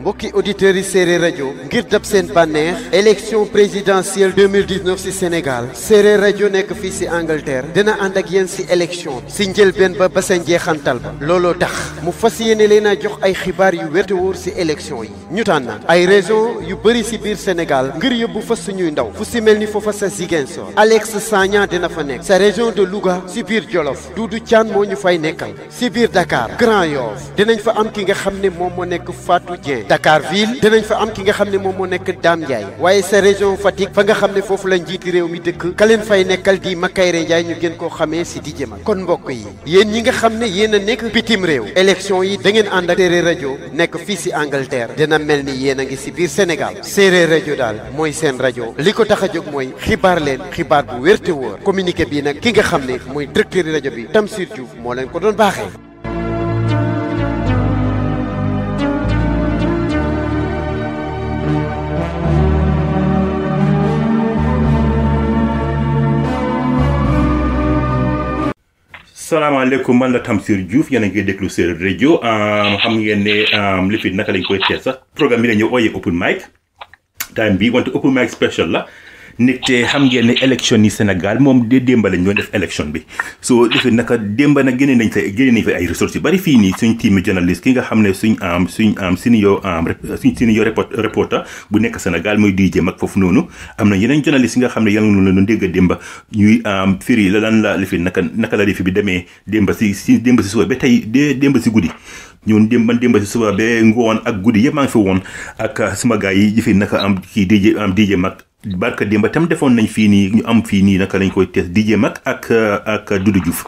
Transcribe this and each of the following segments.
mbokki auditeurs yi séeréer rajo ngir dab seen bànneex élection présidentielle 2019 ci Sénégal séeréer rajo nekk fii ci Angleterre dina ànd ak yéen ci élection bi ci njëlbeen ba ba sa njeexantal ba looloo tax mu fas yéene leen a jox ay xibaar yu wér te wóor ci élection yi ñu tànn ay région yu bëri ci biir Sénégal ngir yóbbu fa suñuy ndaw fu ci mel ni foofa sa Ziguinchor Alex Sagna dina fa nekk sa région de Louga ci biir Jolof Doudou Thiane moo ñu fay nekkal ci biir Dakar Grand Yoff dinañ fa am ki nga xam ne moom moo nekk Fatou Dieng Dakar ville dinañ fa am ki nga xam ne moom moo nekk Dame Ndiaye waaye sa région Fatick fa nga xam ne foofu la njiiti réew mi dëkk ka leen fay nekkal di Makayre Ndiaye ñu gën koo xamee ci di jëmal kon mbokk yi yéen ñi nga xam ne yéen a nekk bitim réew élection yi da ngeen ànd ak séeréer rajo nekk fii ci Angleterre dina mel ni yéen a ngi ci biir Sénégal séeréer rajo daal mooy seen rajo li ko tax a jóg mooy xibaar leen xibaar bu wér te wóor communiqué bii nag ki nga xam ne mooy directeur rajo bi Tamsir Diouf moo leen ko doon baaxee. salaamaaleykum man la Tamsir Diouf yéen a ngi déglu Séeréer rajo xam ngeen ne li fi naka lañ koy teel sax programme bi la ñu ooyee open mic time bi wante open mic special la nit te xam ngeen ne élection yi Sénégal moom de démba lañ doon def élection bi so defe naka démba nag génne nañ fa génne nañ fa ay ressources yu bari fii nii suñ team journaliste ki nga xam ne suñ am suñ am senior suñ senior reporter bu nekk Sénégal muy DJ mag foofu noonu am na yeneen journaliste yi nga xam ne yàlla na leen dégg a démba ñuy firi la lan la lifi naka naka la lifi bi demee démba si si démba si suba ba tey de démba si guddi ñun démb man démba si suba ba ngoon ak guddi yëpp maa ngi fi woon ak suma gars yi fi naka am kii DJ am DJ mag barka démba tam defoon nañ fii nii ñu am fii nii naka lañ koy tees DJ mag ak ak Doudou Diouf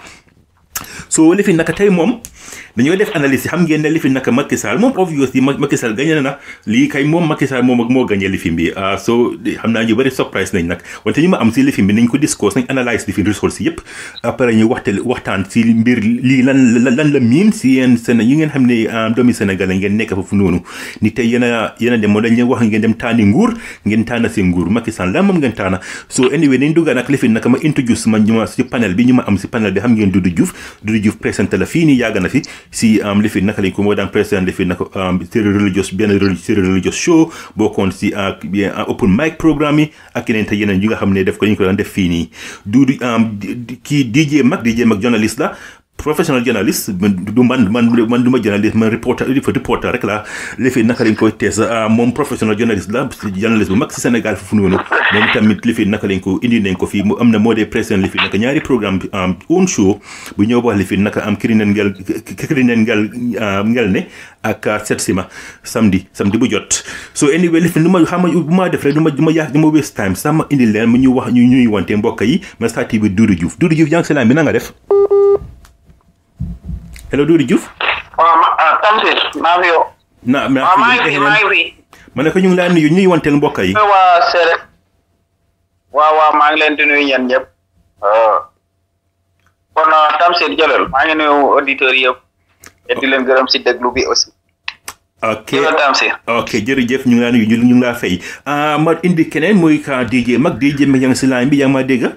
so li fi naka tey moom dañoo def analyse xam ngeen ne li fi naka Macky Sall moom obviously Macky Sall gagné na lii kay moom Macky Sall moom ak moo gagné li fi bi so xam naa ñu bëri surprise nañ nag wante ñu ma am si li fi bi nañ ko discours nañ analyse li fi results yëpp après ñu waxte waxtaan si mbir lii lan lan la miin si yéen Séné yi ngeen xam ne doomi Sénégal ngeen nekk foofu noonu ni tey yéen a yéen a dem moo dañ leen wax ngeen dem taani nguur ngeen taana si nguur Macky Sall lan moom ngeen taana so anyway nañ dugga nag li fi naka ma introduce ma ñu ma si panel bi ñu ma am si panel bi xam ngeen Doudou Diouf Doudou Diouf présenté la fii nii yàgg na fi si am li fi naka lañ ko moo daan président li fi naka séeréer religious benn séeréer religious show bokkoon si bien open mic programme yi ak yeneen te yeneen yi nga xam ne def ko ñu ko daan def fii nii Doudou kii DJ Mag DJ Mag journaliste la professional journaliste du man man man du ma journaliste man reporter reporter rek la li fi naka lañ koy tees moom professional journaliste la journaliste bu mag si Sénégal foofu noonu moom tamit li fi naka lañ ko indi nañ ko fii mu am na moo dee président li fi naka ñaari programme bi am own show bu ñëw wax li fi naka am kirineen ngel kirineen ngel ngel ne ak set sima samedi samedi bu jot so anyway li fi lu ma xam bu ma def rek du ma du ma yàq du ma waste time sax ma indi leen mu ñu wax ñu ñuy wante mbokk yi ma starté bi Doudou Diouf Doudou Diouf yaa ngi si laan bi na nga def hello Doudou Diouf. waaw ma Tamsir maa ngi yow. na waaw maa ngi fi maa ngi fi. ma ne ko ñu ngi laa nuyu ñuy wanteel mbokk yi. waa Séeréer. waaw waaw maa ngi leen di nuyu ñeen ñëpp. kon Tamsir jëlal maa ngi nuyu auditeurs yëpp. te di leen gërëm si déglu bi aussi. ok jërëjëf Tamsir. ok jërëjëf ñu ngi laa nuyu ñu ngi laa fay ma indi keneen muy ka DJ Mag DJ Mag yaa ngi si line bi yaa ngi maa dégg.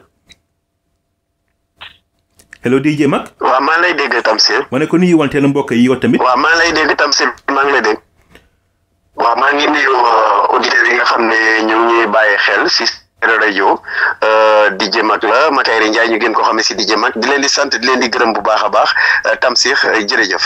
hello DJ Mag. waaw maa ngi lay dégg Tamsir. ma ne ko nuyu wanteel mbokk yi yow tamit. waaw maa ngi lay dégg Tamsir maa ngi lay dégg. waaw maa ngi nuyu auditeurs yi nga xam ne ñu ngi ñuy bàyyi xel si Séeréer rajo DJ Mag la Makayre Ndiaye ñu gën ko xam ne si DJ Mag di leen di sant di leen di gërëm bu baax a baax Tamsir jërëjëf.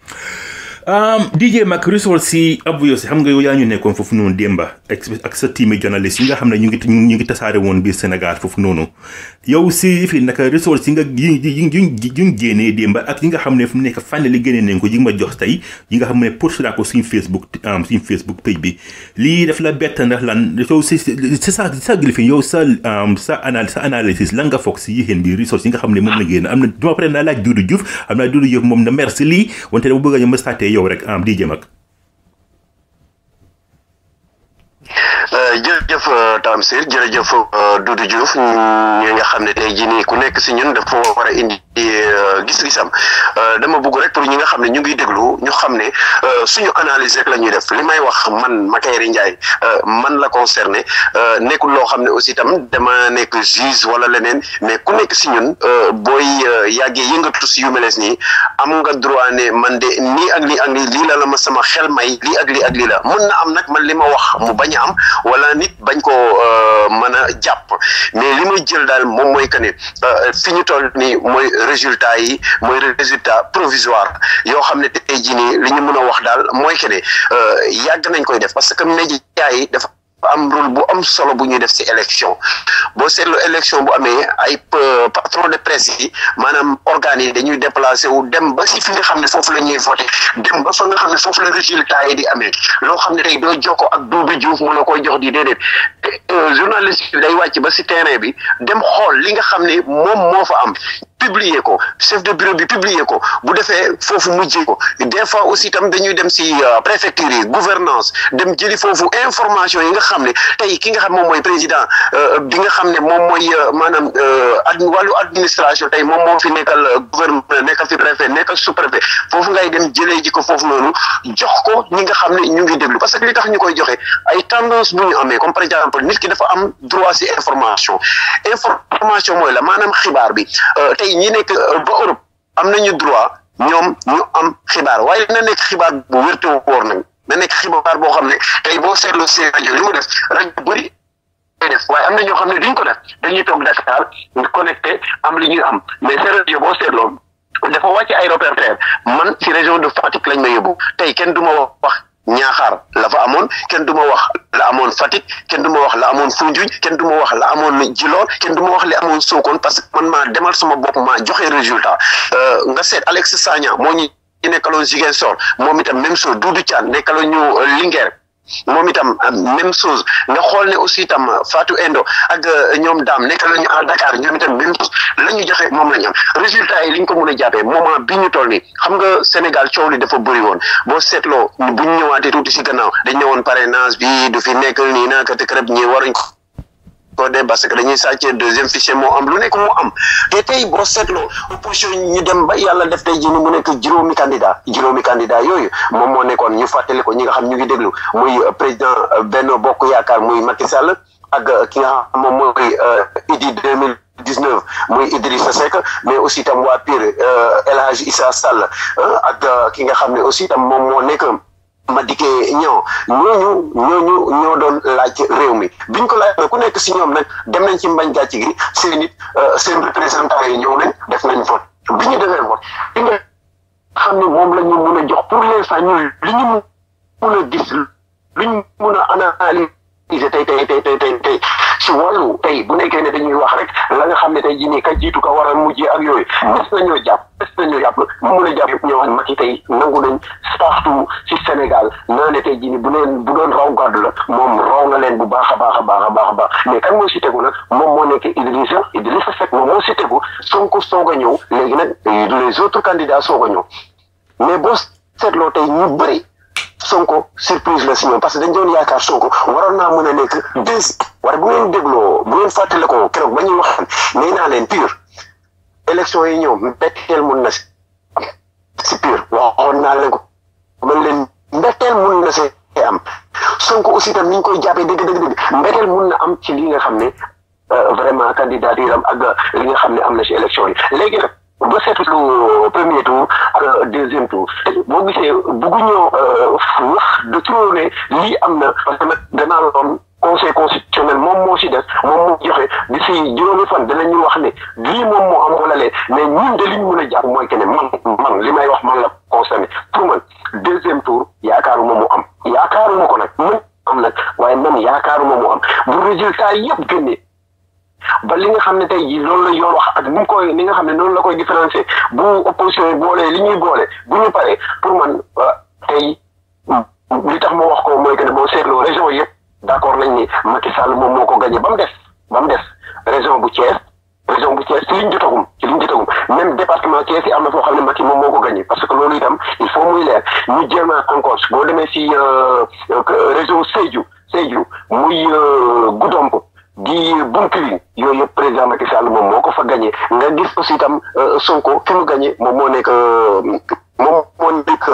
DJ Mag resol si abouyo si xam nga yow yaa ñu nekkoon foofu noonu démba ak sa team journaliste yi nga xam ne ñu ngi ñu ngi tasaare woon biir Sénégal foofu noonu yow si fii naka resol si nga yi yi yi génnee démba ak yi nga xam ne fu mu nekk fànn li génnee nañ ko yi nga ma jox tey yi nga xam ne post naa ko suñu Facebook suñu Facebook page bi lii daf la bett ndax lan yow si si sa sa gilifin yow sa sa anal sa analysis lan nga foog si yéexeen bi resol yi nga xam ne moom la génn am na duma pare naa laaj Doudou Diouf am naa Doudou Diouf moom na merci lii wante dama bëgg a ñu ma yow rek am DJ Mag jërëjëf Tamsir jërëjëf Doudou Diouf ñi nga xam ne tey jii nii ku nekk si ñun dafa war a indi gis-gisam dama bëgg rek pour ñi nga xam ne ñu ngi déglu ñu xam ne suñu analyse rek la ñuy def li may wax man Makayre Ndiaye man la concerné nekkul loo xam ne aussi tam dama nekk juge wala leneen mais ku nekk si ñun booy yàggee yëngatu si yu meles nii am nga droit ne man de nii ak lii ak lii lii la la ma sama xel may lii ak lii ak lii la mën na am nag man li ma wax mu bañ a am wala nit bañ ko mën a jàpp mais li may jël daal moom mooy que ne fi ñu toll nii mooy résultat yi mooy résultat provisoire yoo xam ne tey jii nii li ñu mën a wax daal mooy que ne yàgg nañ koy def parce que média yi dafa am rôle bu am solo bu ñuy def ci élection boo seetloo élection bu amee ay patron de presse yi maanaam organes yi dañuy déplacé wu dem ba si fi nga xam ne foofu la ñuy voté dem ba fa nga xam ne foofu la résultat yi di amee loo xam ne tey doo jokkoo ak Doudou Diouf mu la koy jox di déedéet journaliste bi day wàcc ba si terrain bi dem xool li nga xam ne moom moo fa am publier ko chef de bureau bi publier ko bu defee foofu mujjee ko des fois aussi tam dañuy dem si préfecture yi gouvernance dem jëli foofu information yi nga xam ne tey ki nga xam moom mooy président bi nga xam ne moom mooy maanaam ad wàllu administration tey moom moo fi nekkal gouverneur nekkal fi préfet nekkal sous préfet foofu ngay dem jëlee ji ko foofu noonu jox ko ñi nga xam ne ñu ngi déglu parce que li tax ñu koy joxe ay tendance bu ñu amee comme par exemple nit ki dafa am droit si information information mooy la maanaam xibaar bi tey ñi nekk ba Europe am nañu droit ñoom ñu am xibaar waaye na nekk xibaar bu wérte woor nag na nekk xibaar boo xam ne tey boo seetloo seen rajo li mu def rajo bëri def waaye am na ñoo xam ne duñ ko def dañuy toog Dakar ñu connecté am li ñuy am mais seen rajo boo seetloo dafa wàcc ay reporter man ci région de Fatick lañ ma yóbbu tey kenn du ma wax ñaaxaar la fa amoon kenn du ma wax la amoon Fatick kenn du ma wax la amoon Foundiougne kenn du ma wax la amoon Djilor kenn du ma wax li amoon Sokone parce que man maa demal sama bopp maa joxe résultat nga seet Alex Sagna moo ñu nekkaloon Ziguinchor moom itam même chose Doudou Thiane nekkaloon ñu Linguère moom itam même chose nga xool ne aussi itam Fatou Endo ak ñoom daam nekk la ñu à Dakar ñoom itam même chose la ñu joxe moom la ñu am résultat yi li ñu ko mën a jàppee moment bi ñu toll nii xam nga Sénégal coow li dafa bëri woon boo seetloo bu ñu ñëwaatee tuuti si gannaaw dañ ñëwoon parrainage bi du fi nekk nii naa kat kërëb ñi waruñ ko ko de parce que dañuy sàccee deuxième fichier moo am lu nekk moo am te tey boo seetloo opposition ñu dem ba yàlla def tey jii ni mu nekk juróomi candidat juróomi candidat yooyu moom moo nekkoon ñu fàttali ko ñi nga xam ñu ngi déglu muy président Benno Bokk Yaakaar muy Macky Sall ak ki nga xam moom mooy Idi deux mille dix neuf muy Idrissa Seck mais aussi tam waa Pire El Hadj Issa Sall ak ki nga xam ne aussi tam moom moo nekk Madické Niang ñooñu ñooñu ñoo doon laaj réew mi biñ ko laaj ku nekk si ñoom nag dem nañ ci mbañ gàcc gi seen it seen représentant yi ñëw nañ def nañ vote bi ñu defee vote li nga xam ne moom la ñu mun a jox pour l'instant ñu li ñu mun a gis li ñu mun a analyser tey tey tey tey tey tey si wàllu tey bu nekkee ne dañuy wax rek la nga xam ne tey jii nii ka jiitu ka war a mujjee ak yooyu des nañoo jàpp des nañoo jàpp mu mun a jàpp yëpp ñoo xam Macky tey nangu nañ partout si Sénégal naa ne tey jii nii bu leen bu doon raw gàddu la moom raw na leen bu baax a baax a baax a baax a baax mais kan moo si tegu nag moom moo nekk Idrissa Idrissa Seck moom moo si tegu Sonko soog a ñëw léegi nag les autres candidats soog a ñëw mais boo seetloo tey ñu bëri Sonko surprise la si ñoom parce que dañ doon yaakaar Sonko waroon naa mën a nekk deux waaye bu ngeen dégloo bu ngeen fàttale ko keroog ba ñuy wax nee naa leen pur élection yi ñëw mbetteel mun na si pur waxoon naa leen ko man leen mbetteel mun na see am Sonko aussi tam ni ñu koy jàppee dëgg dëgg dëgg mbetteel mun na am ci li nga xam ne vraiment candidature am ak li nga xam ne am na si élection yi léegi nag ba seetlu premier tour ak deuxième tour boo gisee bugguñoo wax de trop ne lii am na parce que nag danaa loon conseil constitutionnel moom moo si des moom moo joxe di si juróomi fan danañu wax ne lii moom moo am wala lee mais ñun de li ñu mën a jàpp mooy que ne man man li may wax man la concerné pour man deuxième tour yaakaaruma mu am yaakaaruma ko nag mën am nag waaye man yaakaaruma mu am bu résultat yëpp génnee ba li nga xam ne tey jii loolu la yoon wax ak ni mu koy ni nga xam ne noonu la koy différencier bu opposition yi boolee li ñuy boole bu ñu paree pour man tey li tax ma wax ko mooy que ne boo seetloo région yëpp d' accord nañ ni Macky Sall moom moo ko gagné ba mu des ba mu des région bu Thiès région bu Thiès ci liñ jotagum ci liñ jotagum même département Thiès yi am na foo xam ne Macky moom moo ko gagné parce que loolu itam il faut muy leer ñu jéem a encore boo demee si région Sédhiou Sédhiou muy Goudomp di Bounkiling yooyu yëpp président Macky Sall moom moo ko fa gagné nga gis aussi itam Sonko fi mu gagné moom moo nekk moom moo nekk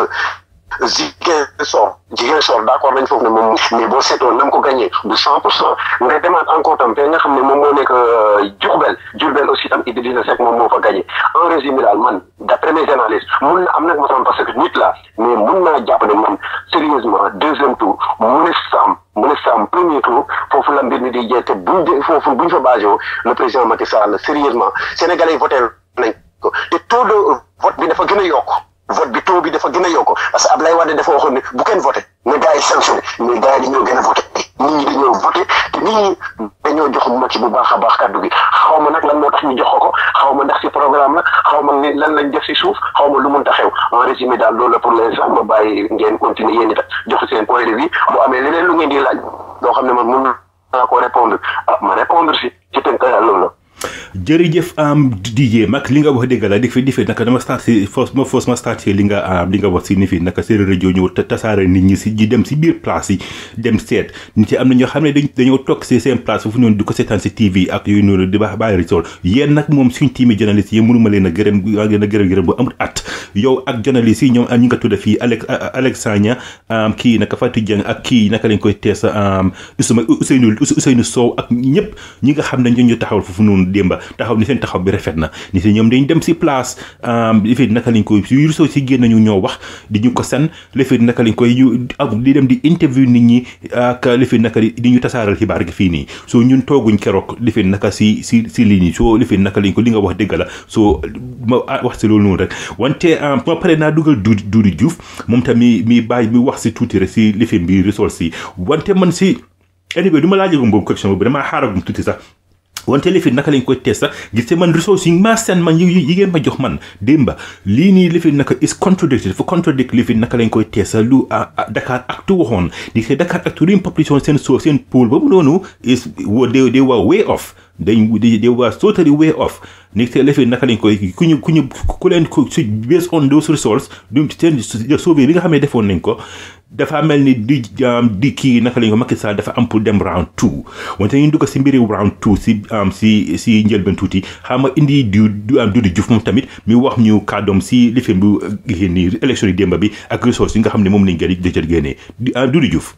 Ziguinchor Ziguinchor d'accord nañ foofu ne moom mais boo seetoon na mu ko gagné du cent pour cent nga demaat encore tam fe nga xam ne moom moo nekk Diourbel Diourbel aussi tam Idrissa Seck moom moo fa gagné en résumé daal man d'après mes analyses mun na am nag ma sama parce que nit la mais mun naa jàpp ne man sérieusement deuxième tour mu ne sam mu ne sam premier tour foofu la mbir mi di jeex te buñ de foofu buñ fa basé le président Macky Sall sérieusement sénégalais yi voté nañ ko te taux de vote bi dafa gën a yokk vote bi taux bi dafa gën a yokk parce que Ablaye Wade dafa waxoon ne bu kenn voté ne gars yi sanctionné mais gars yi dañoo gën a voté nit ñi dañoo voté te nit ñi dañoo jox Macky bu baax a baax kàddu gi xaw ma nag lan moo tax ñu jox ko ko xaw ma ndax ci programme la xaw ma ni lan lañ def ci suuf xaw ma lu mun ta xew en résumé daal loolu la pour l'instant ma bàyyi ngeen continuer yéen itam jox seen point de vue bu amee leneen lu ngeen di laaj loo xam ne man mun naa ko répondre ah ma répondre si ci tënk loolu la. jërëjëf am DJ Mag li nga wax dëgg la di fi di fi naka dama start si fos ma fos ma start si li nga li nga wax si ni fi naka séeréer rajo ñëw tasaare nit ñi si di dem si biir place yi dem seet nit yi am na ñoo xam ne dañ dañoo toog si seen place foofu noonu di ko seetaan si TV ak yooyu noonu di baax bàyyi resol yéen nag moom suñ teami journaliste yi mënuma leen a gërëm leen a gërëm gërëm bu amul at yow ak journaliste yi ñoom ñi nga tudda fii Alex Alex Sagna kii naka Fatou Dieng ak kii naka lañ koy tees Ousmane Ousseynou Ousseynou Sow ak ñëpp ñi nga xam ne ñoo ñu taxawal foofu noonu démba taxaw ni seen taxaw bi rafet na ni si ñoom dañ dem si place lifit naka lañ koy yu soo si génn ñu ñoo wax di ñu ko san lifit naka lañ koy ñu ak di dem di interview nit ñi ak lifit naka di ñu tasaaral xibaar gi fii nii soo ñun tooguñ keroog lifit naka si si si lii nii soo lifit naka lañ ko li nga wax dëgg la soo ma wax si loolu noonu rek wante ma pare naa dugal Doudou Doudou Diouf moom tamit mi bàyyi mi wax si tuuti rek si lifit bi resource si wante man si anyway du ma laajagum boobu question boobu damaa xaaragum tuuti sax wante lifin naka lañ koy tees sax gis te man ressources yi maa seen man yi yi ngeen ma jox man démba lii nii lifin naka is contradicted dafa contradict lifin naka lañ koy tees lu Dakar Actu waxoon di te Dakar Actu rim population seen so seen pool boobu noonu is they they were way off dañ they were totally way off ni te lifin naka lañ koy ku ñu ku ñu ku leen ku si based on those results du seen sauvé bi nga xam ne defoon nañ ko dafa mel ni di di kii naka lañ ko Macky Sall dafa am pour dem round two wante ñu dugg si mbiri round two si si si njëlbeen tuuti xam nga indi du du am Doudou Diouf moom tamit mi wax ñu kàddoom si lifin bu génni élection yi démba bi ak ressources yi nga xam ne moom lañ gën di jël génnee Doudou Diouf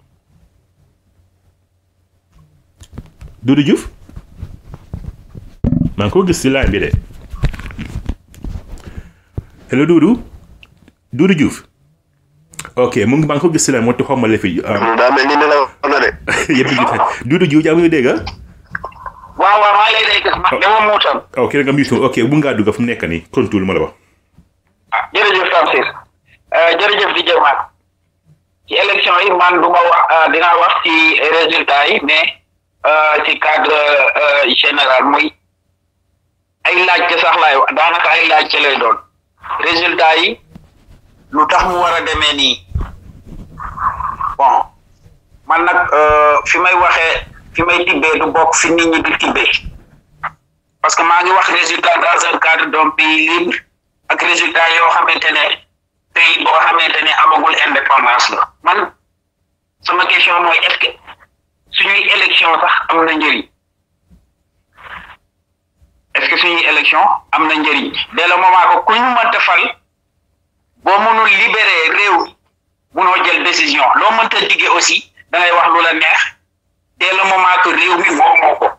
Doudou Diouf maa ngi ko gis si line bi de hello Doudou Doudou Diouf ok mu ngi maa ngi ko gis si line moo tax xaw ma la fi. daa mel ni ne la na de. yëpp ñu Doudou Diouf yaa ngi dégg waaw waaw maa ngi lay dégg ma dama muutal. ok da nga muutal ok bu ngaa dugg fu mu nekk nii kontul ma la wax. ah jërëjëf Tamsir jërëjëf di jëmaat ci élection yi man du ma wax dinaa wax ci résultat yi mais ci cadre général muy ay laajte sax laay wax daanaka ay laajte lay doon résultat yi lu tax mu war a demee nii bon man nag fi may waxee fi may tibbee du bokk fi nit ñi di tibbee parce que maa ngi wax résultat dans un cadre d'un pays libre ak résultat yoo xamante ne pays boo xamante ne amagul indépendance la man sama question mooy est-ce que suñuy élection sax am na njëriñ est-ce que suñuy élection am na njëriñ dès le moment que ku ñu mënta fal boo mënul libérer réew munoo jël décision loo mënta diggee aussi da ngay wax lu la neex dès le moment que réew mi moomoo ko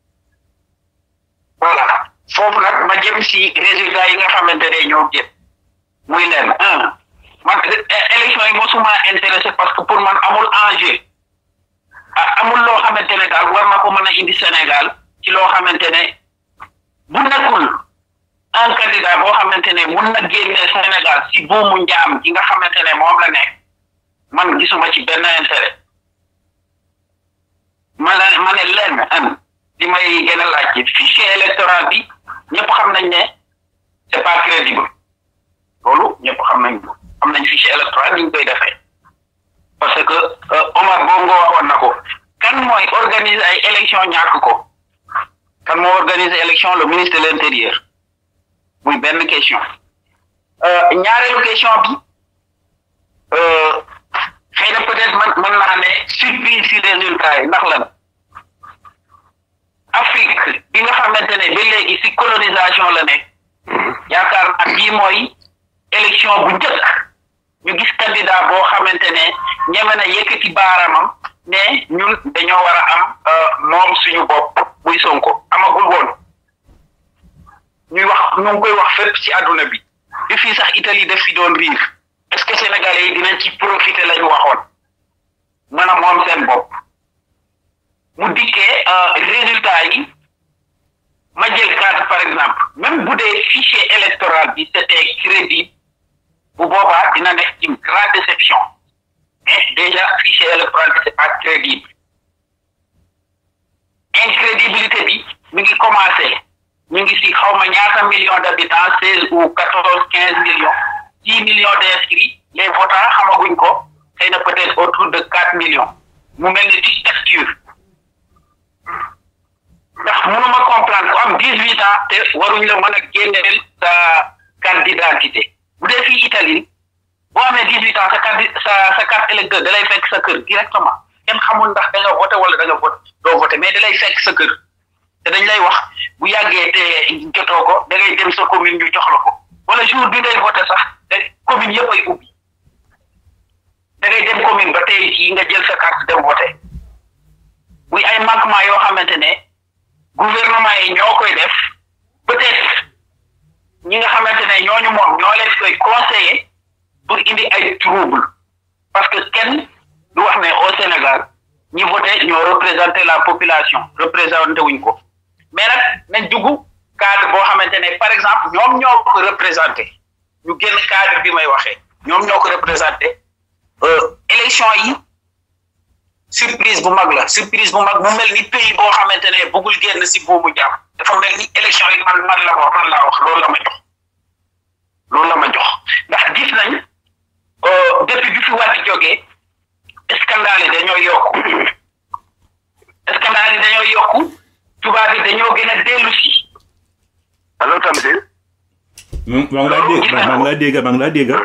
voilà foofu nag ma jëm si résultat yi nga xamante ne ñoo jëm muy leen un man élection yi mosuma intéressé parce que pour man amul enjeu amul loo xamante ne daal war na ko mën a indi Sénégal ci loo xamante ne bu nekkul un candidat boo xamante ne mun na génne Sénégal si buumu njaam gi nga xamante ne moom la nekk man gisuma ci benn intérêt ma ne ma ne lenn an li may gën a laaj ci fichier électoral bi ñëpp xam nañ ne c'est pas crédible loolu ñëpp xam nañ ko xam nañ fichier électoral ni ñu koy defee parce que Omar boobu nga waxoon na ko kan mooy organiser ay élection ñàkk ko kan moo organiser élection le ministre de l'intérieur muy benn question ñaareelu question bi xëy na peut-être man mën naa ne surprise si résultat yi ndax lan Afrique bi nga xamante ne ba léegi si colonisation la nekk yaakaar naa bii mooy élection bu njëkk ñu gis candidat boo xamante ne ñeme na yëkkati baaramam ne ñun dañoo war a am moom suñu bopp muy Sonko amagul woon ñuy wax ñu ngi koy wax fépp ci àdduna bi bi fii sax Italie def fi doon riir est-ce que sénégalais yi dinañ ci profiter lañu waxoon mën a moom seen bopp mu dikkee résultat yi ma jël carte par exemple même bu dee fichier électoral bi c'était crédible bu boobaa dina nekk une grande déception mais déjà fichier électoral bi c'est pas crédible incrédibilité bi mi ngi commencé ñu ngi si xaw ma ñaata millions d'habitants seize ou quatorze quinze millions six millions d'inscrits les votants xamaguñ ko xëy na peut-être autour de quatre millions mu mel ni dictature ndax mënuma comprendre ku am dix huit ans te waruñ la mën a génneel sa carte d'identité bu dee fii Italie boo amee dix huit ans sa carte sa sa carte électeur da lay fekk sa kër directement kenn xamul ndax da nga voté wala da nga voté doo voté mais da lay fekk sa kër te dañ lay wax bu yàggee te jotoo ko da ngay dem sa commune ñu jox la ko wala jour bi ngay voté sax te commune yëpp ay ubbi da ngay dem commune ba tey jii nga jël sa carte dem voté muy ay manquement yoo xamante ne gouvernement yi ñoo koy def peut-être ñi nga xamante ne ñooñu moom ñoo leen koy conseiller pour indi ay trouble parce que kenn du wax ne au Sénégal ñi voté ñoo représenté la population représenté wuñ ko mais nag nañ dugg cadre boo xamante ne par exemple ñoom ñoo ko représenté ñu génn cadre bi may waxee ñoom ñoo ko représenté élection yi surprise bu mag la surprise bu mag mu mel ni pays boo xamante ne bëggul génn si buumu jàmm dafa mel ni élection yi man man la wax man laa wax loolu la ma jox loolu la ma jox ndax gis nañ depuis bi fi Wade jógee scandale yi dañoo yokku scandale yi dañoo yokku tubaab yi dañoo gën a dellu si. allo Tamsir. maa ngi laa dégg maa ngi laa dégg maa ngi laa dégg.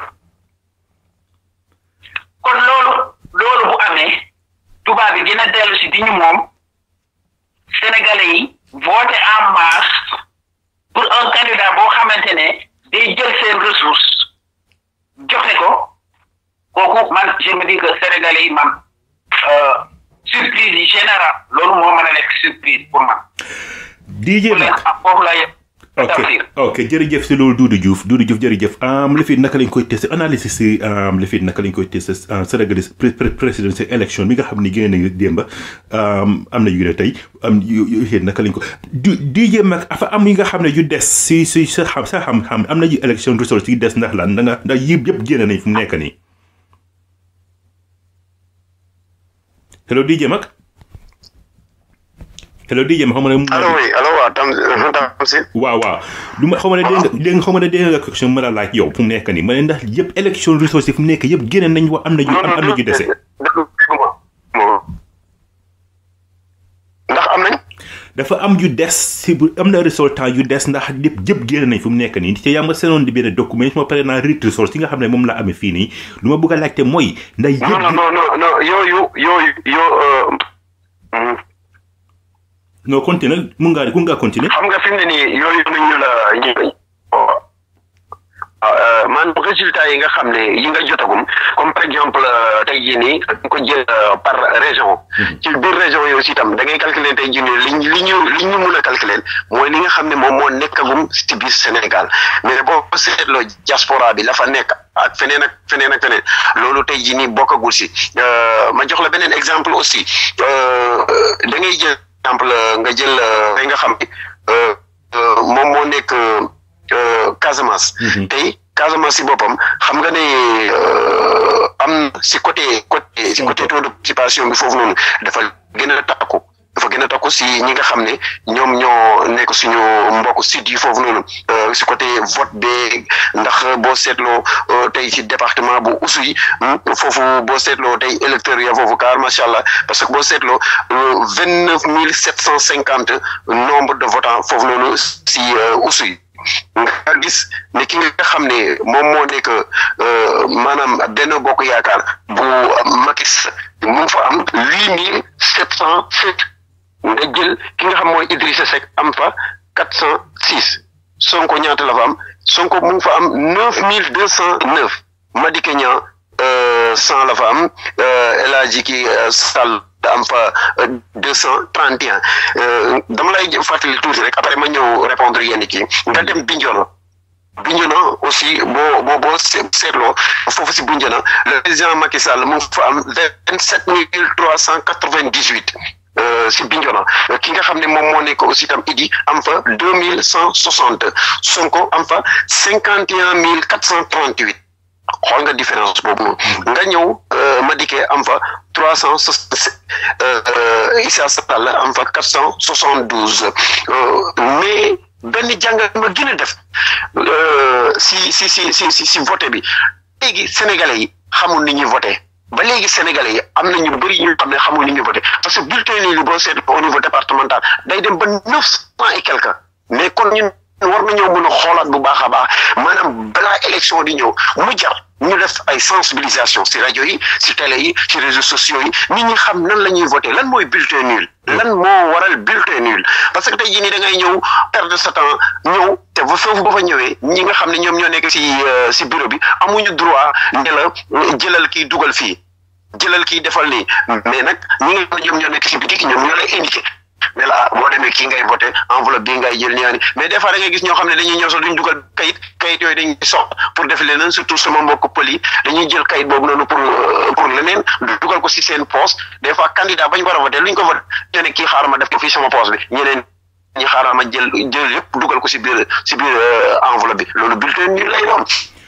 kon loolu loolu bu amee tubaab yi dina dellu si di ñu moom sénégalais yi voté en masse pour un candidat boo xamante ne day jël seen ressource joxe ko kooku man je me dis que sénégalais yi man surprise yi général loolu moo mën a nekk surprise pour man. DJ Mag foofu la yëpp. ok ok jërëjëf si loolu Doudou Diouf Doudou Diouf jërëjëf li fi naka lañ koy testé analyse si li fi naka lañ koy testé Sénégalais présidentielle élection bi nga xam ne génne nañu démb am na yu ne tey am yu naka lañ ko DJ Mag afa am yi nga xam ne yu des si si sa xam sa xam-xam am na yu élection result yi des ndax lan da nga ndax yëpp yëpp génne nañ fu mu nekk nii hello DJ Mag hello DJ ma xam ne. allo oui allo waaw tam Tamsir. waaw waaw du ma xam ne dégg nga dégg nga xam ne dégg nga question ma la laaj yow fu mu nekk nii ma ne ndax yëpp élection ressources yi fu mu nekk yëpp génne nañ wa am na ju am na ju dese. ndax am nañ. dafa am yu des si bu am na résultat yu des ndax yëpp yëpp génne nañ fu mu nekk nii te yaa ma seenoon di benn document su ma paree naa rit ressources yi nga xam ne moom la amee fii nii lu ma bëgg a laajte mooy. ndax yëpp non non non non yooyu yooyu yoo. non continuer mun ngaa mun ngaa continuer. xam nga fi mu ne nii yooyu ñu la ñu maanaam résultat yi nga xam ne yi nga jotagum comme par exemple tey jii nii dañ ko jël par région. ci biir région yi aussi itam da ngay calculer tey jii nii li ñu li ñu li ñu mun a calculer mooy li nga xam ne moom moo nekkagum ci biir Sénégal mais boo seetloo diaspora bi la fa nekk ak feneen ak feneen ak feneen loolu tey jii nii bokkagul si ma jox la beneen exemple aussi da ngay jël. exemple nga jël tey nga xam ne moom moo nekk Casamance. tey Casamance si boppam xam nga ne am si côté côté si côté taux de participation bi foofu noonu dafa gën a takku dafa gën a takku si ñi nga xam ne ñoom ñoo nekk suñu mbokk sud yi foofu noonu si côté vote bi ndax boo seetloo tey ci département bu Oussouye foofu boo seetloo tey électeurs ya foofu car macha allah parce que boo seetloo vingt neuf mille sept cent cinquante nombre de votants foofu noonu si Oussouye nga gis ne ki nga xam ne moom moo nekk maanaam benn bokk yaakaar bu Macky mu ngi fa am huit mille sept cent sept nga jël ki nga xam mooy Idrissa Seck am fa quatre cent six Sonko ñaata la fa am Sonko mu ngi fa am neuf mille deux cent neuf Madické Niang cent la fa am El Hadji ki Sall am fa deux cent trente et un dama lay fàttali tuuti rek après ma ñëw répondre yenn kii nga dem Bignona Bignona aussi boo boo boo seetloo foofu si Bignona le président Macky Sall mu ngi fa am vingt sept mille trois cent quatre vingt dix huit si Bignona ki nga xam ne moom moo nekk aussi tam Idi am fa deux mille cent soixante Sonko am fa cinquante et un mille quatre cent trente huit xool nga différence boobu noonu nga ñëw Madické am fa trois cent Issa Sall am fa quatre cent soixante douze mais benn jàngat ma gën a def si si si si si si voté bi léegi sénégalais yi xamul ni ñuy voté ba léegi sénégalais yi am na ñu bëri ñu xam ne xamul ni ñuy voté parce que bulletin yi boo seet au niveau départemental day dem ba neuf cent et quelque mais kon ñun war nañoo mën a xoolaat bu baax a baax maanaam balaa élection di ñëw mu jar ñu def ay sensibilisation si rajo yi si télé yi si réseaux sociaux yi nit ñi xam nan la ñuy voté lan mooy bulletin nul lan moo waral bulletin nul parce que tey jii nii da ngay ñëw perdre sa temps ñëw te ba foofu ba fa ñëwee ñi nga xam ne ñoom ñoo nekk si si bureau bi amuñu droit ne la jëlal kii dugal fii jëlal kii defal nii mais nag ñi nga xam ne ñoom ñoo nekk si bitik ñoom ñoo lay indiqué mais la boo demee kii ngay voté enveloppe bii ngay jël ñaani mais des fois da ngay gis ñoo xam ne dañuy ñëw sax duñ dugal kayit kayit yooyu dañuy sox pour def leneen surtout sama mbokk pël yi dañuy jël kayit boobu noonu pour pour leneen dugal ko si seen poste des fois candidat bañ war a voté luñ ko voté ñu ne kii xaaral ma def ko fii sama poste bi ñeneen ñi xaaral ma jël jël yëpp dugal ko si biir si biir enveloppe bi loolu bulletin ñu lay doon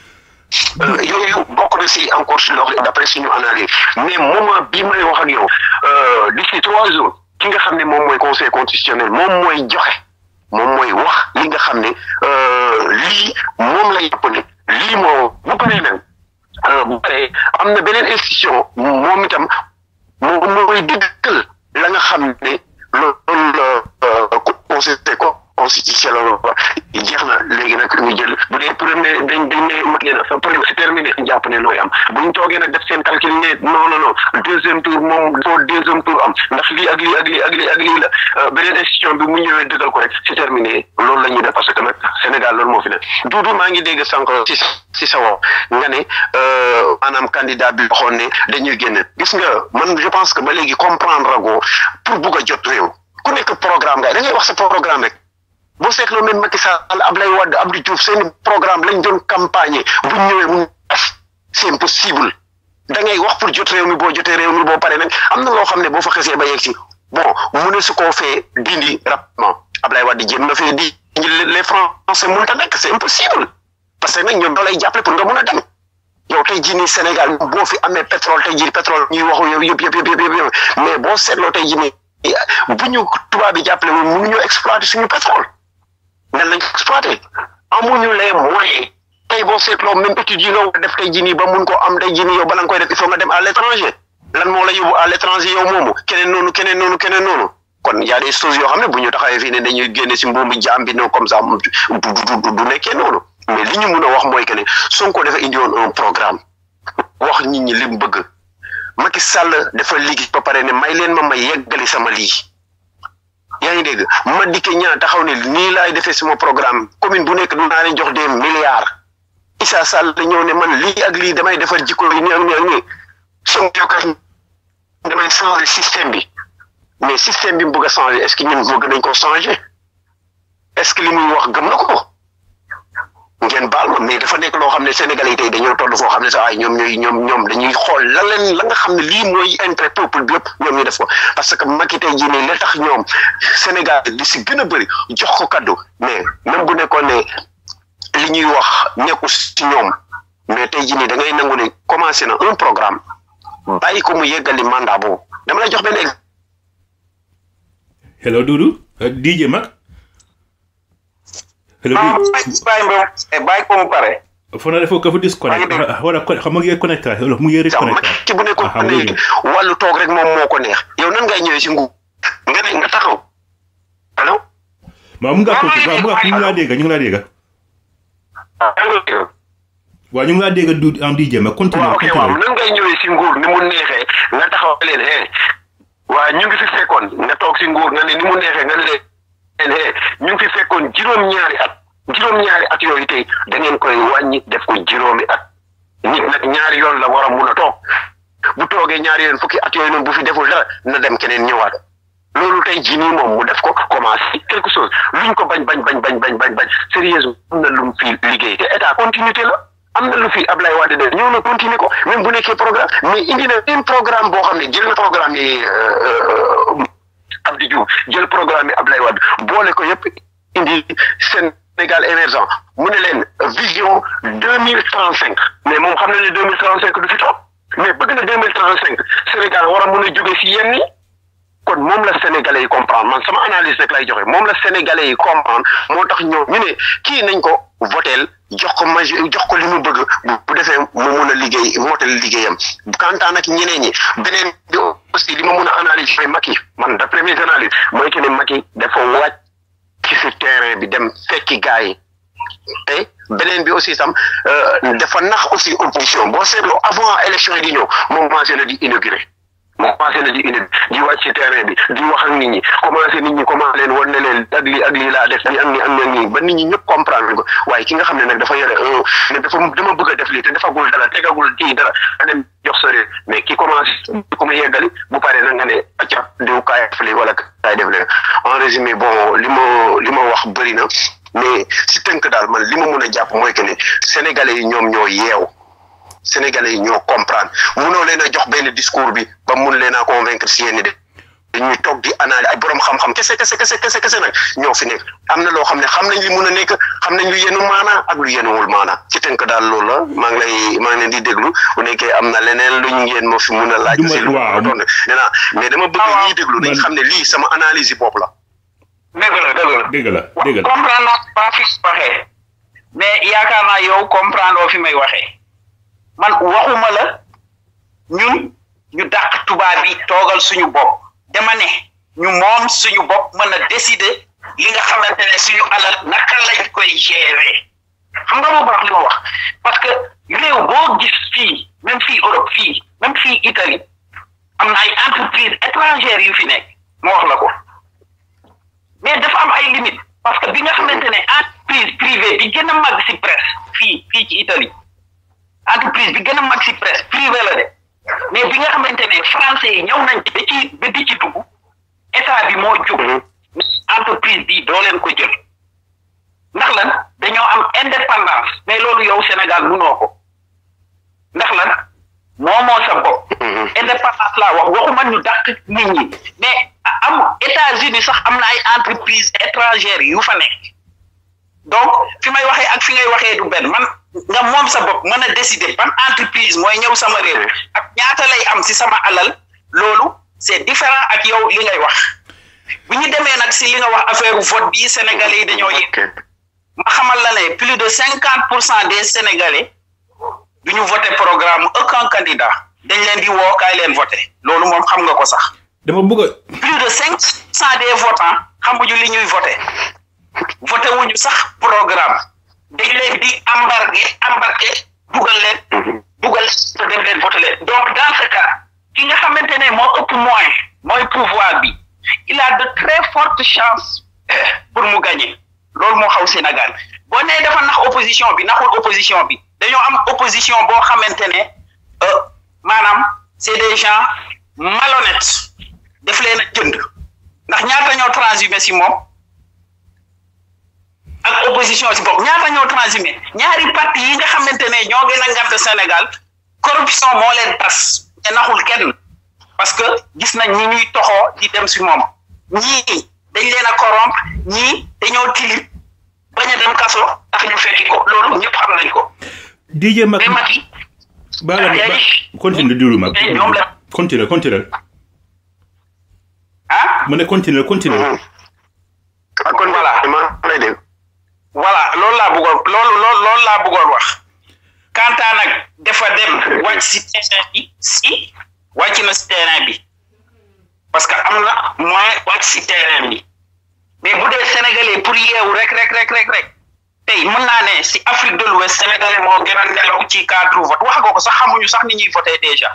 yooyu bokk na si encore si loxo d'après suñu analyse mais moment bii may wax ak yow d'ici trois jours ki nga xam ne moom mooy conseil constitutionnel moom mooy joxe moom mooy wax li nga xam ne lii moom lay jàpp ne lii moo bu paree nag bu paree am na beneen institution moom itam moom mooy dëggal la nga xam ne loolu la conseil constitutionnel jeex na léegi nag ñu jël bu dee premier dañ dañ ne mat ngeen sa premier c'est terminé jàpp ne looy am buñ toogee nag def seen calcul ne non non non deuxième tour moom foo deuxième tour am ndax lii ak lii ak lii ak lii ak lii la beneen institution bi mu ñëwee dëggal ko rek c'est terminé loolu la ñuy def parce que nag Sénégal loolu moo fi ne duudu maa ngi dégg sànq si si sa woo nga ne maanaam candidat bi waxoon ne dañuy génn gis nga man je pense que ba léegi comprendre rago pour bugg a jot réew ku nekk programme ngay da ngay wax sa programme rek boo seetloo même Macky Sall Abdoulaye Wade Abdou Diouf seen programme lañ doon campagne bu ñëwee mu def c'est impossible da ngay wax pour jot réew mi boo jotee réew mi boo paree nag am na loo xam ne boo fa xesee ba yegg si bon mu ne su koo fee dindi rapidement Abdoulaye Wade jéem na fee di les Français mënut a nekk c'est impossible parce que nag ñoom doo lay jàppale pour nga mun a dem yow tey jii nii Sénégal boo fi amee pétrole tey jii pétrole ñuy waxu yow yëpp yëpp yëpp yëpp mais boo seetloo tey jii nii bu ñu tubaab bi jàppale woon mënuñoo exploiter suñu pétrole. nan lañ ko exploité amuñu les moyens tey boo seetloo même études yi nga war a def tey jii nii ba mun ko am tey jii nii yow bala nga koy def il faut nga dem à l'étranger lan moo la yóbbu à l'étranger yow moomu keneen noonu keneen noonu keneen noonu kon y a des choses yoo xam ne bu ñu taxawee fii ne dañuy génne si mbuumu jaam bi non comme ça du du du nekkee noonu mais li ñu mun a wax mooy que ne Sonko dafa indi woon un programme wax nit ñi li mu bëgg Macky Sall dafa liggéey ba pare ne may leen ma may yeggali sama lii. yaa ngi dégg Madické Niang taxaw ne nii laay defee sama programme commune bu nekk dinaa leen jox des milliards Issa Sall ñëw ne man lii ak lii damay defar jikko yi nii ak nii ak nii soo yokkat damay changer système bi mais système bi mu bëgg a changer est-ce que ñun bëgg nañ ko changer est-ce que li muy wax gëm na ko ngeen baal ma mais dafa nekk loo xam ne Sénégalais yi tey dañoo toll foo xam ne sax ay ñoom ñooy ñoom ñoom dañuy xool la leen la nga xam ne lii mooy intérêt peuple bi yëpp ñoom ñu def ko parce que Macky tey jii nii la tax ñoom Sénégal li si gën a bëri jox ko kaddu mais même bu nekkoon ne li ñuy wax nekku si ñoom mais tey jii nii da ngay nangu ne commencé na un programme bàyyi ko mu yeggali mandat boobu dama lay jox benn exemple. hello Doudou DJ Mag. hello ah Doudou bàyyi bàyyi bàyyi ko mu pare. foo na defoo ko fa disconnect maa ngi dégg. wala xam nga ngi connecté wala mu ngi sax reconnecté Macky bu nekkoon Ah, léegi wàllu toog rek moom moo ko neex yow nan ngay ñëwee si nguur nga ne nga taxaw allo waaw mu ngi ko waaw mu ngi ñu ngi laa dégg ñu ngi laa dégg waaw ñu ngi laa dégg du en DJ mais continue waaw ok waaw continue nan ngay ñëwee si nguur ni mu neexee nga taxaw leen hee waa ñu ngi fi fekkoon nga toog si nguur nga ne ni mu neexee nga ne leen hee ñu ngi fi fekkoon juróom-ñaari at juróom-ñaari at yooyu tey da ngeen koy wàññi def ko juróomi at nit nag ñaari yoon la war a mun a toog bu toogee ñaari yoon fukki at yooyu noonu bu fi deful dara na dem keneen ñëwaat loolu tey jii nii moom mu def ko commencé quelque chose luñ ko bañ bañ bañ bañ bañ bañ bañ sérieusement am na lu mu fi liggéey te état continuité la am na lu fi Ablaye Wade def ñëw na continuer ko même bu nekkee programme mais indi na un programme boo xam ne jël na programme yi Abdou Diouf jël programme yi Ablaye Wade boole ko yëpp indi Sénégal émergent mu ne leen vision deux mille trente cinq mais moom xam na ne deux mille trente cinq du fi toog mais bëgg na deux mille trente cinq Sénégal war a mun a jóge si yenn yi kon moom la sénégalais yi comprendre man sama analyse rek lay joxe moom la sénégalais yi comprendre moo tax ñoom ñu ne kii nañ ko voteel jox ko maj jox ko li mu bëgg bu defee mu mun a liggéey motal liggéeyam kantaan nag ñeneen ñi beneen bi aussi li ma mun a analyse mooy Macky man d'après mes analyses mooy que ne Macky dafa wàcc ci si terrain bi dem fekki gars yi te beneen bi aussi tam dafa nax aussi opposition boo seetloo avant élection yi di ñëw moom commencé na di inauguré moom commencé na di inauguré di wàcc ci terrain bi di wax ak nit ñi commencé nit ñi commencé leen wan ne leen ak lii ak lii laa def nii ak nii ak nii ak nii ba nit ñi ñëpp comprendre ko waaye ki nga xam ne nag dafa yore un ne dafa dama bëgg a def lii te defagul dara tegagul kii dara nga dem jox sa réew mais ki commencé ko mu yeggali bu paree nag nga ne acca diw kaay def lii wala kaay def leen en résumé bon li ma li ma wax bëri na mais si tënk daal man li ma mun a jàpp mooy que ne sénégalais yi ñoom ñoo yeew sénégalais yi ñoo comprendre munoo leen a jox benn discours bi ba mun leen a convaincre si yenn de dañuy toog di analyse ay borom xam-xam kese kese kese kese kese nag ñoo fi nekk am na loo xam ne xam nañ li mun a nekk xam nañ lu yenu maana ak lu yenuwul maana ci tënk daal loolu la maa ngi lay maa ngi leen di déglu bu nekkee am na leneen luñ ngeen moo fi mun a laaj. si lu ma doon nee naa mais dama bëgg ñiy déglu nañ xam ne lii sama analyse yi bopp la. dëgg la dëgg la dëgg la dëgg la comprendre naa ba fi waxee mais yaakaar naa yow comprendre oo fi may waxee man waxuma la ñun ñu dàq tubaab bi toogal suñu bopp dama ne ñu moom suñu bopp mën a décider li nga xamante ne suñu alal naka lañ koy gérer xam nga boobu wax li ma wax parce que réew boo gis fii même fii Europe fii même fii Italie am na ay entreprises étrangères yu fi nekk ma wax la ko mais dafa am ay limites parce que bi nga xamante ne entreprise privée bi gën a mag si presse fii fii ci Italie entreprise bi gën a mag si presse privée la de mais bi nga xamante ne français yi ñëw nañ ba ci ba di ci dugg état bi moo jóg entreprise bi doo leen ko jël ndax lan dañoo am indépendance mais loolu yow Sénégal munoo ko ndax lan moomoo sa bopp indépendance laa wax waxuma ñu dàq nit ñi mais am États-Unis sax am na ay entreprise étrangères yu fa nekk donc fi may waxee ak fi ngay waxee du benn man nga moom sa bopp mën a décider ban entreprise mooy ñëw sama réew ak ñaata lay am si sama alal loolu c'est différent ak yow li ngay wax bu ñu demee nag si li nga wax affaire vote bi sénégalais yi dañoo yëg ma xamal la ne plus de cinquante pour cent des sénégalais du ñu voté programme aucun candidat dañ leen di woo kaay leen voté loolu moom xam nga ko sax dama bëgg a plus de cinq cent des votants xamuñu li ñuy voté voté wuñu sax programme dañ leen di embarqué embarqué dugal leen dugal te dem leen voté leen donc dans ce cas ki nga xamante ne moo ëpp moyen mooy pouvoir bi il a de très fortes chances pour mu gagner loolu moo xaw Sénégal boo nee dafa nax opposition bi naxul opposition bi dañoo am opposition boo xamante ne maanaam c'est des gens malhonnêtes def leen a jënd ndax ñaata ñoo transhumé si moom ak opposition si bopp ñaata ñoo transhumé ñaari parti yi nga xamante ne ñoo gën a ngant Sénégal corruption moo leen tas te naxul kenn parce que gis nañ ñi ñuy toxoo di dem si moom ñii dañ leen a corrompre ñii dañoo tilib bañ a dem kaso tax ñu fekki ko loolu ñëpp xam nañ ko DJ Mag mais Macky baala ma ba continue diwlu mag ñoom la continue continue ah ma ne continue continue ah kon Voilà. maa lay dégg. voilà loolu laa bëggoon loolu loolu loolu laa bëggoon wax Kanta nag dafa dem wàcc si terrain bi si wàcc na si terrain bi parce que am na moyen wàcc si terrain bi mais bu dee sénégalais pour yeewu rek rek rek rek rek tey mën naa ne si Afrique de l'Ouest sénégalais moo gën a nelaw ci cadre vote wax nga ko sax xamuñu sax ni ñuy voté déjà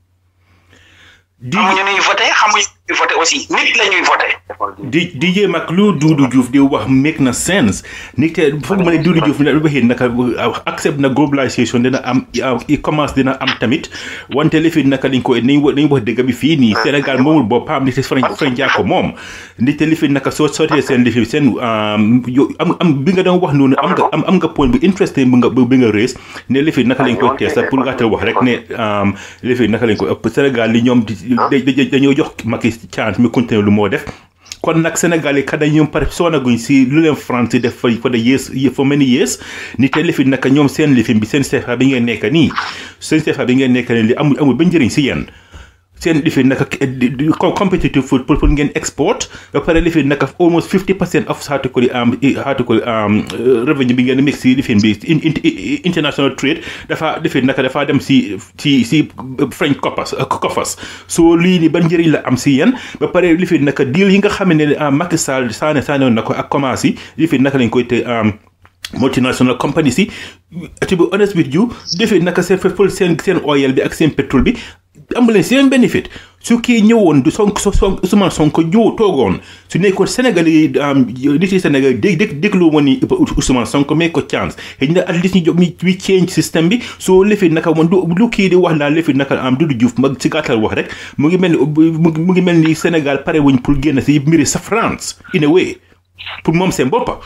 di xamuñu ni ñuy voté xamuñu ni ñuy voté aussi nit la ñuy voté di DJ Mac lu Doudou Diouf di wax make na sense ni te foog ma ne Doudou Diouf na waxee naka accept na globalisation dina am e-commerce dina am tamit wante li fi naka dañ ko nañ wax nañ wax dëgg bi fii nii Sénégal moomul boppam ni te French French yaa ko moom ni te li fi naka soo sootee seen li fi seen yow am am bi nga doon wax noonu am nga am am nga point bu interesting bi nga bi nga rees ne li fi naka lañ ko tees pour nga wax rek ne li fi naka lañ ko ëpp Sénégal li ñoom dañoo jox Macky chance mi continuer lu moo def kon nag Sénégal yi kada ñoom pare soonaguñ si lu leen France yi def fa for the years for many years ni te lifi naka ñoom seen lifin bi seen CFA bi ngeen nekk nii seen CFA bi ngeen nekk nii li amul amul ba njëriñ si yéen seen lifi naka competitive food pour pour ngeen export ba pare lifi naka almost 50 percent of article am article revenue bi ngeen mix si lifin bi international trade dafa lifi naka dafa dem si si si French coffers coffers so lii ni ban njëriñ la am si yéen ba pare lifi naka deal yi nga xam ne Macky Sall saane saane na ko ak commence yi lifi naka lañ koy te multinational companies yi to be honest with you defee naka seen feful seen seen oil bi ak seen pétrole bi amu leen seen bénéfice su kii ñëwoon du sonk so son Ousmane Sonko ñëw toogoon su nekkoon Sénégal yi nit yi Sénégal dég dég déglu woon ni Ousmane Sonko may ko chance xëy na at least ñu jox mi change système bi soo lefee naka moom lu kii di wax naa lefee naka am Doudou Diouf mag si gàttal wax rek mu ngi mel ni mu ngi mel ni Sénégal pare wuñ pour génn si mbiri sa France in a way pour moom seen boppa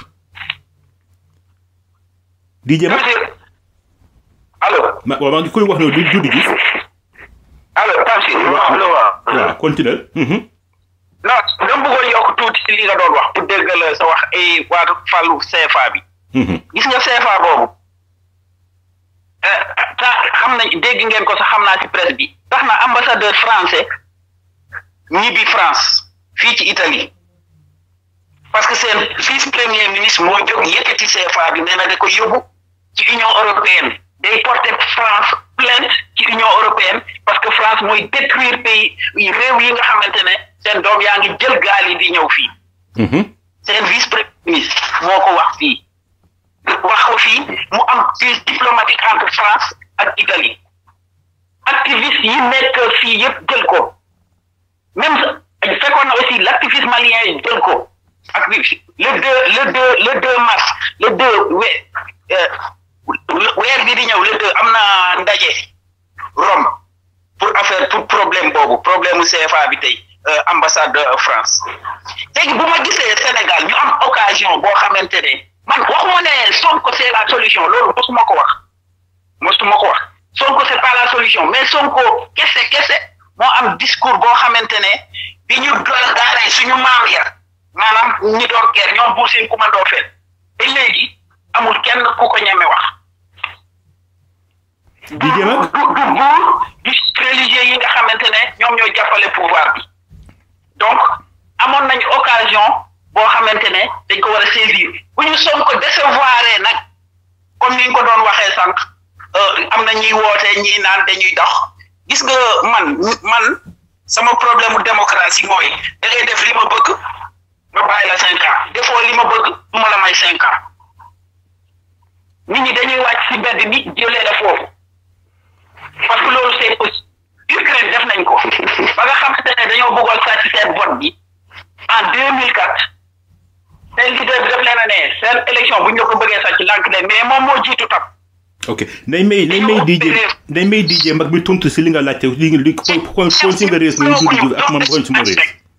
di jëm allo ma waaw maa ngi koy wax noonu du Doudou Diouf allo Tamsir allo waaw waaw continuel non dama bëggoon yokk tuuti si li nga doon wax pour déggal sa wax ay waatu fàllu CFA bi gis nga CFA boobu ta xam nañ dégg ngeen ko sax xam naa si presse bi tax na ambassadeur français ñibbi France fii ci Italie parce que seen vice premier ministre moo jóg yëkkati CFA bi nee na da ko yóbbu ci Union européenne day porter France plainte ci Union européenne parce que France mooy détruire pays réew yi nga xamante ne seen doom yaa ngi jël gaal yi di ñëw fii seen vice premier ministre moo ko wax fii wax ko fii mu am crise diplomatique entre France ak Italie activiste yi nekk fii yëpp jël ko même fekkoon na aussi l' activiste malien yi jël ko ak le deux le deux le deux mars le deux we weer bi di ñëw le deux am na ndaje Rome pour affaire pour problème boobu problème mu CFA bi tey ambassade de France léegi bu ma gisee Sénégal ñu am occasion boo xamante ne man waxuma ne Sonko c'est la solution loolu mosuma ko wax mosuma ko wax Sonko c'est pas la solution mais Sonko kese kese moo am discours boo xamante ne bi ñu doon daaree suñu maam ya maanaam ñi doon guerre ñoom buur seen commando fen te léegi amul kenn ku ko ñeme wax. di jëm ak du du buur du religieux yi nga xamante ne ñoom ñoo jàppale pouvoir bi donc amoon nañu occasion boo xamante ne dañ ko war a saisir bu ñu Sonko décevoir nag comme ni ñu ko doon waxee sànq am na ñuy woote ñii naan dañuy dox gis nga man man sama problème mu démocratie mooy da ngay def li ma bëgg. ma bàyyi la cinq ans defoo li ma bëgg du ma la may cinq ans nit ñi dañuy wàcc si mbedd bi jëlee la foofu parce que loolu c'est possible Ukraine def nañ ko ba nga xamante ne dañoo bëggoon sàcc seen vote bi en deux mille quatre seen leader bi def leen a ne seen élection bu ñu ko bëggee sàcc lànk leen mais moom moo jiitu tam ok nañ may nañ may DJ nañ may DJ mag bi tontu si li nga laajte li nga li kon kon si nga rees nañ Doudou Diouf ak man xool suma rees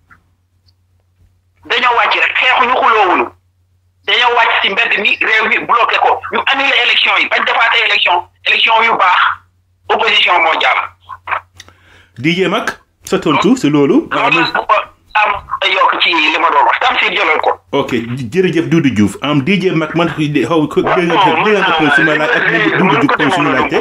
dañoo wàcc rek xeexuñu xuloowuñu dañoo wàcc ci mbedd mi réew mi bloqué ko ñu annulé élection yi bañ defaatee élection élection yu baax opposition moo jàll. DJ mag sa tontu si loolu. loolu am yokk ci li ma doon wax tam si jëlal ko. ok jërëjëf Doudou Diouf am DJ mag man xaw ko dégg nga dégg nga ko suma laaj ak Doudou Diouf kon suñu laajte.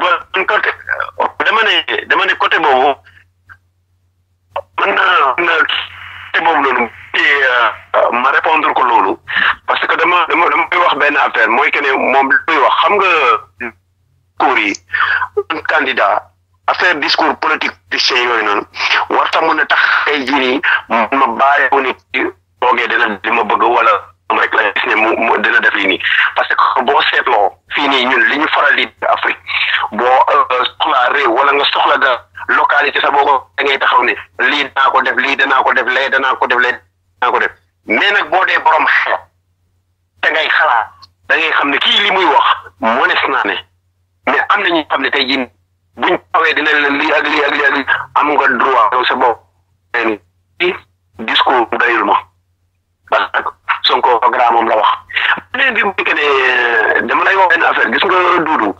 dama ne dama ne côté boobu mën naa côté boobu noonu. ma répondre ko loolu parce que dama dama dama koy wax benn affaire mooy que ne moom luy wax xam nga discours yi candidat affaire discours politique politicien yooyu noonu warta mun a tax tey jii nii ma bàyyi wu ni toogee dina li ma bëgg wala moom rek la gis ne mu mu dina def lii nii parce que boo seetloo fii nii ñun li ñu faral di Afrique boo soxlaa réew wala nga soxla da localité sa boo ko da ngay taxaw ne lii danaa ko def lii danaa ko def lee danaa ko def lee danaa ko def mais nag boo dee borom xel te ngay xalaat da ngay xam ne kii li muy wax mënees naa ne mais am na ñu xam ne tey jii buñ xawee dina leen lii ak lii ak lii ak lii am nga droit yow sa bopp ni discours dayul ma parce que Sonko programme moom la wax beneen bi muy que ne dama lay wax benn affaire gis nga duudu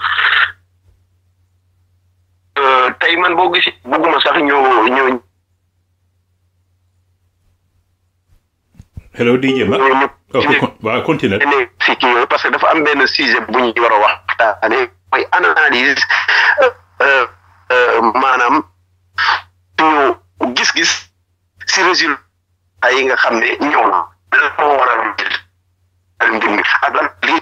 tey man boo gis bugguma sax ñu ñu hello DJ Mag ñu oh, con- waaw continue ne si kii yooyu parce que dafa am benn sujet bu ñu war a waxtaane mooy analyse euh, euh, maanaam suñu gis-gis si résultat yi nga xam ne ñëw na lan moo waral mbir mi ak lan lii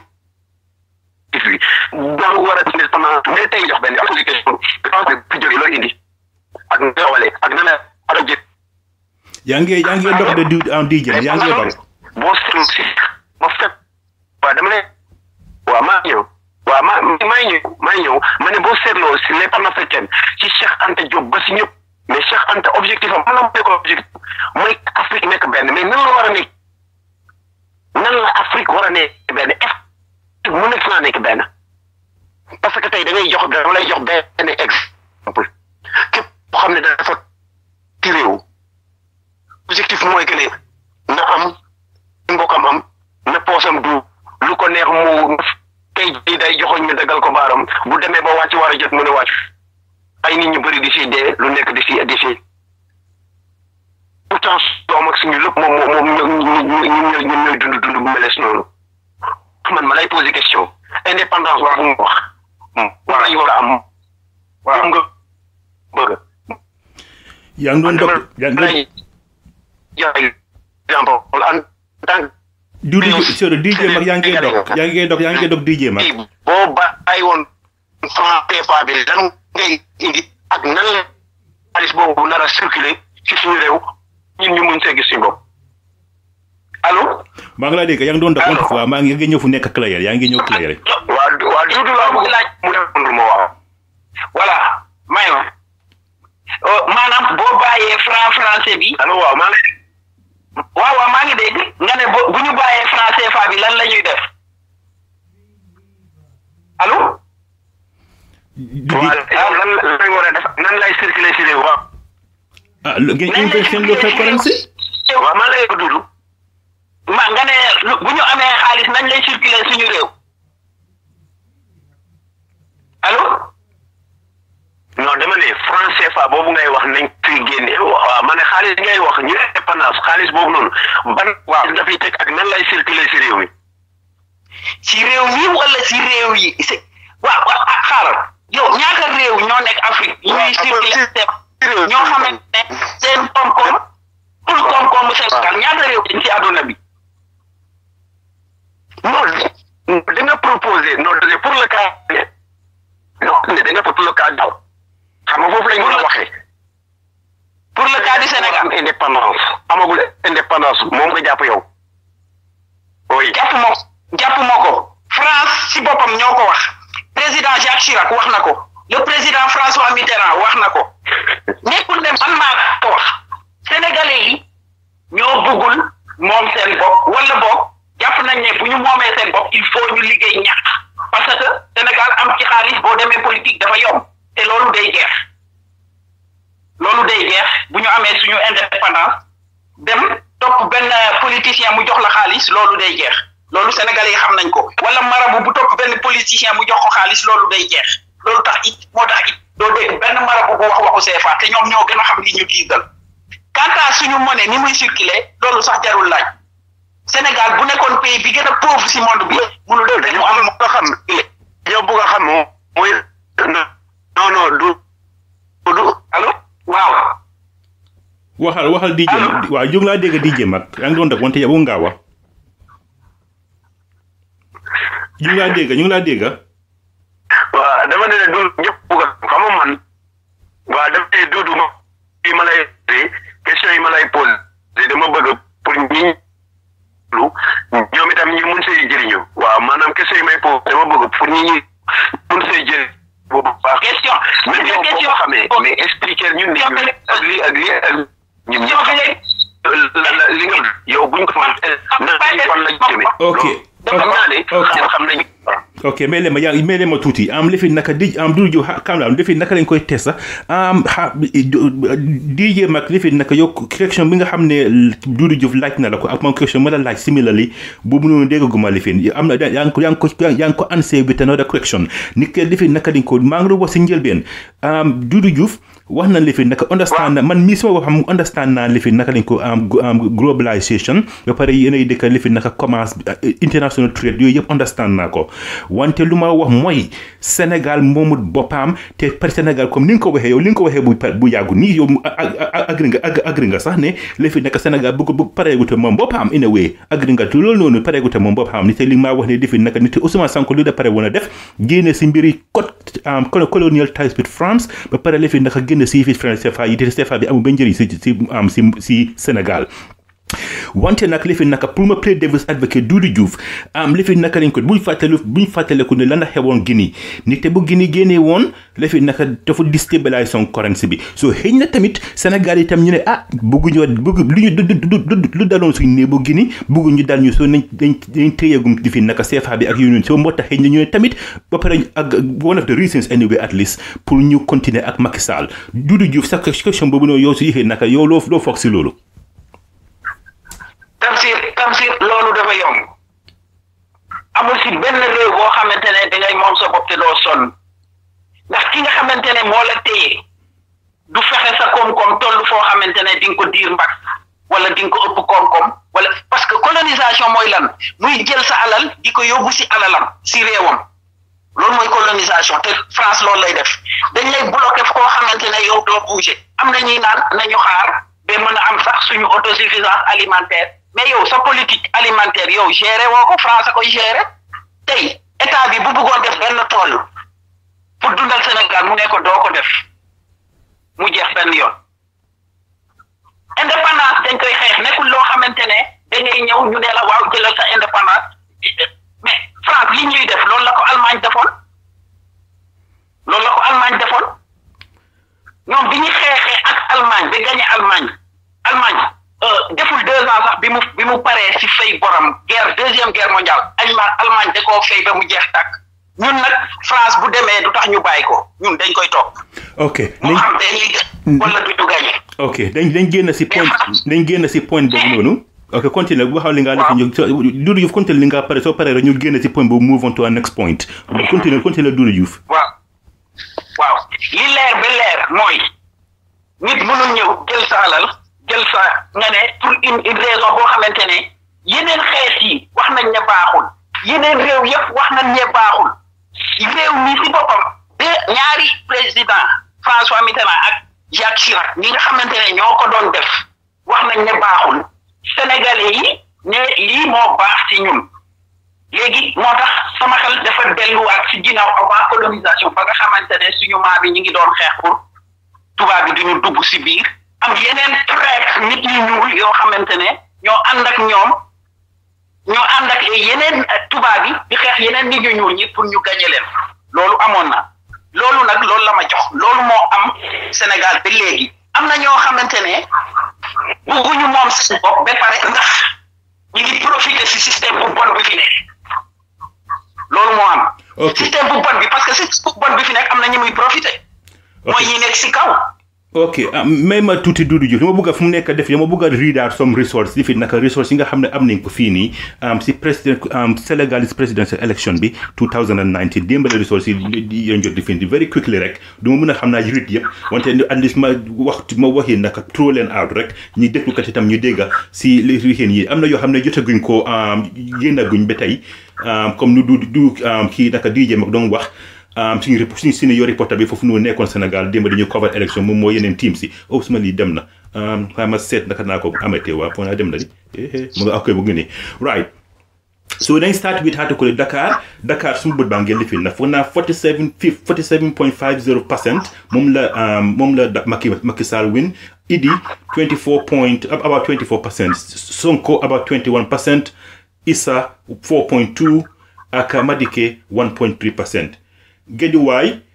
bi dafa war a dindi pendant mais tey jox benn application fi jóge looy indi ak nga walee ak na la war a jël yaa ngi yaa ngi dox de du en DJ Mag yaa ngi dox boo seetlu si ma fekk waaw dama ne waaw maa ñëw waaw maa maa ñëw maa ñëw ma ne boo seetloo si les panafricaines ci Cheikh Anta Diop ba si ñëpp mais Cheikh Anta objectif am man la mooy ko objectif mooy Afrique nekk benn mais nan la war a nekk nan la Afrique war a nekk benn est mu nekk naa nekk benn parce que tey da ngay jox dama lay jox benn exemple képp koo xam ne dafa ci réew objectif mooy que ne na am mbokkam am na poosam du lu ko neex mu tey jii day joxoñ ñu dagal ko baaram bu demee ba wàcc war a jot mu ne wàcc ay nit ñu bëri di si dee lu nekk di si di si pourtant doom ak suñu lépp moom moom moom ñun ñun ñooy dund dund bu meles noonu man ma lay poser question indépendance wax nga wax war nañu war a am waaw nga bëgg yaa ngi doon dox yaa ngi doon joxe exemple en tant du du sorry DJ Mag yaa ngi dox yaa ngi dox yaa ngi dox DJ Mag que boo bàyyi woon franc CFA bi lan ngay indi ak nan la xaalis boobu nar a circuler ci suñu réew ñun ñu mun see gis suñu bopp allo. maa ngi laa dégg yaa ngi doon dox wante waaw maa ngi yaa ngi ñëw fu nekk clair yaa ngi ñëw clair waa waa Duudu laa bëgg laaj mu répondre ma waaw. voilà may ma maanaam boo bàyyee franc français bi allo waaw maa ngi lay waaw waaw maa ngi dégg nga ne bo bu ñu bàyyee franc CFA bi lan la ñuy def allo du waaw di yow lan lan lañ war a def nan lay circuler si réew waaw. ah lu- ngeen invest seen local currency waaw maa ngi lay ko Duudu. ma nga ne lu- bu ñu amee xaalis nañ lay circuler suñu réew allo non dama ne franc CFA boobu ngay wax nañ fi génne waaw ma ne xaalis ngay wax ñu indépendance xaalis boobu noonu ban waaw dafay teg ak nan lay circuler si réew mi. ci réew mi wala ci réew yi c'est waaw waaw ah, xaaral yow ñaata réew ñoo nekk Afrique ñuy waaw, circuler ci- seen réew ñoo xamante ne seen koom-koom pour koom-koomu Sénégal ñaata réew dañ ci àdduna bi non da nga proposé non da nga pour le cas non da nga pour le cas daw xam nga foofu lañ mën a waxee. pour le cas du Sénégal am indépendance amagul indépendance moom nga jàpp yow. oui jàpp moo jàpp moo ko France ci boppam ñoo ko wax président Jacques Chirac wax na ko le président François Mitterrand wax na ko nekkul ne man maa ko wax sénégalais yi ñoo bëggul moom seen bopp wala bopp jàpp nañ ne bu ñu moomee seen bopp il faut ñu liggéey ñàkk parce que Sénégal am ci xaalis boo demee politique dafa yomb te loolu day jeex loolu day jeex bu ñu amee suñu indépendance dem topp benn politicien mu jox la xaalis loolu day jeex loolu sénégalais yi xam nañ ko wala marabu bu topp benn politicien mu jox ko xaalis loolu day jeex loolu tax it moo tax it doo dégg benn marabu bu wax waxu CFA te ñoom ñoo gën a xam li ñu diigal quant à suñu monnaie ni muy circuler loolu sax jarul laaj Sénégal bu nekkoon pays bi gën a pauvre si monde bi mënul def dañu dañu am am bëgg a xam dañoo bëgg a xam moom mooy non non du du allo waaw waxal waxal DJ Mag waaw jóg laa dégg DJ Mag yaa ngi doon dox wante yow ngaa wax ñu ngi laa dégg ñu ngi laa dégg waaw dama ne du ñëpp bëgg a xam nga man waaw dama ne duudu ma yi ma lay question yi ma lay posé dama bëgg pour ñi lu ñoom waaw question même c'est yow boo question ko xamee mais expliquer ñun ne ñun ak lii ak lii ak ñun question bi lay la la li nga yow buñ ko na fan lañ jëmee. Ok. loolu xam naa ne Ok. ñun xam nañu. ok mais leen ma yaa mais leen ma tuuti am lifi naka di am Doudou Diouf kam la lifi naka lañ koy test sax am xa DJ mag lifi naka yow question bi nga xam ne Doudou Diouf laaj na la ko ak moom question ma la laaj similarly boobu noonu déggaguma lifin am na yaa ngi ko yaa ngi ko yaa ngi ko answer with another question ni ke lifi naka dañ ko maa ngi la wax si njëlbeen am Doudou Diouf wax na lifi naka understand na man mii sama wax xam understand naa lifi naka lañ ko am am globalisation ba pare yéenay dëkk lifi naka commerce international trade yooyu yëpp understand naa ko wante lu ma wax mooy Sénégal moomut boppam te par Sénégal comme ni nga ko waxee yow li nga ko waxee bu pa- bu yàggu nii yow a- a- a- agri nga ag- agri nga sax ne li fi nekk Sénégal bëgg bëgg pareegute moom boppam in a way agri nga te loolu noonu pareegute moom boppam ni te li maa wax ne defi naka ni te Ousmane Sonko lu da pare woon a def génne si mbiri code um, colo- colonial ties with France ba pare li fi naka génne si fi France CFA yi te CFA bi amul benn njëriñ si si am si si Sénégal wante nag li fi naka pour ma play devil's advocate Doudou Diouf am li fi naka lañ ko buñ fàttali buñ fàttaliku ne lan la xewoon Guinée ni te bu Guinée génnee woon li fi naka dafa déstabiliser son currency bi so xëy na tamit Sénégal itam ñu ne ah bëgguñu bëgg lu ñu du du du lu daloon suñu nee bu Guinée bëgguñu dal ñu soo nañ dañ dañ téyegum di fi naka CFA bi ak yu ñun soo moo tax xëy na ñu ne tamit ba pare ak one of the reasons anyway at least pour ñu continuer ak Macky Sall Doudou Diouf sa question boobu noonu yow su yéexee naka yow loo loo foog si loolu Tamsir Tamsir loolu dafa yomb amul si benn réew boo xamante ne dangay moom sa bopp te doo sonn ndax ki nga xamante ne moo la téye du fexe sa koom-koom toll foo xamante ne di nga ko diir mbag wala di nga ko ëpp koom-koom wala parce que colonisation mooy lan muy jël sa alal di ko yóbbu si alalam si réewam loolu mooy colonisation te France loolu lay def dañ lay bloqué koo xamante ne yow doo bouger am na ñuy naan nañu xaar ba mën a am sax suñu autosuffisance alimentaire mais yow sa politique alimentaire yow géré woo ko France a koy géré tey état bi bu bëggoon def benn tool pour dundal Sénégal mu ne ko doo ko def mu jeex benn yoon indépendance dañ koy xeex nekkul loo xamante ne da ngay ñëw ñu ne la waaw jëlal sa indépendance mais France li ñuy def loolu la ko Allemagne defoon loolu la ko Allemagne defoon ñoom bi ñu xeexee ak Allemagne ba gagné Allemagne Allemagne deful deux ans sax bi mu bi mu paree si fay borom guerre deuxième guerre mondiale Allemagne Allemagne da koo fay ba mu jeex tàkk ñun nag France bu demee du tax ñu bàyyi ko ñun dañ koy topp ok moo nañ xam dañuy gën wala du ñu gagné ok dañ dañ génn si point dañ génn si point boobu noonu ok continue bu waxaw li nga def ñu Doudou Diouf continue li nga pare soo paree rek ñu génn si point boobu move on to our next point continue continue Doudou Diouf waaw waaw li leer ba leer mooy nit mënul ñëw jël sa alal jël sa nga ne pour une une raison boo xamante ne yeneen xeet yi wax nañ ne baaxul yeneen réew yëpp wax nañ ne baaxul réew mi si boppam de ñaari président François Mitterrand ak Jacques Chirac ñi nga xamante ne ñoo ko doon def wax nañ ne baaxul sénégalais yi ne lii moo baax ci ñun léegi moo tax sama xel dafa delluwaat ci ginnaaw avant colonisation ba nga xamante ne suñu maam yi ñu ngi doon xeex pour tubaab bi duñu dugg ci biir am yeneen traite nit ñu ñuul yoo xamante ne ñoo ànd ak ñoom ñoo ànd ak yeneen tubaab yi di xeex yeneen nit ñu ñuul ñi pour ñu gañe leen loolu amoon na loolu nag loolu la ma jox loolu moo am Sénégal ba léegi am na ñoo xamante ne bugguñu moom seen bopp ba pare ndax ñu ngi profité ci système bu bon bi fi nekk loolu moo am. Ok. système bu bon bi parce que système bu bon bi fi nekk am na ñu muy profité. mooy ñi nekk ci kaw. ok ah may ma tuuti Doudou Diouf dama bëgg a fu mu nekk def dama bëgg a read out some resource yi fi naka resource yi nga xam ne am nañ ko fii nii am si président am Senegalese presidential election bi 2019 démbale resource yi yi yéen jot di fi indi very quickly rek du ma mën a xam naa read yëpp wante at least ma wax ma waxee naka throw leen out rek ñi déglukat itam ñu dégga si li xeen yi am na yoo xam ne jotaguñ ko génnaguñ ba tey am comme nu du du am kii naka DJ mag doon wax um, suñu rep- suñu senior reporter bi foofu noonu nekkoon Sénégal démb dañu cover élection moom moo yeneen team si oh suma lii dem na um, xaaral ma seet naka naa ko amatee waa foo naa dem na di eh eh mu nga ak bu ngi nii right so dañ start with article Dakar Dakar suñu bët baa ngeen lifin na foog naa 47 fi- 47.50 percent moom la um, moom la da- Macky Macky Sall win Idi 24 point about 24 percent Sonko about 21 percent Issa 4.2 ak Madike 1.3 percent Géejuwaay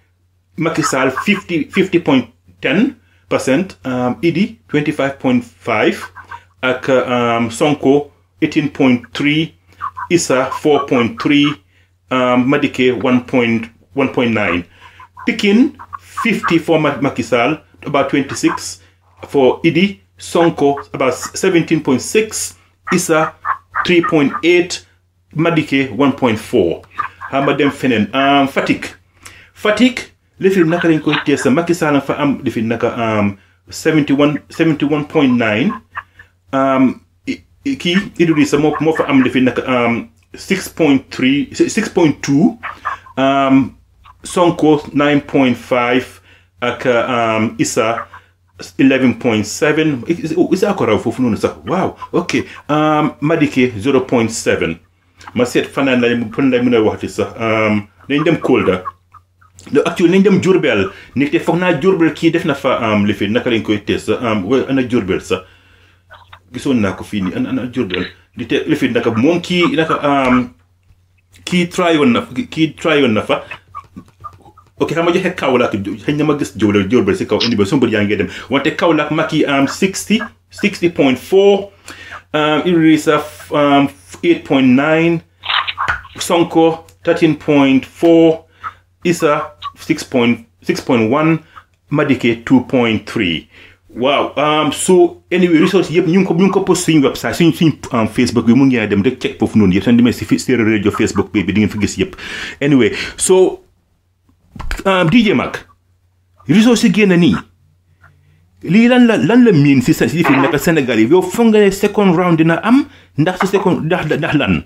Macky Sall 50 50.10 percent um, Idi 25.5 ak um, Sonko 18.3 Issa 4.3 um, Madike 1.1.9 Pikin 50 for Ma- Macky Sall about 26 for Idi Sonko about 17.6 Issa 3.8 Madike 1.4 xama dem feneen um, Fatick Fatick lifi naka lañ koy teesa Macky Sall fa am lifi naka um, 71 71.9 um, i- i- kii Idrissa moo moo fa am lifi naka um, 6.3 6.2 um, Sonko 9.5 ak um, Issa 11.7 Is- Issa ko raw foofu noonu sax waaw ok um, Madike 0.7 ma seet fanaan lay fan lay mën a waxti sax um, nañ dem Kolda no actually nañ dem Jurbel nit te foog naa Jurbel kii def na fa um, li fi naka lañ koy tees sax um, wa- ana Jurbel sax gisoon naa ko fii nii ana ana Jurbel di te li fi naka moom kii naka um, kii tryoon na kii tryoon na fa ok xam nga joxe Kaolack xëy na ma gis Jurbel Jurbel si kaw indi ba sumbar yaa ngi dem wante Kaolack Macky am 60 60.4 um, Idrissa um, 8.9 Sonko 13.4 Issa 6.6.1 Madike 2.3 waaw um, so anyway results yëpp ñu ngi ko ñu ngi ko post suñu website suñ suñ um, Facebook bi mu ngi dem rek check foofu noonu yëpp seen demee si fi Séeréer rajo Facebook bi bi di ngeen fi gis yëpp anyway so um, DJ Mag results yi génn nii lii lan la lan la miin si sa si fi nekk Sénégal yi yow foog nga ne second round dina am ndax si second ndax ndax lan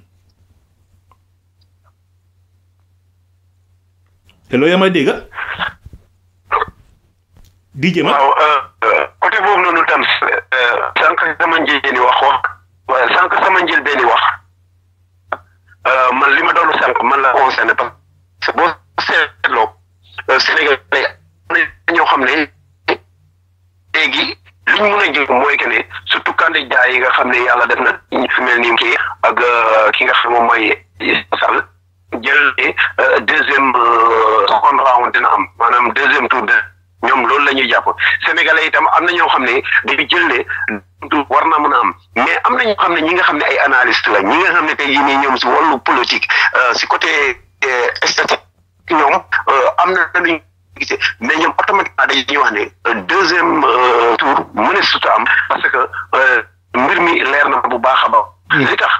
te loo yaa may dégg DJ Mag waaw côté boobu noonu tam sànq sama njëlbeeni wax wax waaye sànq sama njëlbeeni wax euh, man li ma doon sànq man la concerné parce que boo seetloo euh, Sénégal am na ñoo xam ne léegi li ñu mun a jël mooy que ne surtout candidat yi nga xam ne yàlla def na ñu fi mel ni kii ak euh, ki nga xam moom mooy Sall jël ne euh, deuxième euh, second round dina am maanaam deuxième tour de ñoom loolu la ñuy jàpp sénégalais itam am na ñoo xam ne dañu jël ne du war na mën a am mais am na ñoo xam ne ñi nga xam ne ay analyste la ñi nga xam ne tey jii nii ñoom si wàllu politique euh, si côté euh, statistique ñoom euh, am na lu ñu gisee mais ñoom automatiquement dañuy wax ne euh, deuxième euh, tour mën a suta am parce que euh, mbir mi leer na bu baax a baax li tax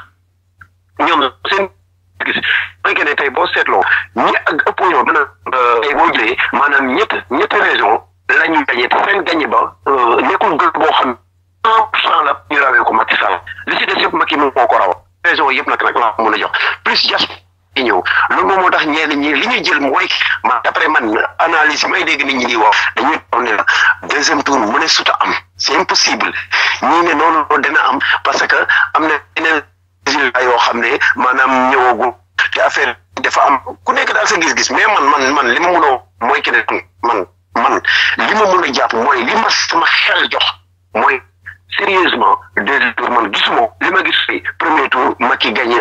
ñoom seen gis mooy que ne tey boo seetloo ñi ak opposition mën a tey boo jëlee maanaam ñett ñetti région la ñu gagné te seen gagné ba euh, nekkul gën boo xam un pour cent la ñu rawee ko Macky Sall li si des yëpp Macky moom moo ko raw région yëpp nag nag laa mën a jox plus jas yi ñëw loolu moom moo tax ñenn ñi li ñuy jël mooy ma d'après man analyse yi may dégg nit ñi di wax dañuy taw ne la deuxième tour mu ne suta am c'est impossible ñii ne noonu dina am parce que am na yeneen résultat yoo xam ne maanaam ñëwagul te affaire dafa am ku nekk daal sa gis-gis mais man man man li ma mun a mooy que ne man man li ma mun a jàpp mooy li ma sama xel jox mooy sérieusement deuxième tour man gisuma li ma gis fi premier tour Macky gagné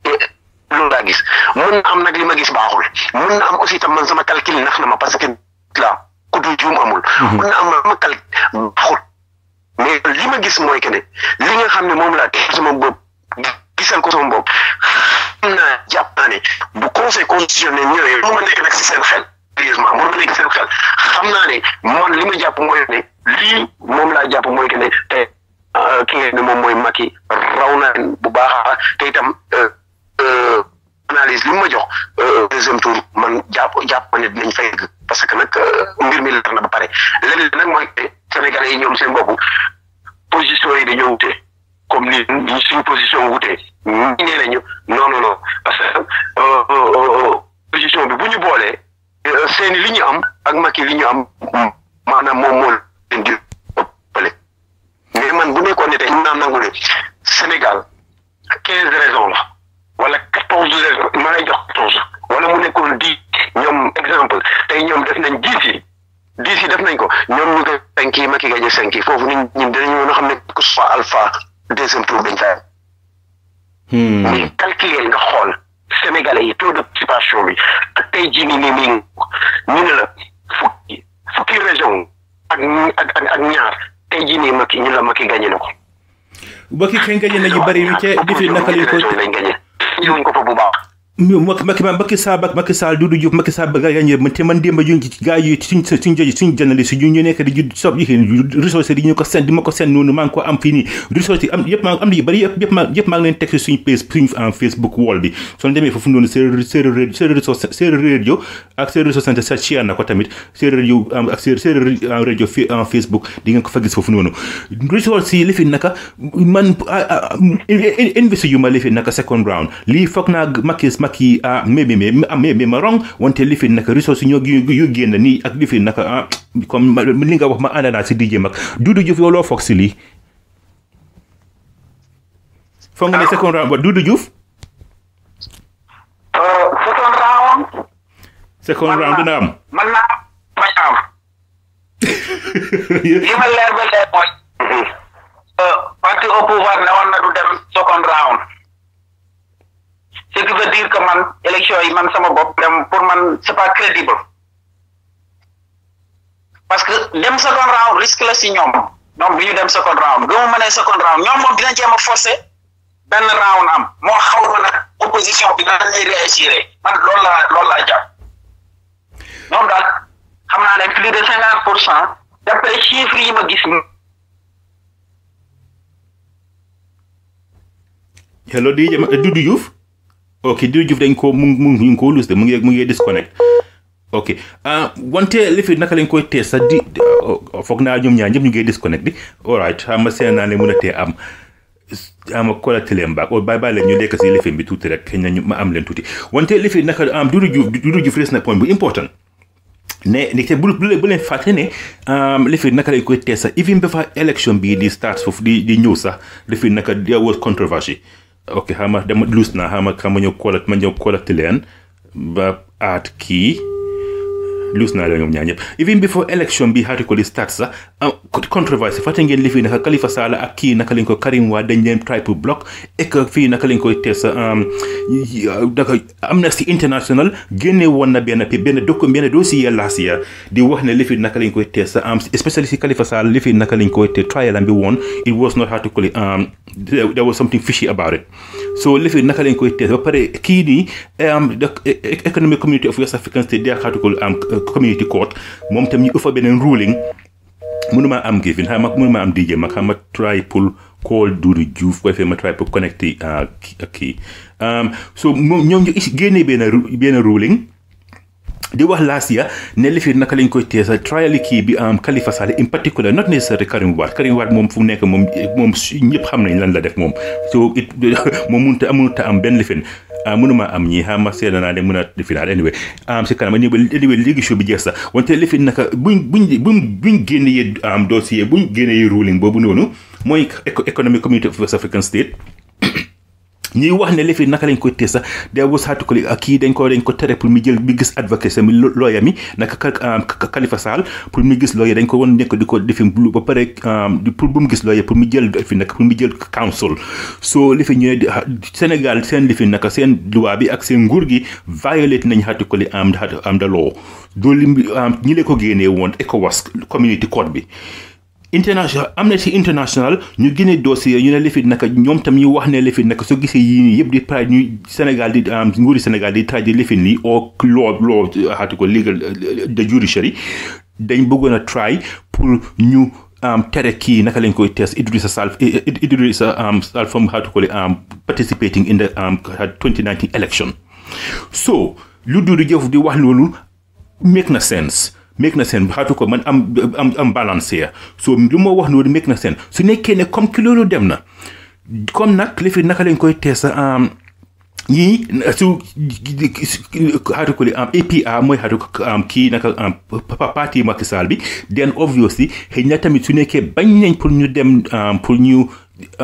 loolu laa gis mun na am nag li ma gis baaxul mun na am aussi tam man sama calcul nax na ma parce que là ku du juum amul mun na am sama calcul baaxul mais li ma gis mooy que ne li nga xam ne moom laa teg sama bopp gisal ko sama bopp xam naa jàpp naa ne bu conseil constitutionnel ñëwee mu ma nekk nag si seen xel sérieusement mun ma nekk seen xel xam naa ne man li ma jàpp mooy ne lii moom laa jàpp mooy que ne te ki nga ne moom mooy Macky raw na leen bu baax te itam analyse li mu ma jox deuxième tour man jàpp jàpp ma ne dinañ fay parce que nag mbir mi leer na ba pare leneen nag mooy Sénégalais yi ñoom seen bopp position yi dañoo wute comme ni ni suñu position wutee ñi nee nañu non non non parce que position bi bu ñu boolee seeni li ñu am ak Macky li ñu am maanaam moom moo leen di ëppale mais man bu nekkoon ne tey ñu naan nangu ne Sénégal quinze raisons la wala quatorze raisons ma lay jox quatorze wala mu nekkoon dix ñoom exemple tey ñoom def nañ dix yi dix yi def nañ ko ñoom ñu ko cinq yi Macky gagné cinq yi foofu nit ñi dinañu mën a xam ne que soit alpha deuxième tour dañ fay mais calculer nga xool sénégalais yi taux de participation bi ak tey jii nii nii nii ñu ne la fukki fukki région ak ak ak ak ñaar tey jii nii Macky ñu la Macky gagné na ko. Macky kañ gañe nañu bari wi ca defi naka lañ ko région yi lañ gagné. ñëwuñ ko fa bu baax. Macky Macky Macky Sall ak Macky Sall Doudou Diouf Macky Sall ba gañe man te man démb ju gaa yi suñ suñ jëj suñ journaliste ñu ñu nekk di ju sob yi ressources yi ñu ko seen di ma ko seen noonu maa ngi ko am fii nii ressources yi am yëpp maa am na yu bëri yëpp yëpp maa yëpp maa ngi leen teg si suñ page suñ Facebook wall bi soo demee foofu noonu séeréer séeréer séeréer réseau séeréer radio ak séeréer réseau santé sa share na ko tamit séeréer radio ak séeréer radio fi en Facebook di ngeen ko fa gis foofu noonu ressources yi li fi naka man investi yu ma li fi naka second round lii foog naa Macky Macky ah mais mais mais mais ma rong wante li fi naka ressources ñoo yu génn nii ak li fi naka ah comme li nga wax ma ànd naa si DJ Mag Doudou Diouf yow loo foog si lii foog nga ne second round ba Doudou Diouf second round second round dina am man naa bañ am li ma leer ba leer mooy parti au pouvoir ne woon na du dem second round ce qui veut dire que man élection yi man sama bopp dem pour man c'est pas crédible parce que dem second round risque la si ñoom ñoom du ñu dem second round gëmu ma ne second round ñoom moom dina jéem a forcer benn round am moo xaw ma nag opposition bi nan lay réussir man loolu laa loolu laa jàpp ñoom daal xam naa ne plus de cinquante pour cent d'après chiffres yi ma gis hello DJ Doudou Diouf ok Doudou Diouf dañ ko mu mu ngi ko lus de mu ngi mu ngi disconnect ok ah wante li fi naka lañ koy tee sax di foog naa ñoom ñaar ñëpp ñu ngi disconnect di alright xam nga seen naa ne mën a tee am ama kolati leen baak o bàyyi bàyyi leen ñu lekk si lifin bi tuuti rek xëy na ñu ma am leen tuuti wante li fi naka am Doudou Diouf Doudou Diouf res na point bu important ne ni te bu bu leen fàtte ne li fi naka lañ koy tee sax even ba fa élection bii di start foofu di di ñëw sax li fi naka there was controversy ok xam nga dama luus naa xam nga xam ma ñëw koolat ma ñëw koolati leen ba aat kii luus naa leen ñoom ñaar ñëpp even before election bi xaati ko li start sax controversy fàtte ngeen li fii naka Khalifa Sallah ak kii naka lañ ko Karim Wade dañ leen try pour block et que fii naka lañ koy tees naka Amnesty International génne woon na benn benn docu benn dossier last year di wax ne li fi naka lañ koy tees especially si Khalifa Sallah li fi naka lañ koy te trial am bi woon it was not how to call it there was something fishy about it so li fi naka lañ koy tees ba pare kii nii economic community of West African State they how to call community court moom tam ñu ëffa beneen ruling mënuma am gifin xam nga mënuma am DJ ma xam ma try pour call Doudou Diouf ko defee ma try pour connecter ak kii so moom ñoom ñu génnee benn benn ruling di wax last year ne li fi naka lañ koy teesa trial kii bi am Khalifa Sallah in particular not necessarily Karim Wade Karim Wade moom fu mu nekk moom moom ñëpp xam nañ lan la def moom so it moom mënut a mënut a am benn lifin mënuma am ñii xam ma seetla naa ne mën a defi naa anyway am si kanam anyway léegi show bi jeex sax wante li fi naka buñ buñ buñ buñ génnee am dossier buñ génnee ruling boobu noonu mooy economic community of West African State ñuy wax ne li fi naka lañ koy tee sax de was hatu ko ak kii dañ ko dañ ko tere pour mu jël mi gis advocate mi lawyer mi naka Khalifa Sall pour mu gis lawyer dañ ko won nekk di ko defi ba pare pour bu mu gis lawyer pour mu jël fi naka pour mu jël council so li fi ñëwee Sénégal seen li fi naka seen loi bi ak seen nguur gi violate nañ hatu ko li am am da law loolu ñi leen ko génnee woon ECOWAS community court bi international Amnesty International ñu génne dossier ñu ne lifit naka ñoom tam ñu wax ne lifit naka soo gisee yii nii yëpp di try ñu Sénégal di nguuri Sénégal di try di lifin nii au law law xaati ko legal de judiciary dañ bëggoon a try pour ñu tere kii naka lañ koy test Idrissa Sall Idrissa Sall from how to call it participating in the 2019 election so lu Doudou Diouf di wax loolu make na sense make na sense xaatu ko man am am am balance here so lu ma wax noonu make na sense su nekkee ne comme ki loolu dem na comme nag li fi naka lañ koy teesa yii su xaatu ko li am APR mooy xaatu ko kii naka parti Macky Sall bi then obviously xëy na tamit su nekkee bañ nañ pour ñu dem pour ñu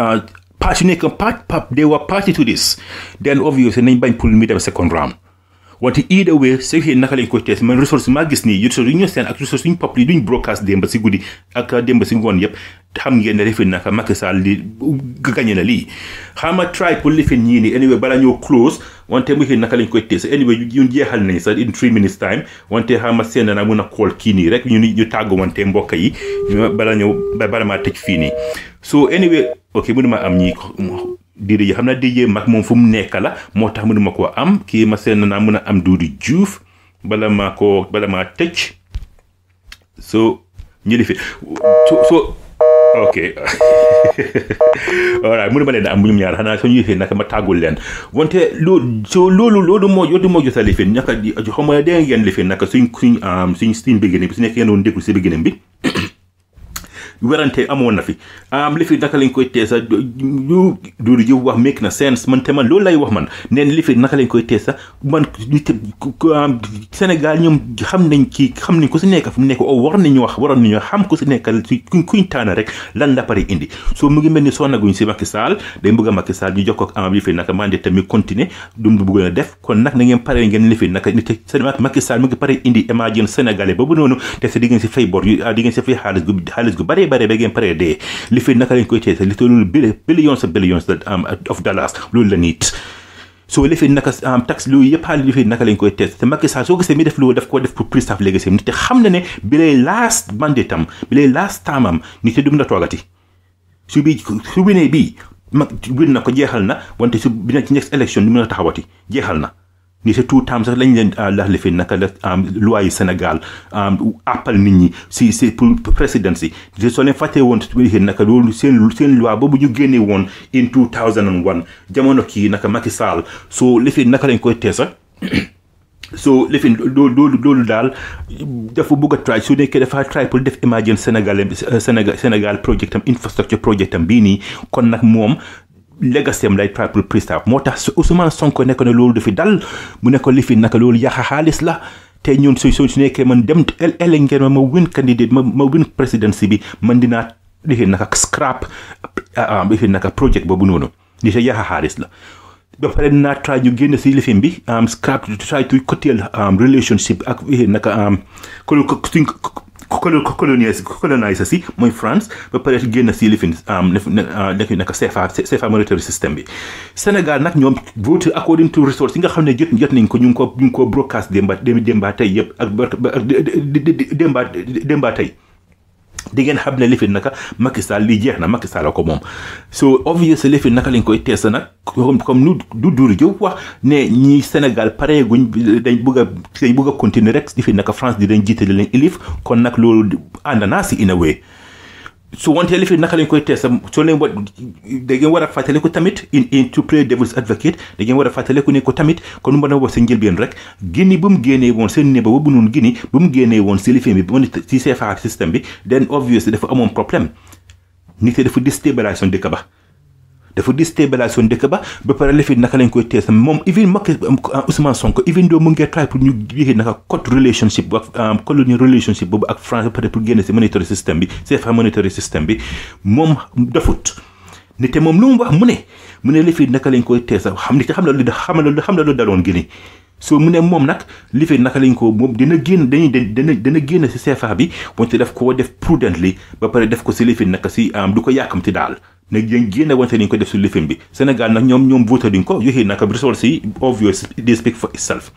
parti nekk part they were party to this then obviously nañ bañ pour mu dem second round wante either way su fekkee naka lañ koy tees man ressource maa gis nii ressource yu ñu seen ak ressource yu ñu pop yi duñ broadcast démb si guddi ak démb si ngoon yëpp xam ngeen ne lifin naka Macky Sall li gañe na lii xama try pour lifin ñii nii anyway bala ñoo close wante mu naka lañ koy tees anyway ñun jeexal nañ sax in three minutes time wante xama seen na mun a call kii nii rek ñu ñu tàggu wante mbokk yi bala ñëw bala maa tëj fii nii so anyway ok mënu ma am ñii diidi yi xam naa dijee mag moom fu mu nekk la moo tax mënuma koo am kii ma seen naa mën a am Duudu Juuf bala maa ko bala maa tëj so ñu li fi so so ok alright mënuma leen am bu ñum ñaar xanaa soo ñu yëfee naka ma tàggul leen wante loolu so loolu loolu moo yoodu moo jota lifin naka xam nga dégg ngeen lifin naka suñ suñ suñ suñ beginning bi su nekk ngeen doon déglu si beginning bi werante amoon na fi am li fi naka lañ koy teesa lu duudu ji wax make na sense man te man loolu lay wax man neen li fi naka lañ koy teesa man nit Sénégal ñoom xam nañ kii xam nañ ko si nekk fu mu nekk o war nañu wax waroon nañu xam ko si nekkal si kuñ kuñ taana rek lan la pare indi soo mu ngi mel ni sonnaguñ si Macky Sall day bëgg a Macky Sall ñu jox ko am li fi naka mandé tamit continuer dum du bëgg a def kon nag na ngeen pare ngeen li fi naka nit Macky Sall mu ngi pare indi émergence sénégalais boobu noonu te si di ngeen si fay bor yu di ngeen si fay xaalis gu xaalis gu bare bare ba ngeen pare dee li fi naka lañ koy teese li loolu billions of billions of dollars loolu la nit soo lifee naka tax loolu yëpp xaalis lifee naka lañ koy tees te Macky Sall soo gisee mi def loolu daf ko def pour préserve legacy nit te xam na ne bi lay last mandate am bi lay last time am nit te du mën a toogati su bi su winee bii mag win na ko jeexal na wante su bi na ci next election du mën a taxawati jeexal na ni te tout temps sax lañ leen lax lifin naka la loi yu Sénégal appal nit ñi si si pour président si te soo leen fàttee woon naka loolu seen seen loi boobu ñu génne woon in 2001 jamono kii naka Macky Sall soo lifin naka lañ koy teesa so lifin loolu loolu daal dafa bëgg a try su nekkee dafa try pour def emergence Sénégal Sénégal Sénégal project am infrastructure project am bii nii kon nag moom legacy am lay try pour préserve moo tax Ousmane Sonko nekk na loolu dafi dal mu nekk li fi naka loolu yàqa xaalis la te ñun su su nekkee man dem ele ngeen ma ma win candidate ma ma win presidency bi man dinaa lifi naka scrap lifi naka project boobu noonu li te yàqa xaalis la ba pare dinaa try ñu génn si lifin bi scrap try to curtail relationship ak naka suñ colonise colonise si mooy France ba pare génn si lifin nekk naka CFA CFA monetary system bi Sénégal nag ñoom vote according to resource yi nga xam ne jot jot nañ ko ñu ngi ko ñu ngi ko broadcast démba démba tey yëpp ak démba démba tey di ngeen xam ne lifin naka Macky Sall lii jeex na Macky Sall ko moom so obviously lifin naka lañ koy tees nag comme comme nu du duuru jëw wax ne ñi Sénégal pare guñ dañ bëgg a dañ bëgg a continuer rek lifin naka France di dañ jiitale leen ilif kon nag loolu ànd naa si in a way su wante li fi naka lañ koy tees soo leen wa da ngeen war a fàttaliku tamit in in to play devil's advocate da ngeen war a fàttaliku ne ko tamit kon nu mën a wax sa njëlbeen rek Guinée bu mu génnee woon seen néba boobu noonu Guinée bu mu génnee woon si lifin bi ba mu si CFA système bi then obviously dafa amoon problème nit ki dafa déstabilisation dëkk ba dafa déstabilisation dëkk ba ba pare lifi naka lañ koy tees moom even Macky Ousmane Sonko even doo mu ngi try pour ñu yéexee naka code relationship ak colonial relationship boobu ak France peut-être pour génne si monetary system bi CFA monetary system bi moom dafut ni te moom lu mu wax mu ne mu ne lifi naka lañ koy tees xam ni xam na lu xam na lu xam na lu daloon Guinée so mu ne moom nag li fi naka lañ ko moom dina génn dañuy dana dana génn si CFA bi wante daf koo def prudently ba pare def ko si li fi naka si du ko yàkkamti daal nag yéen génne wante nañ ko def si lifin bi Sénégal nag ñoom ñoom voté duñ ko yoxee naka resource yi obvious they speak for itself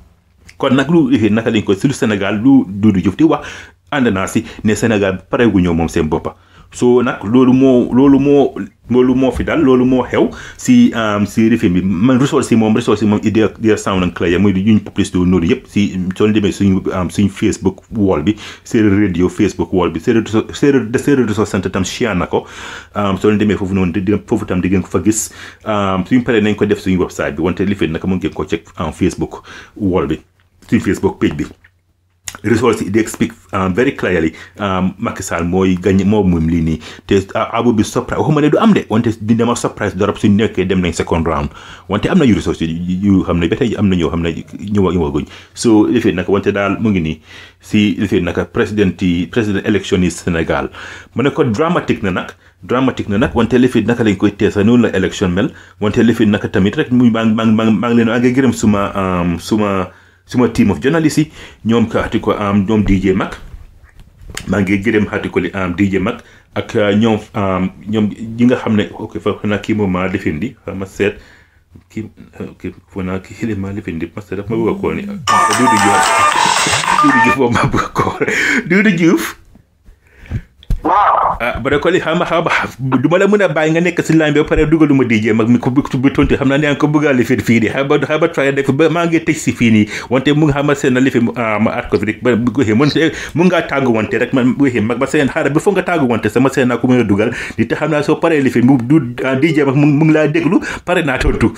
kon nag lu yoxee naka lañ ko si lu Sénégal lu Doudou Diouf di wax ànd naa si ne Sénégal pare gu ñëw moom seen boppa so nag loolu moo loolu moo loolu moo fi dal loolu moo xew si si rifin bi man resource yi moom resource yi moom idea idea sound and clear muy yuñ publicité wu noonu yëpp si soo demee suñ suñ Facebook wall bi séeréer radio Facebook wall bi séeréer séeréer séeréer resource centre tam share na ko soo leen demee foofu noonu di foofu tam di ngeen ko fa gis suñ paree nañ ko def suñ website bi wante lifin naka mu ngeen ko check en Facebook wall bi suñ Facebook page bi results yi they speak um, very clearly um, Macky Sall mooy gañ moo moom lii nii te abu bi surprise waxuma ne du am de wante di dama surprise dorop suñ nekkee dem nañ second round wante am na yu results yu xam ne ba tey am na ñoo xam ne ñëwa ñëwaguñ so lifee naka wante daal mu ngi nii si lifee naka président yi président élection yi Sénégal mu ne ko dramatique na nag dramatique na nag wante lifit naka lañ koy teesa noonu la élection mel wante lifit naka tamit rek muy maa maa maa maa ngi leen maa ngi gërëm suma suma suma team of journalists yi ñoom ka xati ko am ñoom DJ Mag maa ngi gërëm xati ko li am DJ Mag ak ñoom ñoom ñi nga xam ne ok fa xanaa kii moom maa lifindi ma seet kii kii foo naa kii xile maa lifindi ma seet daf ma bëgg a koo ni Doudou Diouf Doudou Diouf moom maa bëgg a koo Doudou Diouf waaw ah ba ko li xam xam du ma la mën a bàyyi nga nekk si line bi ba pare dugaluma DJ mag mi ko bi tontu xam naa ne yaa ngi ko bëgg a lifin fii nii xam ba xam ba try def ba maa ngi tëj si fii nii wante mu nga xam seen na lifi ma at ko fi rek ba bu ko mun mun ngaa tàggu wante rek ma bu mag ba seen xaaral bi foog nga tàggu wante sama seen naa ko mën a dugal di te xam naa soo paree lifi mu du DJ mag mu ngi laa déglu pare naa tontu.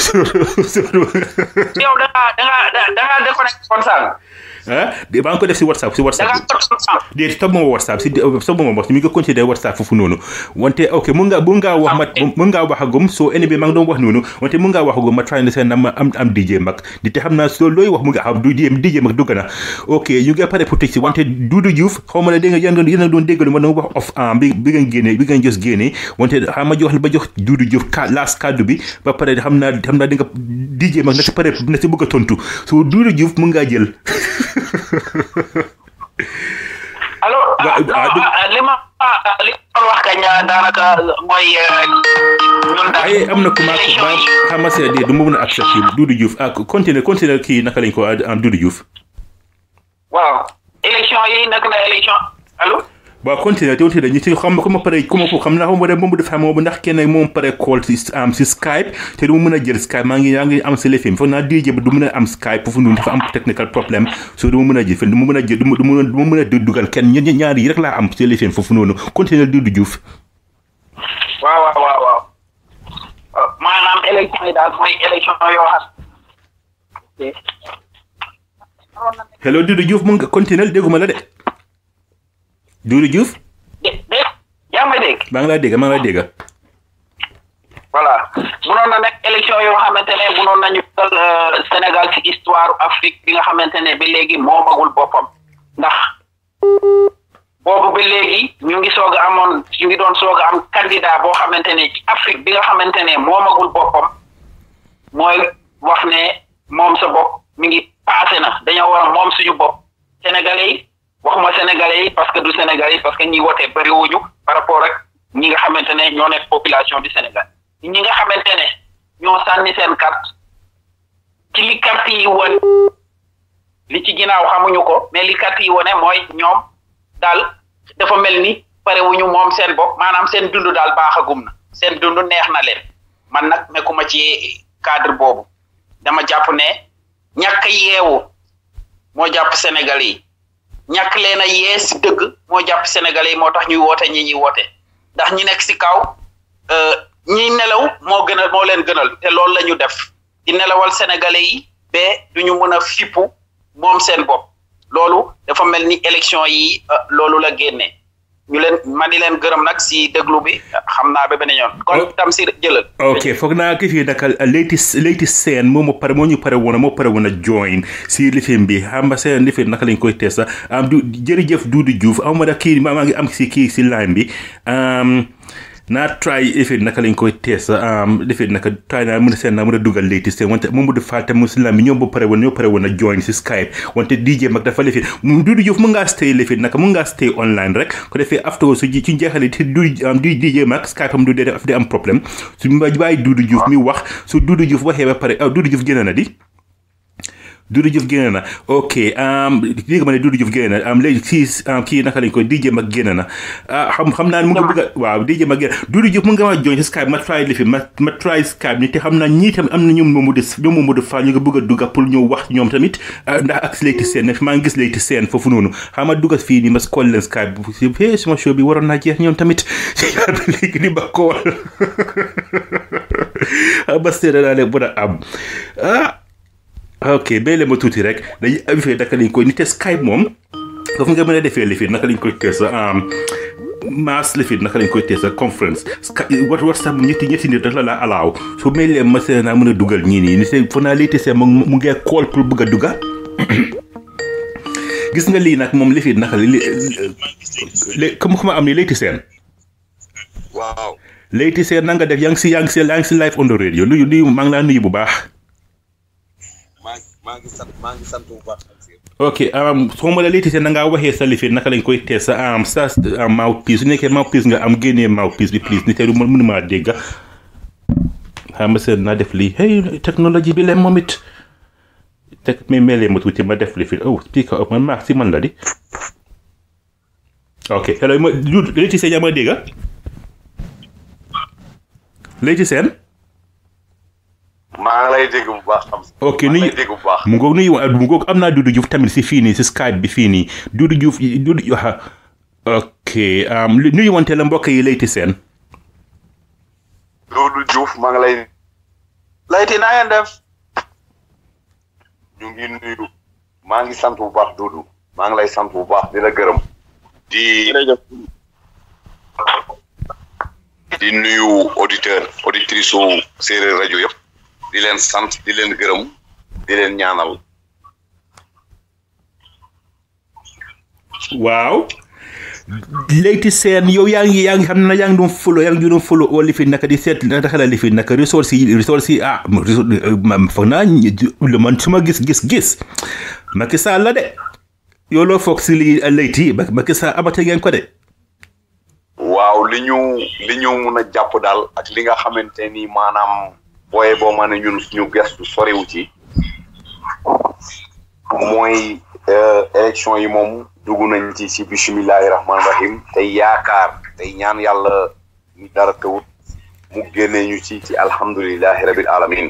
yow da ngaa da ngaa da ngaa déconnecté woon sànq. ah maa ngi ko def si whatsapp si da whatsapp ngaa toog sànq. déet stop mooma whatsapp si stop mooma wax mi ngi continuer whatsapp foofu noonu wante ok mun nga mun ngaa wax ma mun ngaa wax agum soo ene bi maa ngi doon wax noonu wante mun ngaa wax agum ma try na seen am am am DJ mag di te xam naa soo looy wax mu nga xam du DJ mag dugg na ok ñu ngi pare pour tëj si wante Doudou Diouf xaw ma ne dégg nga yéen yéen a doon déggalu ma doon wax off am bi bi ngeen génnee bi ngeen jos génnee wante xam ma jox ba jox Doudou Diouf ka last kaddu bi ba pare xam naa xam naa di nga DJ mag na si pare na si bëgg a tontu so Doudou Diouf mun ngaa jël allo Wa- ah, du- li ma li ma doon wax kañ daanaka mooy ñun daal. ay am na ku ma élection ma yi xam nga seet du ma mën a accepté Doudou Diouf ah continuer continuer kii naka lañ ko am Doudou Diouf waaw élection yi nag na élection allo. waaw continuer te continuer ñu ci xam ko ma pare ku ma ko xam naa xam nga moom dafa moom ndax kenn moom pare call si am si Skype te du ma mën a jël Skype maa ngi yaa ngi am si lefim foog naa DJ bi du mën a am Skype foofu noonu dafa am technical problème so du ma mën a jël du ma mën a jël du ma du ma du ma mën a dugal kenn ña- ñaar yi rek laa am si lefim foofu noonu continuer Doudou Diouf waaw waaw waaw waaw Euh, maanaam élection yi daal mooy élection yoo xam. hello Doudou Diouf mun nga continuer dégguma la de Doudou Diouf de de yaa ngi may dégg. maa ngi laa dégg maa ngi laa dégg voilà munoon na nekk élection yoo xamante ne munoon nañu dugal euh, Sénégal ci histoire Afrique bi nga xamante ne ba léegi moomagul boppam ndax boobu ba léegi ñu ngi soog a amoon ñu ngi doon soog a am candidat boo xamante ne ci Afrique bi nga xamante ne moomagul boppam mooy wax ne moom sa bopp mi ngi passé na dañoo war a moom suñu bopp sénégalais yi waxuma sénégalais yi parce que du sénégalais yi parce que ñi wote bëriwuñu par rapport ak ñi nga xamante ne ñoo nekk population du Sénégal ñi nga xamante ne ñoo sànni seen carte ci li carte yi won li ci ginnaaw xamuñu ko mais li carte yi wone mooy ñoom daal dafa mel ni pare wuñu moom seen bopp maanaam seen dund daal baaxagum na seen dund neex na leen man nag nekkuma ci cadre boobu dama jàpp ne ñàkk yeewu moo jàpp Sénégalais yi ñàkk leen a yee si dëgg moo jàpp Sénégalais yi moo tax ñuy woote ñi ñuy woote ndax ñi nekk si kaw euh, ñiy nelaw moo gënal moo leen gënal te loolu la ñu def di nelawal Sénégalais yi ba du ñu mën a fippu moom seen bopp loolu dafa mel ni élection yi euh, loolu la génnee ñu leen ma di leen gërëm nag si déglu bi xam naa ba beneen yoon kon Oh. tam si jëlal ok foog naa ki fii naka latest latest scène moo ma pare moo ñu pare woon moo pare woon a join si lifin bi xam nga seen lifin naka lañ koy tees sax am du jërëjëf Doudou Diouf am ma da kii maa maa ngi am si kii si line bi um, naa try lifin naka lañ koy tees um, lifin naka try naa mën a seen naa mën a dugal latest scène wante moom du faate mu si line bi ñoom ba pare woon ñoo pare woon a join si Skype wante DJ mag dafa lifin mu Doudou Diouf mun ngaa stay lifin naka mun ngaa stay online rek ko defee after su ji ci njeexale te du am du DJ mag Skype am du dee daf di am problème su ma bàyyi Doudou Diouf mi wax su Doudou Diouf waxee ba pare ah Doudou Diouf génn na di Doudou Diouf génn na ok um, léegi ma ne Doudou Diouf génn na am léegi kii um, kii naka lañ koy DJ mag génn na ah xam xam naa ne mu ngi bëgg a waaw DJ mag génn Doudou Diouf mu nga ma join si Skype ma try lifi ma ma try Skype ni te xam naa ñii tamit am na ñoom moomu des ñoom moomu de fa ñu nga bëgg a dugga pour ñëw wax ñoom tamit ah, ndax ak Leyti Sène maa ngi gis Leyti Sène foofu noonu xam nga dugga fii nii ma call leen Skype bu si hee suma show bi waroon naa jeex ñoom tamit léegi di ba call ah ba seede naa ne bu a am ah ok béyle ma tuuti rek dañuy avifee naka lañ koy nite Skype moom foofu nga mën a defee lifin naka lañ koy tee sa mass lifin naka lañ koy tee sa conference Sky wat WhatsApp ñetti ñetti nit rek la la alaaw su mel lee ma see naa mën a dugal ñii nii ni see fo naa léegi see mu mu ngee call pour bëgg a duga gis nga lii nag moom lifin naka li li comme xama am ni léegi seen waaw léegi seen na nga def yaa ngi si yaa ngi si yaa ngi si live on the radio nuyu nuyu maa ngi laa nuyu bu baax maa maa ngi sant maa ngi sant bu baax ok soo ma la léegi seen na ngaa waxee sa lifin naka lañ koy tee sa am sa mouthpiece su nekkee mouthpiece nga am génnee mouthpiece bi please ni te du mënu maa dégg xam nga seen naa def lii hey technologie bi leen moom it teg mi melee ma tuuti ma def lifin oh speaker up man maa si man la di ok hello ma léegi seen yaa ma dégg léegi seen maa ngi lay dégg bu baax xam ok maa ngi nuyu lay dégg bu baax mu ngoog nuyu mu ngoog am naa Doudou Diouf tamit si fii nii si Skype bi fii nii Doudou Diouf Doudou waxa ok am nuyu wante la mbokk yi layti seen Doudou Diouf maa ngi lay layti naa ngeen def ñu ngi nuyu maa ngi sant bu baax Doudou maa ngi lay sant bu baax di la gërëm di di nuyu auditeur auditrice su séeréer rajo yëpp di leen sant di leen gërëm di leen ñaanal waaw léyti seen yow yaa ngi yaa ngi xam ne yaa ngi doon follow yaa ngi doon follow oo lifi naka di seet naka la lifi naka ressources yi ressources yi ah foog naa lu man su ma gis gis gis Macky Sall la de yow loo foog si li léyti Macky Sall abate ngeen ko de waaw li ñu li ñu mun a jàpp daal ak li nga xamante ni maanaam booye boo ma ne ñun suñu gestu soriwu ci mooy élection yi moom dugg nañ ci si bisimilahi rahmaani rahim tey yaakaar tey ñaan yàlla ni dara tawut mu génnee ñu ci ci alhamdulilahi rabil alamin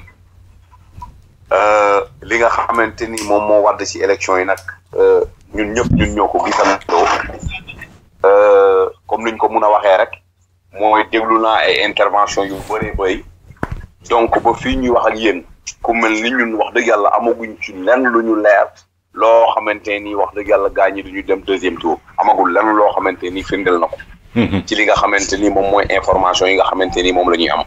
li nga xamante ni moom moo wadd ci élection yi nag ñun ñëpp ñun ñoo ko gisandoo comme niñ ko mun a waxee rek mooy déglu naa ay intervention yu bëree bëri donc ba fii ñuy wax ak yéen ku mel ni ñun wax dëgg yàlla amaguñ ci lenn lu ñu leer loo xamante ni wax dëgg yàlla gaa ñi duñu dem deuxième tour amagul lenn loo xamante ni firndeel na ko ci li nga xamante ni moom mooy information yi nga xamante ni moom la ñuy am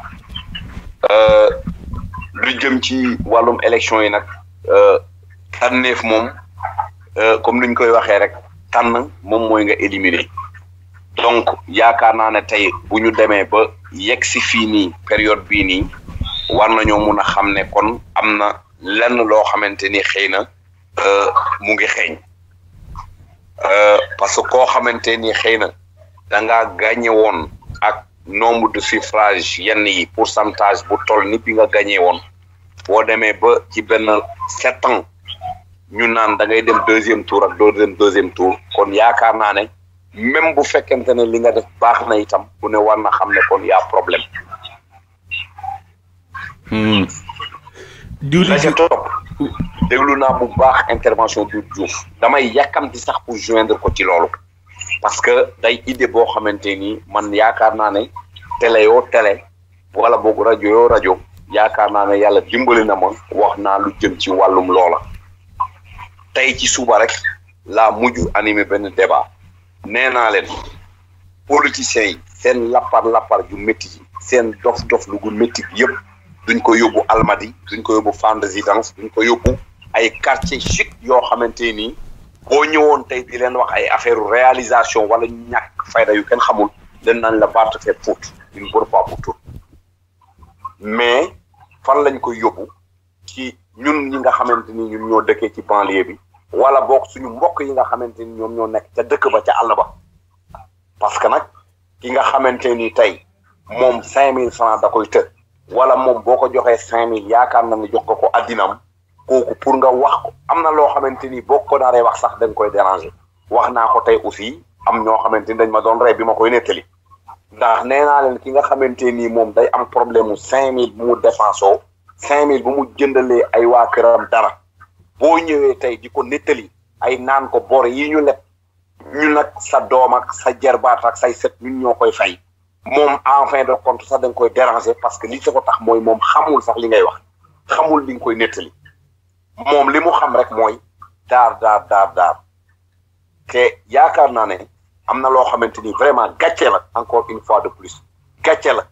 lu jëm ci wàllum élection yi nag tànneef moom comme niñ koy waxee rek tànn moom mooy nga éliminer donc yaakaar naa ne tey bu ñu demee ba yegg si fii nii période bii nii war nañoo mun a xam ne kon am na lenn loo xamante ni xëy na mu ngi xeeñ parce que koo xamante ni xëy na da ngaa gagné woon ak nombre de suffrage yenn yi pourcentage bu toll ni bi nga gagné woon boo demee ba ci benn sept ans ñu naan da ngay dem deuxième tour ak doo dem deuxième tour kon yaakaar naa ne même bu fekkente ne li nga def baax na itam ku ne war na xam ne kon yaa problème la ca topp déglu naa bu baax intervention du Diouf damay yàkkamti sax pour joindre ko ci loolu parce que day idée boo xamante ni man yaakaar naa ne télé yoo télé wala boog rajo yoo rajo yaakaar naa ne yàlla dimbali na ma wax naa lu jëm ci wàllum loola tey ci suba rek laa mujj animé benn débat nee naa leen politiciens yi seen lappar lappar ju métti ji seen dof dof lu gu métti bi yëpp duñ ko yóbbu Almadi duñ ko yóbbu Fann Résidence duñ ko yóbbu ay quartier chic yoo xamante nii boo ñëwoon tey di leen wax ay affaire réalisation wala ñàkk fayda yu kenn xamul leen nañ la baat fait pour une bonne fois pour tout mais fan lañ koy yóbbu ci ñun ñi nga xamante ni ñun ñoo dëkkee ci banlieue bi wala boog suñu mbokk yi nga xamante ni ñoom ñoo nekk ca dëkk ba ca àll ba parce que nag ki nga xamante ni tey moom cinq mille francs da koy të wala moom boo ko joxee cinq mille yaakaar na ne jox ko ko addinam kooku pour nga wax ko am na loo xamante ni boo ko naree wax sax dañ koy déranger wax naa ko tey aussi am ñoo xamante ni dañ ma doon rey bi ma koy nettali ndax nee naa leen ki nga xamante ni moom day am problème mu cinq mille bu mu dépensoo cinq mille bu mu jëndalee ay waa këram dara boo ñëwee tey di ko nettali ay naan ko bor yi ñu leb ñu nag sa doom ak sa jarbaat ak say set ñun ñoo koy fay moom en fin de compte sax da nga koy déranger parce que li sa ko tax mooy moom xamul sax li ngay wax xamul li nga koy nettali moom li mu xam rek mooy daar daar daar daar te yaakaar naa ne am na loo xamante ni vraiment gàcce la encore une fois de plus gàcce la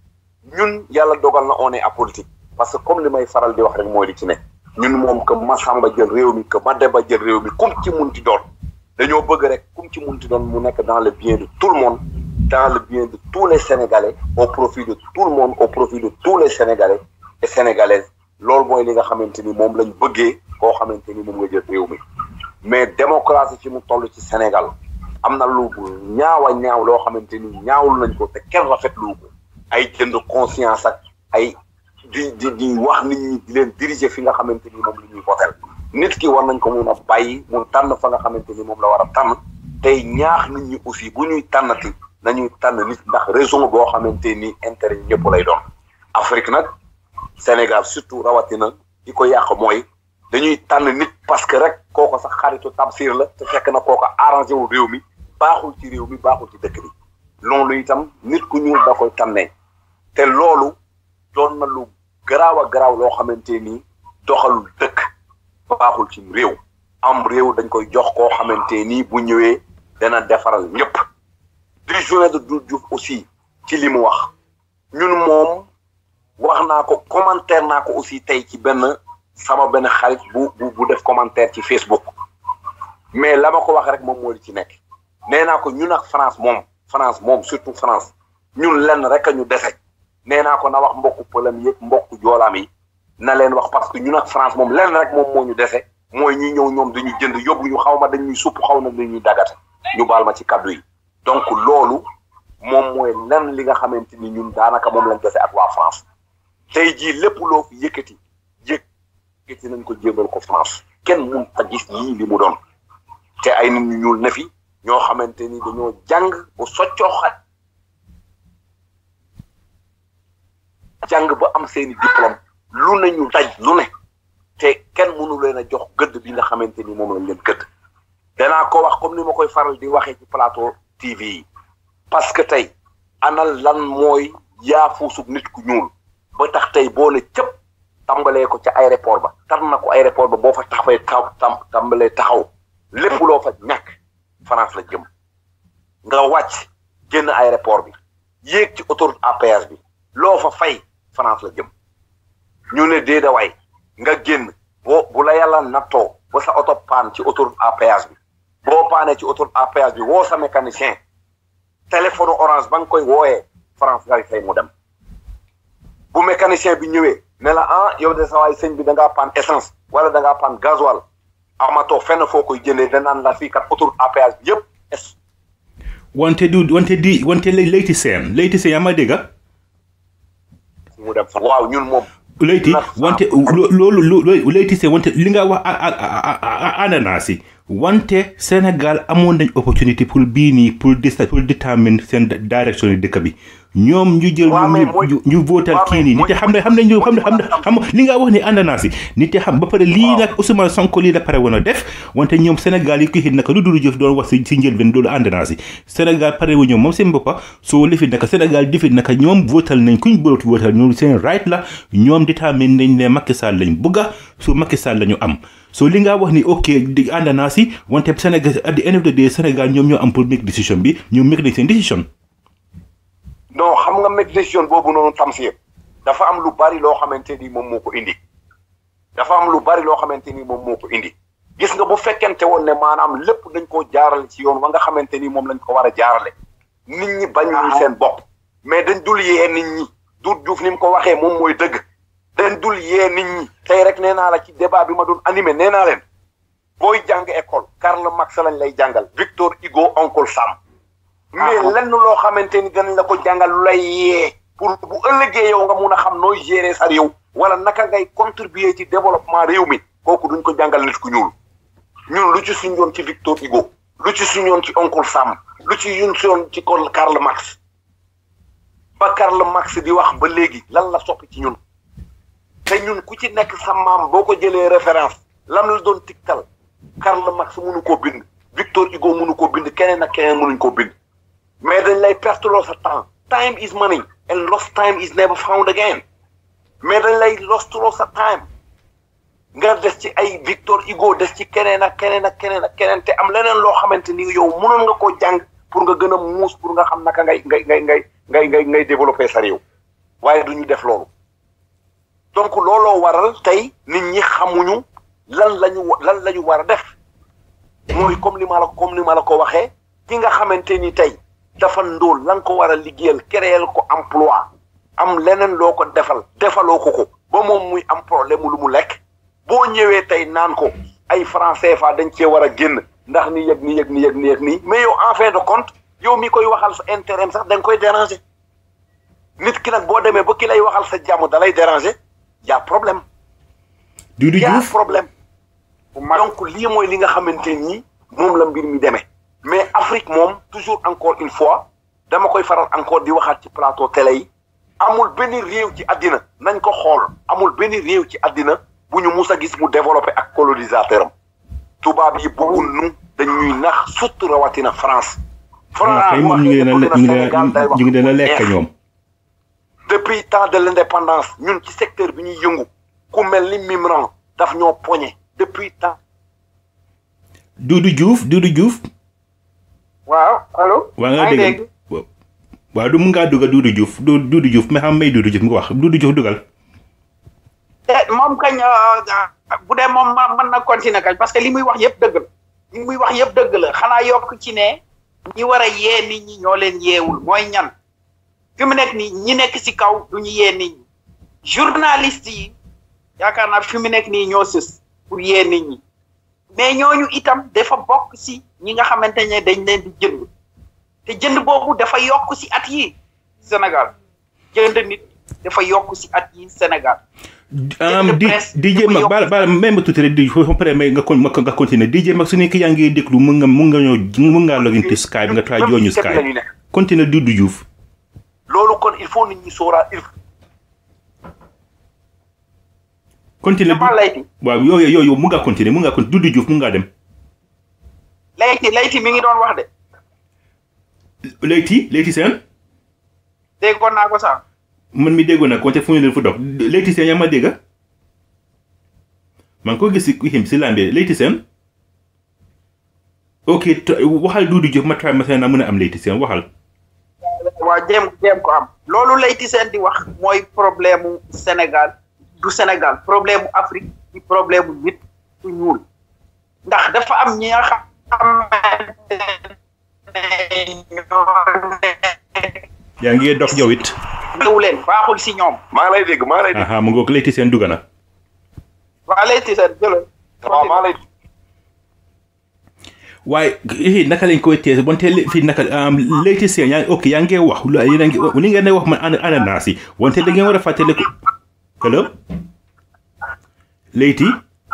ñun yàlla dogal na on est apolitique parce que comme li may faral di wax rek mooy li ci ne ñun moom que Massamba jël réew mi que Mademba jël réew mi kum ci munti doon dañoo bëgg rek kum ci munti doon mu nekk dans le bien de tout le monde dans le bien de tous les Sénégalais au profit de tout le monde au profit de tous les Sénégalais et Sénégalaises loolu mooy li nga xamante ni moom lañ bëggee koo xamante ni moom nga jël réew mi mais démocratie fi mu toll ci Sénégal am na lu ñaaw a ñaaw loo xamante ni ñaawul nañ ko te kenn rafetlu ko ay jënd conscience ak ay di di di wax nit ñi di leen diriger fi nga xamante ni moom la ñuy votel nit ki war nañ ko mun a bàyyi mu tànn fa nga xamante ni moom la war a tànn tey ñaax nit ñi aussi bu ñuy tànnati nañuy tànn nit ndax raison boo xamante ni intérêt ñëpp lay doon Afrique nag Sénégal surtout rawatina di ko yàq mooy dañuy tànn nit parce que rek kooko sax xaritu Tamsir la te fekk na kooko arrangé wu réew mi baaxul ci réew mi baaxul ci dëkk bi loolu itam nit ku ñuul da koy tànnee te loolu doon na lu garaaw a garaaw loo xamante ni doxalul dëkk baaxul ci réew am réew dañ koy jox koo xamante ni bu ñëwee dana defaral ñëpp di journée de Doudou Diouf aussi ci li mu wax ñun moom wax naa ko commentaire naa ko aussi tey ci benn sama benn xarit bu bu bu def commentaire ci Facebook mais la ma ko wax rek moom moo di ci nekk nee naa ko ñun ak France moom France moom surtout France ñun lenn rek a ñu dese nee naa ko na wax mbokku pëlam yëpp mbokku joolaam yi na leen wax parce que ñun ak France moom lenn rek moom moo ñu dese mooy ñu ñëw ñoom dañuy jënd yóbbu ñu xaw ma dañuy supp xaw na dañuy dagate ñu baal ma ci kaddu yi donc loolu moom mooy lenn li nga xamante ni ñun daanaka moom lañ dese ak waa France tey jii lépp loo fi yëkkati yëkkati nañ ko jébbal ko France kenn mun ta gis yii li mu doon te ay nit ñu ñuul ne fi ñoo xamante ni dañoo jàng ba soccoo xat jàng ba am seeni diplôme lu ne ñu daj lu ne te kenn mënu leen a jox gëdd bi nga xamante ni moom lañ leen gëdd danaa ko wax comme ni ma koy faral di waxee ci plateau TV yi parce que tey ana lan mooy yaafuusub nit ku ñuul ba tax tey boo ne cëpp tàmbalee ko ca aéroport ba tar na ko aéroport ba boo fa taxawee taw tam tàmbalee taxaw lépp loo fa ñàkk France la jëm nga wàcc génn aéroport bi yéeg ci autoroute à péage bi loo fa fay France la jëm ñu ne déeda waay nga génn boo bu la yàlla nattoo ba sa oto paan ci autoroute à péage bi boo paanee ci autoroute à péage bi woo sa mécanicien téléphone orange ba nga koy wooyee France ngay fay mu dem bu mécanicien bi ñëwee ne la ah yow de sa waay sëñ bi da ngaa paan essence wala da ngaa paan gasoil amatoo fenn foo koy jëndee danaan la fii kat autoroute à péage bi yëpp wante du wante di wante layti seen layti seen yaa ma dégg mu dem fa waaw ñun moom layti wante loolu loolu layti seen wante li nga wax ànd naa si wante Sénégal amoon nañ opportunité pour bii nii pour pour détermine seen direction yi dëkk bi ñoom ñu jël ñu ñu votal kii nii nit xam ne xam nañ xam ne xam ne xam li nga wax ni ànd naa si nit xam ba pare lii nag Ousmane Sonko lii la pare woon a def wante ñoom Sénégal yi ko xit naka lu dul jëf doon wax si si njëlbeen loolu ànd naa si Sénégal pare wu ñoom moom seen boppa soo lifit naka Sénégal difit naka ñoom votal nañ kuñ bërat votal ñoom seen right la ñoom détermine nañ ne Macky Sall lañ bëgga su Macky Sall la ñu am so li nga wax ni ok di ànd naa si wante Sénégal at the end of the day Sénégal ñoom ñoo am pour make décision bi ñoom make nañ seen décision non xam nga make décision boobu noonu Tamsir dafa am lu bari loo xamante ni moom moo ko indi dafa am lu bari loo xamante ni moom moo ko indi gis nga bu fekkente woon ne maanaam lépp dañ koo jaarale ci yoon wa nga xamante ni moom lañ ko war a jaarale nit ñi bañuñu seen bopp mais dañ dul yee nit ñi Doudou Diouf ni mu ko waxee moom mooy dëgg dañ dul yee nit ñi tey rek nee naa la ci débat bi ma doon animé nee naa leen booy jàng école Karl Marx lañ lay jàngal Victor Hugo Uncle Sam mais lenn loo xamante ni danañ la ko jàngal lu lay yee pour bu ëllëgee yow nga mun a xam nooy gérer sa réew wala naka ngay contribuer ci développement réew mi kooku duñ ko jàngal nit ku ñuul ñun lu ci suñ yoon ci Victor Hugo lu ci suñ yoon ci Uncle Sam lu ci yun yoon ci kon Karl Marx ba Karl Marx di wax ba léegi lan la soppi ci ñun te ñun ku ci nekk sa maam boo ko jëlee référence lam la doon tiktal Karl Marx mënu koo bind Victor Hugo mënu koo bind keneen ak keneen mënuñ koo bind mais dañ lay perte loo sa temps time is money and lost time is never found again mais dañ lay lost loo sa time nga des ci ay Victor Hugo des ci keneen ak keneen ak keneen ak keneen te am leneen loo xamante ni yow mënoon nga koo jàng pour nga gën a muus pour nga xam naka ngay ngay ngay ngay ngay ngay ngay développer sa réew waaye du ñu def loolu donc looloo waral tey nit ñi xamuñu lan la ñu lan la ñu war a def mooy comme li ma la comme li ma la ko waxee ki nga xamante ni tey dafa ndóol la nga ko war a liggéeyal créer ko emploi am leneen loo ko defal defaloo ko ko ba moom muy am problème lu mu lekk boo ñëwee tey naan ko ay franc CFA dañ cee war a génn ndax ni yëg ni yëg ni yëg ni yëg nii mais yow en fin de compte yow mi koy waxal sa intérêt sax da nga koy déranger nit ki nag boo demee ba ki lay waxal sa jàmm da lay déranger y a problème. Doudou y a Diouf problème. donc lii mooy li nga xamante ni moom la mbir mi demee. mais Afrique moom toujours encore une fois dama koy faral encore di waxaat ci plateau télé yi amul benn réew ci àddina nañ ko xool amul benn réew ci àddina bu ñu mus a gis mu développé ak colonisateur am tubaab yi bëggul nu dañuy nax surtout rawatina France. ah kay moom ñu ngi leen a ñu ngi leen a ñu ngi leen a lekk ñoom. depuis temps de l'indépendance ñun ci secteur bi ñuy yëngu ku mel ni Mimran daf ñoo poñe depuis temps. Doudou Diouf Doudou Diouf. waaw allo. waa nga dégg waaw du mun ngaa dugal Doudou Diouf du Doudou Diouf mais xam may Doudou Diouf nga wax Doudou Diouf dugal. moom kañ bu dee moom ma mën na continuer kañ parce que li muy wax yëpp dëgg la li muy wax yëpp dëgg la xanaa yokk ci ne ñi war a yee nit ñi ñoo leen yeewul mooy ñan fi mu nekk nii ñi nekk ci kaw du ñu yee nit ñi journaliste yi yaakaar naa fi mu nekk nii ñoo sës pour yee nit ñi mais ñooñu itam dafa bokk ci ñi nga xamante ne dañ leen di jënd te jënd boobu dafa yokk ci at yi Sénégal jënd nit dafa yokk ci at yi Sénégal di DJ Mag baal baal même ba tuuti rek di foofu pare may nga con nga continuer DJ Mag su nekk yaa ngi déglu mun nga mun nga ñëw mun ngaa login te Skype nga try jooñu Skype continuer Doudou Diouf loolu kon il faut nit ñi sóoraa il continuer dafa layti waaw yooyu yooyu mun ngaa continuer mun ngaa continuer Doudou Diouf mun ngaa dem layti layti mi ngi doon wax de Leyti Leyti Sène déggoon naa ko sax man mi déggoon nag wante fu ñu leen fu dog Leyti Sène yaa ma dégga maa ngi ko gis si him si lambe Leyti Sène ok waxal Doudou Diouf ma try ma seen naa mën a am Leyti Sène waxal waaw jéem jéem ko am loolu Leyti Sène di wax mooy problème mu Sénégal du Sénégal problème mu Afrique di problème mu nit ku ñuul ndax dafa am ñi nga xamante ne yaa ngi dox yow it ñëw leen baaxul si ñoom maa ngi lay dégg maa ngi lay dégg aha mu ngoog Leyti Sène dugg na waa Leyti Sène jëlal waaw maa lay waaye eh naka lañ koy tees wante fii naka Leyti Sène yaa ngi ok yaa ngi wax lu yéen a ngi li ngeen di wax man ana ananas yi wante da ngeen war a fàttali ko allo Leyti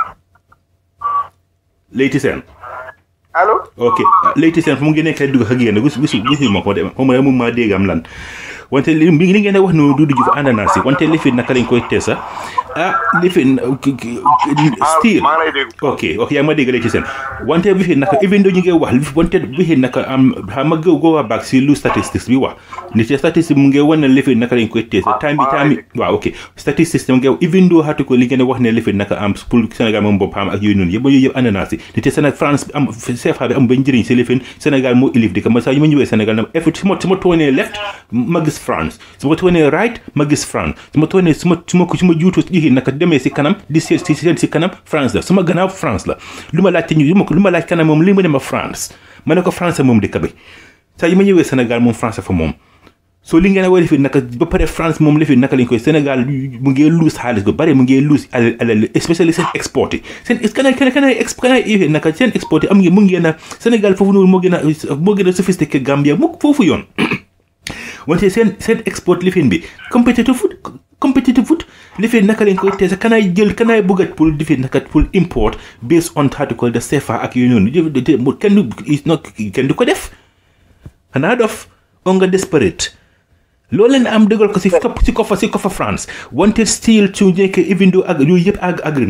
Leyti Sène allo ok Leyti Sène fu mu ngi nekk dugg ak yéen gis gis gis ma ko de xaw ma mun maa dégg am lan wante li li ngeen di wax noonu Doudou Diouf ananas yi wante li fi naka lañ koy teesa ah li fi still maa lay dégg ok ok yaa ngi ma dégg Leyti Sène wante bi fi naka even though ñu ngi wax li fi wante bi fi naka am xam nga go go back si lu statistics bi wax ni te statistique mu ngi wane li fi naka lañ koy teesa time bi time bi waaw ok statistics mu ngi even though xatu ko li ngeen di wax ne li fi naka am pour Sénégal moom boppam ak yooyu noonu yëpp yooyu yëpp ananas yi ni te Sénégal France am CFA bi am ba njëriñ si li fi Sénégal moo ilif di ko ma saa yu ma ñëwee Sénégal na effort su ma su ma toonee left ma gis France su ma toonee right ma gis France su ma toonee su ma su ma su ma juutu ji naka demee si kanam di seet si seen si kanam France la su ma gannaaw France la lu ma laajte ñu lu ma laaj kanam moom li mu ne ma France ma ne ko France moom dëkk bi saa yu ma ñëwee Sénégal moom France fa moom soo li ngeen a war a fi naka ba pare France moom la fi naka lañ koy Sénégal mu ngi luus xaalis ba bare mu ngi luus alal alal especially seen export yi seen kanay kanay kanay ex kanay naka seen export yi am ngeen mu ngeen a Sénégal foofu noonu moo gën a moo gën a sophistiqué Gambia mu foofu yoon wante seen seen export lifin bi competitive food competitive food lifin naka lañ koy teesa kanaay jël kanaay bëggat pour lifin naka pour import based on article de CFA ak yooyu noonu kenn du kenn du ko def xanaa dof on nga desperate loolu leen am dëggal ko si topp si kofa si kofa France wante still su nekkee even though ak yooyu yëpp ag agrinage yi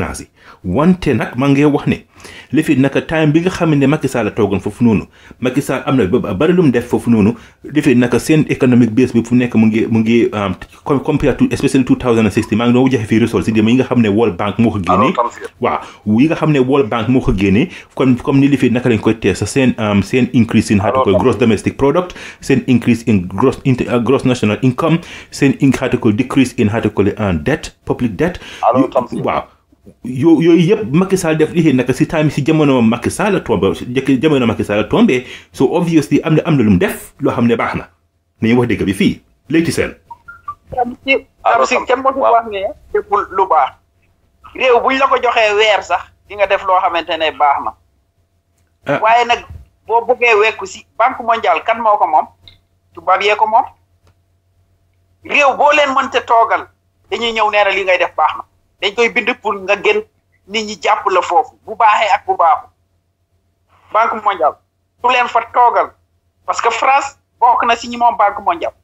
wante nag maa ngi wax ne li fi naka time bi nga xam ne Macky Sall toogoon foofu noonu Macky Sall am na ba bari lu mu def foofu noonu li fi naka seen economic base bi fu nekk mu ngi mu ngi compared to especially 2016 maa ngi doon joxe fii ressources yi yi nga xam ne World Bank moo ko génnee waaw yi nga xam ne World Bank moo ko génnee comme comme ni li fi naka lañ koy tee sa seen seen increase in how to call gross domestic product seen increase in gross gross national income seen how to call decrease in how to call debt public debt waaw yo yooyu yëpp Macky Sall def lii naka si time si jamono Macky Sall tombe jamono Macky Sall tombe so obviously am na am na lu mu def loo xam ne baax na nañu wax dëgg bi fii léegi seen am si am si kenn mosu wax ne deful lu baax réew buñ la ko joxee weer sax di nga def loo xamante ne baax na waaye nag boo bëggee wekku si banque mondiale kan moo ko moom tubaab yee ko moom réew boo leen mënte toogal dañuy ñëw nee na li ngay def baax na dañ koy bind pour nga gën nit ñi jàpp la foofu bu baaxee ak bu baaxu banque mondiale su leen fa toogal parce que France bokk na si ñi moom banque mondiale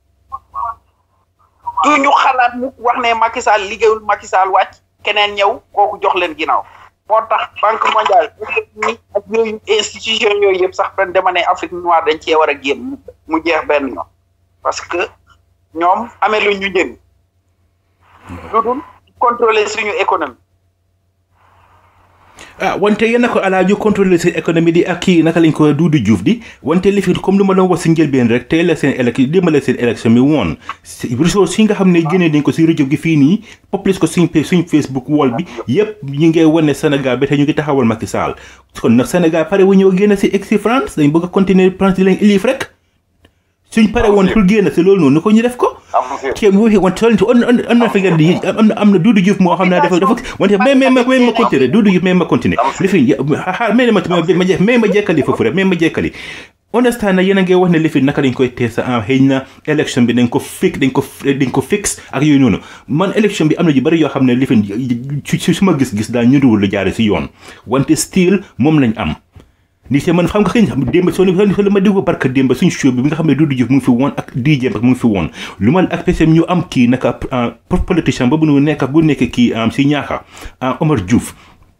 du ñu xalaat mu wax ne Macky Sall liggéeyul Macky Sall wàcc keneen ñëw kooku jox leen ginnaaw moo tax banque mondiale ni ak yooyu institution yooyu yëpp sax dañ dema ne Afrique noire dañ cee war a génn mu jeex benn yoon parce que ñoom amee lu ñu njëriñ lu dul contrôler suñu économie ah wante yéen a ko alaa ñu contrôler seen économie di ak kii naka lañ ko Doudou Diouf di wante li fi comme lu ma doon wax si njëlbeen rek tey la seen élec démbale seen élection mi woon ressources yi nga xam ne génnee dañ ko si rajo gi fii nii populise ko suñ suñ Facebook wall bi yëpp ñu ngi wane Sénégal ba tey ñu ngi taxawal Macky Sall kon nag Sénégal pare wu ñëw génn si ex si France dañ bëgg a continuer France di leen élif rek suñ pare woon pour génn si loolu noonu ko ñu def ko kéem waxi wan tolnti on on na fi ngeen di am na am na Doudou Diouf moo xam ne dafa dafa wante mais mais mais ma continuer Doudou Diouf mais ma continuer li fi xaar mais ma ma mais ma jekkali foofu rek mais ma jekkali understand na yéen a ngi wax ne li fi naka dañ koy tee sa am xëy na élection bi dañ ko fix dañ ko dañ ko fix ak yooyu noonu man élection bi am na yu bëri yoo xam ne li fi ci suma gis-gis daal ñu duwul lu jaare si yoon wante still moom lañ am ni te man xam nga xëy na démb soo soo ma déglu barka démb suñu show bi bi nga xam ne Doudou Diouf mu ngi fi woon ak DJ mu ngi fi woon lu ma ak PCM ñu am kii naka politicien boobu nu nekk bu nekk kii si ñaaxa Omar Diouf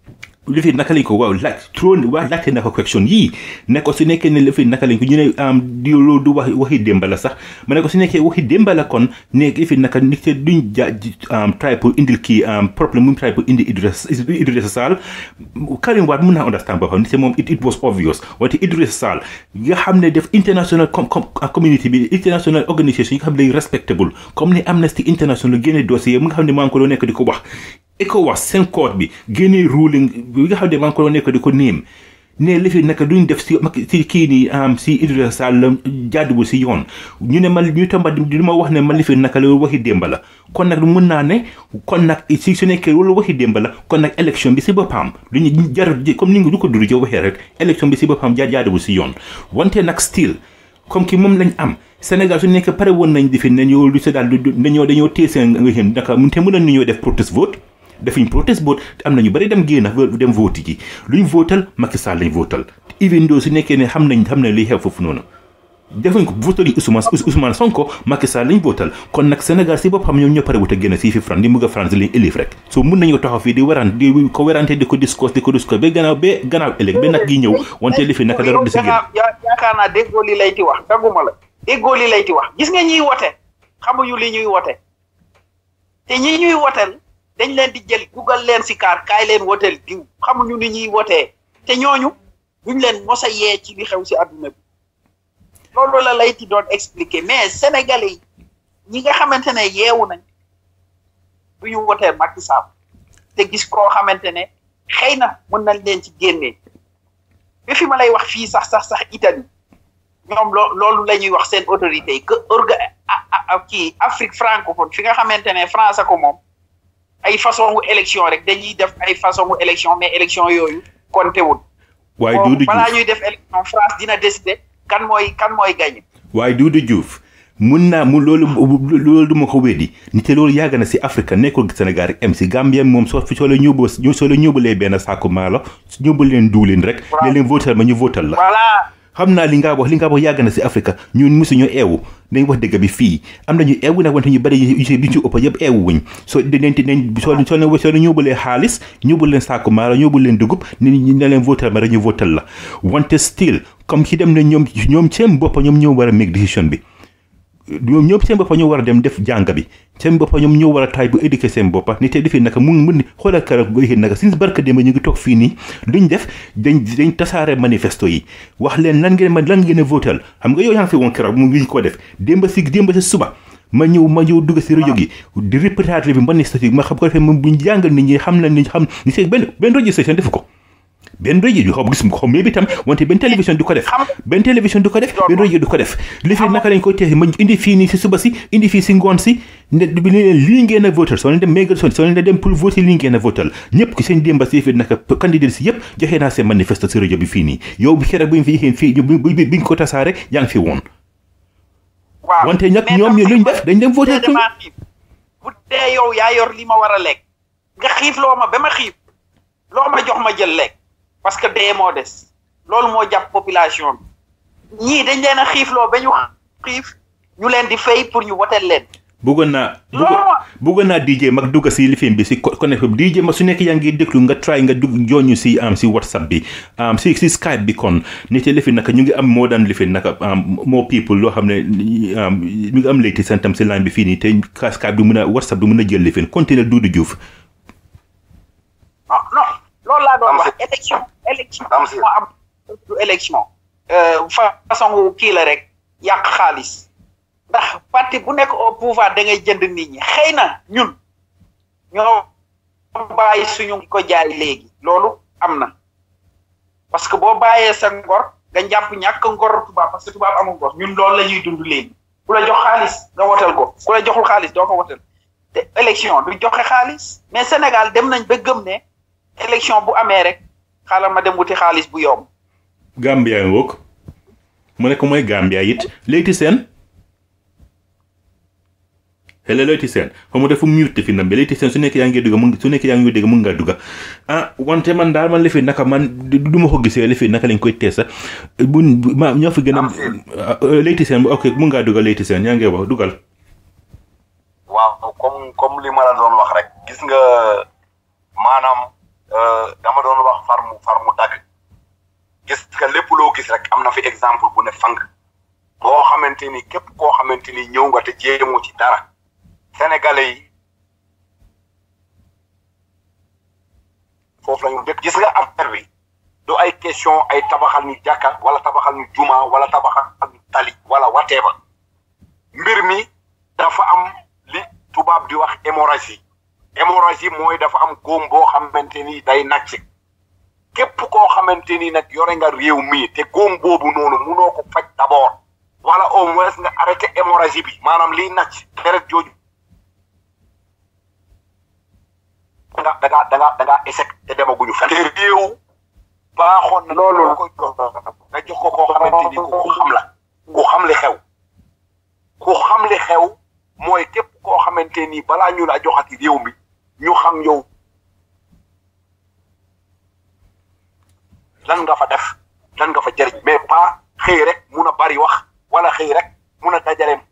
li fi naka lañ ko waaw laaj trop waa laajte na ko question yii ne ko su nekkee ne li fi naka lañ ko ñu ne am di loolu du wax waxi démb la sax ma ne ko su nekkee waxi démb la kon nekk li fi naka nit te duñ ja try pour indil kii problème mu try pour indi Idrissa Idrissa Sall Karim Wade mun naa understand boppam nit te moom it was obvious wante Idrissa Sall nga xam ne def international community bi international organisation yi nga xam ne respectable comme ni Amnesty International génne dossier mu nga xam ne maa ngi ko doon nekk di ko wax ECOWAS seen code bi génnee ruling bi nga xam ne maa ngi ko doon nekk di ko néem ne li fi naka duñ def si si kii nii am si Idrissa Sall jàdduwul si yoon ñu ne man ñu tamba di ma wax ne man li fi naka loolu waxi démb la kon nag mun naa ne kon nag si su nekkee loolu waxi démb la kon nag élection bi si boppam lu ñu jar comme ni nga du ko duru jo waxee rek élection bi si boppam jaar jàdduwul si yoon wante nag still comme ki moom lañ am Sénégal su nekk pare woon nañ di fi ne ñoo lu si daal dañoo dañoo téye seen nga xam naka te mën nañu ñoo def protest vote defuñ protest vote am na ñu bëri dem génn dem vote ji luñ votal Macky Sall lañ votal even though su nekkee ne xam nañ xam nañ liy xew foofu noonu defuñ ko votal yi Ousmane Ousmane Sonko Macky Sall lañ votal kon nag Sénégal si boppam ñoom ñoo pare wut a génn si fi France di bëgg a France lañ élif rek so mun nañoo taxaw fii di waraan di ko werante di ko discours di ko discours ba gannaaw ba gannaaw ëllëg ba nag gi ñëw wante li fi naka dara di si génn yaakaar naa déggoo li lay ti wax dagguma la déggoo li lay ti wax gis nga ñuy wote xamuñu li ñuy wote te ñi ñuy wotel dañ leen di jël dugal leen si kaar kaay leen woteel diw xamuñu ni ñuy wotee te ñooñu duñ leen mos a yee ci li xew si adduna bi loolu la lay ti doon expliquer mais sénégalais yi ñi nga xamante ne yeewu nañ du ñu wotee Macky Sall te gis koo xamante ne xëy na mën nañ leen ci génnee ba fi ma lay wax fii sax sax sax Italie ñoom loo loolu la ñuy wax seen autorité yi que orga kii Afrique francophone fi nga xamante ne France ko moom ay façon wu élection rek dañuy def ay façon wu élection mais élection yooyu compté wul. waaye Doudou Diouf balaa ñuy def élection France dina décider kan mooy kan mooy gagné. waaye Doudou Diouf mun naa mu loolu loolu du ma ko weddi ni te loolu yàgg na si Afrique nekkul Sénégal rek am si Gambie moom soo soo la ñóbbu soo la ñóbbulee benn saako maalo ñóbbu leen duulin rek. ne leen votal ma ñu votal la. voilà xam naa li nga wax li nga wax yàgg na si Afrique ñun mosuñu eewu dañ wax dëgg bi fii am nañu eewu nag wante ñu bëri yu ci yu ci ëpp yëpp eewu wuñ soo dinañ dinañ soo soo leen soo leen ñóbbulee xaalis ñóbbu leen saaku maara ñóbbu leen dugub ni ñu ne leen votal ma rek ñu votal la wante still comme ci dem ne ñoom ñoom seen bopp ñoom ñoo war a make decision bi ñoom ñoom seen boppa ñoo war a dem def jàng bi seen boppa ñoom ñoo war a taay bu éduquer seen boppa ni te defee naka mu mun xoolal keroog bu éxee naka sin barka démb ñu ngi toog fii nii luñ def dañ dañ tasaare manifesto yi wax leen lan ngeen ma lan ngeen a votal xam nga yow yaa ngi fi woon keroog mu ngi ko def démb si démb si suba ma ñëw ma ñëw dugg si rajo gi di reportage bi manifesto yi ma xam ko defee moom buñ jàngal nit ñi xam na ni xam ni seen benn benn rajo station defu ko benn rajo du xaw gis ko mais bi tam wante benn télévision du ko def benn télévision du ko def benn rajo du ko def li fi naka lañ koy teexee ma indi fii nii si suba si indi fii si ngoon si ne bi ne leen lii ngeen a votal soo leen dem mégal soo leen dem pour voter lii ngeen a votal ñëpp ki seen démba si fi naka candidat si yëpp joxe naa seen manifeste si rajo bi fii nii yow bi xere buñ fi yéexeen fii bi ñu ko tasaare yaa ngi fi woon waaw wante nag ñoom ñu luñ def dañ dem voter dama xiif bu dee yow yaa yor li ma war a lekk nga xiif loo ma ba ma xiif loo ma jox ma jël lekk parce que dee moo des loolu moo jàpp population bi ñii dañ leen a xiifloo ba ñu xiif ñu leen di fay pour ñu woteel leen. bëggoon naa bëggoon naa DJ mag dugg si lifin bi si connect bi DJ mag su nekk yaa ngi déglu nga try nga dugg jooñu si am si whatsapp bi am si si skype bi kon nit yi lifin naka ñu ngi am moo daan lifin naka more people loo xam ne ñu ngi am léegi seen tam si line bi fii nii te skype du mën a whatsapp du mën a jël lifin continuer Doudou Diouf. non non loolu laa doon wax élection élection moo am du élection façon kii la rek yàq xaalis ndax parti bu nekk au pouvoir da ngay jënd nit ñi xëy na ñun ñoo bàyyi suñu ko jaay léegi loolu am na parce que boo bàyyee sa ngor nga jàpp ñàkk ngor tubaab parce que tubaab amul ngor ñun loolu la ñuy dund léegi ku la jox xaalis nga wotal ko ku la joxul xaalis doo ko wotal te élection du joxe xaalis mais Sénégal dem nañ ba gëm ne élection bu amee rek xaaral ma dem wuti xaalis bu yomb. Gambia ngoog mu nekk mooy Gambia it léegi seen hello léegi seen xaw ma dafa mute fi ndam bi léegi seen su nekk yaa ngi dugg mun su nekk yaa ngi dégg mun ngaa dugg ah wante man daal man lifi naka man du ma ko gisee lifi naka lañ koy teesa bu ma ñoo fi gën a léegi seen ok mun ngaa dugg léegi seen yaa ngi wax dugal. waaw comme comme li ma la doon wax rek gis nga maanaam. dama doon wax far mu far mu dagg gis nga lépp loo gis rek am na fi exemple bu ne fang boo xamante ni képp koo xamante ni ñëw nga te jéemu ci dara sénégalais yi foofu la ñu dëkk gis nga affaire bi du ay question ay tabaxal ñu jàkka wala tabaxal ñu juma wala tabaxal ñu tali wala whatever mbir mi dafa am li tubaab di wax hémorragie hémorragie mooy dafa am góom boo xamante ni day nàcc képp koo xamante ni nag yore nga réew mi te góom boobu noonu munoo ko faj d'abord wala au moins nga arrêté hémorragie bi maanaam liy nàcc deret jooju da nga da nga da nga da nga échec te demaguñu fenn te réew baaxoon na loolu koy jox nga jox ko koo xamante ni ku xam la ku xam li xew ku xam li xew mooy képp koo xamante ni balaa ñu la joxati réew mi ñu xam yow lan nga fa def lan nga fa jëriñ mais pas xëy rek mun a bari wax wala xëy rek mun a dajaleem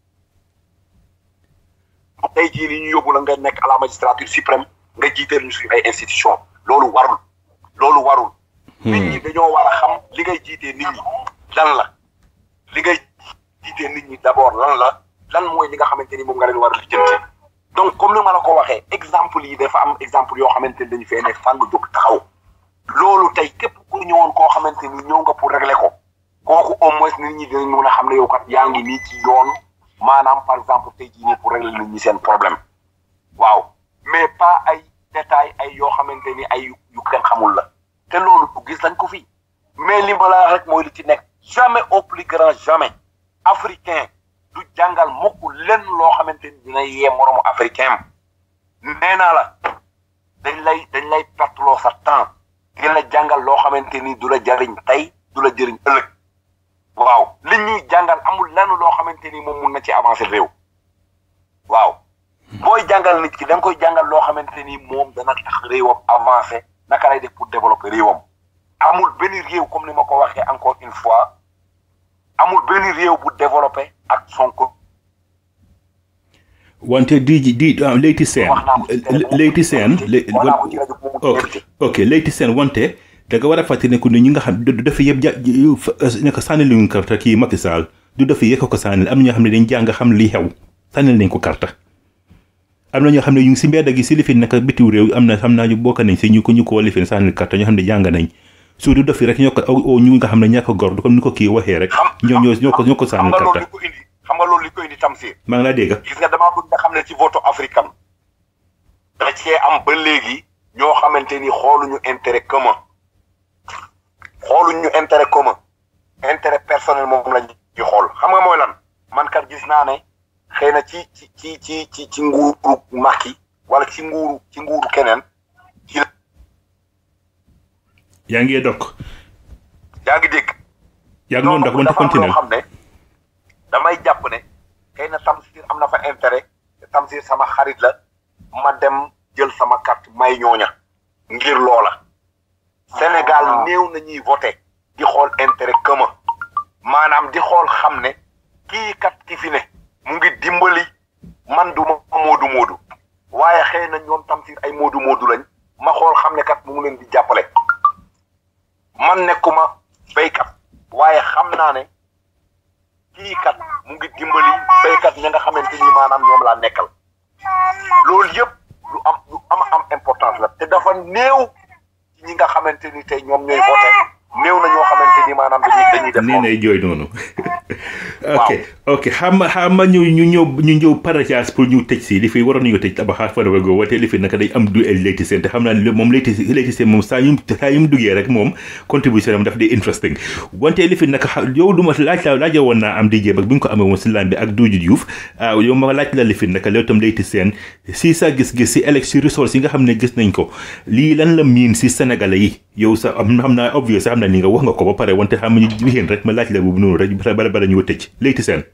tey jii ni ñu yóbbu la nga nekk à la magistrature suprême nga jiiteel ñu suñu ay institution loolu warul loolu warul nit ñi dañoo war a xam li ngay jiitee nit ñi lan la li ngay jiitee nit ñi d'abord lan la lan mooy li nga xamante ni moom nga leen war a lijjanti donc comme ni ma la ko waxee exemple yi dafa am exemple yoo xamante ni dañu fee ne fàng jóg taxaw loolu tey képp ku ñëwoon koo xamante ni ñëw nga pour régler ko kooku au moins nit ñi dinañ mën a xam ne yow kat yaa ngi nii ci yoon maanaam par exemple tey jii nii pour régler nit ñi seen problème waaw mais pas ay détails ay yoo xamante ni ay yu kenn xamul la te loolu bu gis lañ ko fii mais li ma la wax rek mooy li ci nekk jamais au plus grand jamais africain du jàngal mukk lenn loo xamante ni dina yee moromu africain nee naa la dañ lay dañ lay perteloo sa temps di la jàngal loo xamante ni du la jariñ tey du la jëriñ ëllëg waaw li ñuy jàngal amul lenn loo xamante ni moom mun na ci avancer réew waaw booy jàngal nit ki da nga koy jàngal loo xamante ni moom dana tax réewam avancer naka lay def pour développer réewam amul benn réew comme ni ma ko waxee encore une fois réew bu développé ak Sonko wante di di Leyti Sène Leyti Sène ok ok Leyti Sène wante da nga war a fàttali ne ku ne ñi nga xam du dafa yëpp ja ne ko sànni luñu karta kii Macky Sall du dafa yëkk ko sànni am na ñoo xam ne dañ jàng xam li xew sànnil nañ ko karta am na ñoo xam ne ñu ngi si mbedd gi si lifin naka bitiw réew am na xam naa ñu bokk nañ si ñu ko ñu ko lifin sànnil karta ñoo xam ne jàng nañ su du dafi rek ñoo ko o ñu nga xam ne ñàkk gor comme ni ko kii waxee rek ñoo ñoo ñoo ko ñoo ko sànnil karta xam nga loolu li ko indi Tamsir maa ngi laa dégg gis nga damaa bëgg nga xam ne ci vote africain da cee am ba léegi ñoo xamante ni xooluñu intérêt commun xooluñu intérêt commun intérêt personnel moom lañ ci xool xam nga mooy lan man kat gis naa ne xëy na ci ci ci ci ci ci nguuru Macky wala ci nguuru ci nguuru keneen ci yaa ngi dok yaa ngi dégg yaa ngi doon dok wante continuer xam ne damay jàpp ne xëy na Tamsir am na fa intérêt te Tamsir sama xarit la ma dem jël sama carte may ñooña ngir loola Sénégal néew na ñuy voté di xool intérêt commun maanaam di xool xam ne kii kat ki fi ne mu ngi dimbali man du ma moodu moodu waaye xëy na ñoom Tamsir ay moodu moodu lañ ma xool xam ne kat mu ngi leen di jàppale man nekkuma béykat waaye xam naa ne kii kat mu ngi dimbali béykat ña nga xamante ni maanaam ñoom laa nekkal loolu yëpp lu am lu am am importance la te dafa néew ci ñi nga xamante ni tey ñoom ñooy voté néew na ñoo xamante ni maanaam dañuy dañuy def nee nay jooy noonu ok ok xam nga xam nga ñu ñu ñëw ñu ñëw parajas pour ñu tëj si li fi waroon nañu tëj tabaxaar fa go wate li fi naka day am du el Leyti Sène te xam naa ne moom Leyti Leyti Sène moom saa yu saa yu mu duggee rek moom contribution am daf di interesting wante li fi naka yow du ma laaj la laaja woon naa am di jéem ak bi nga ko amee woon si laan bi ak Doudou Diouf yow ma laaj la li fi naka loolu tam Leyti Sène si sa gis-gis si élection ressources yi nga xam ne gis nañ ko lii lan la miin si Sénégalais yi yow sa am xam naa obvious xam naa ni nga wax nga ko ba pare wante xam ñu wixéen rek ma laaj la boobu noonu rek bala bala ñu tëj Leyti Sène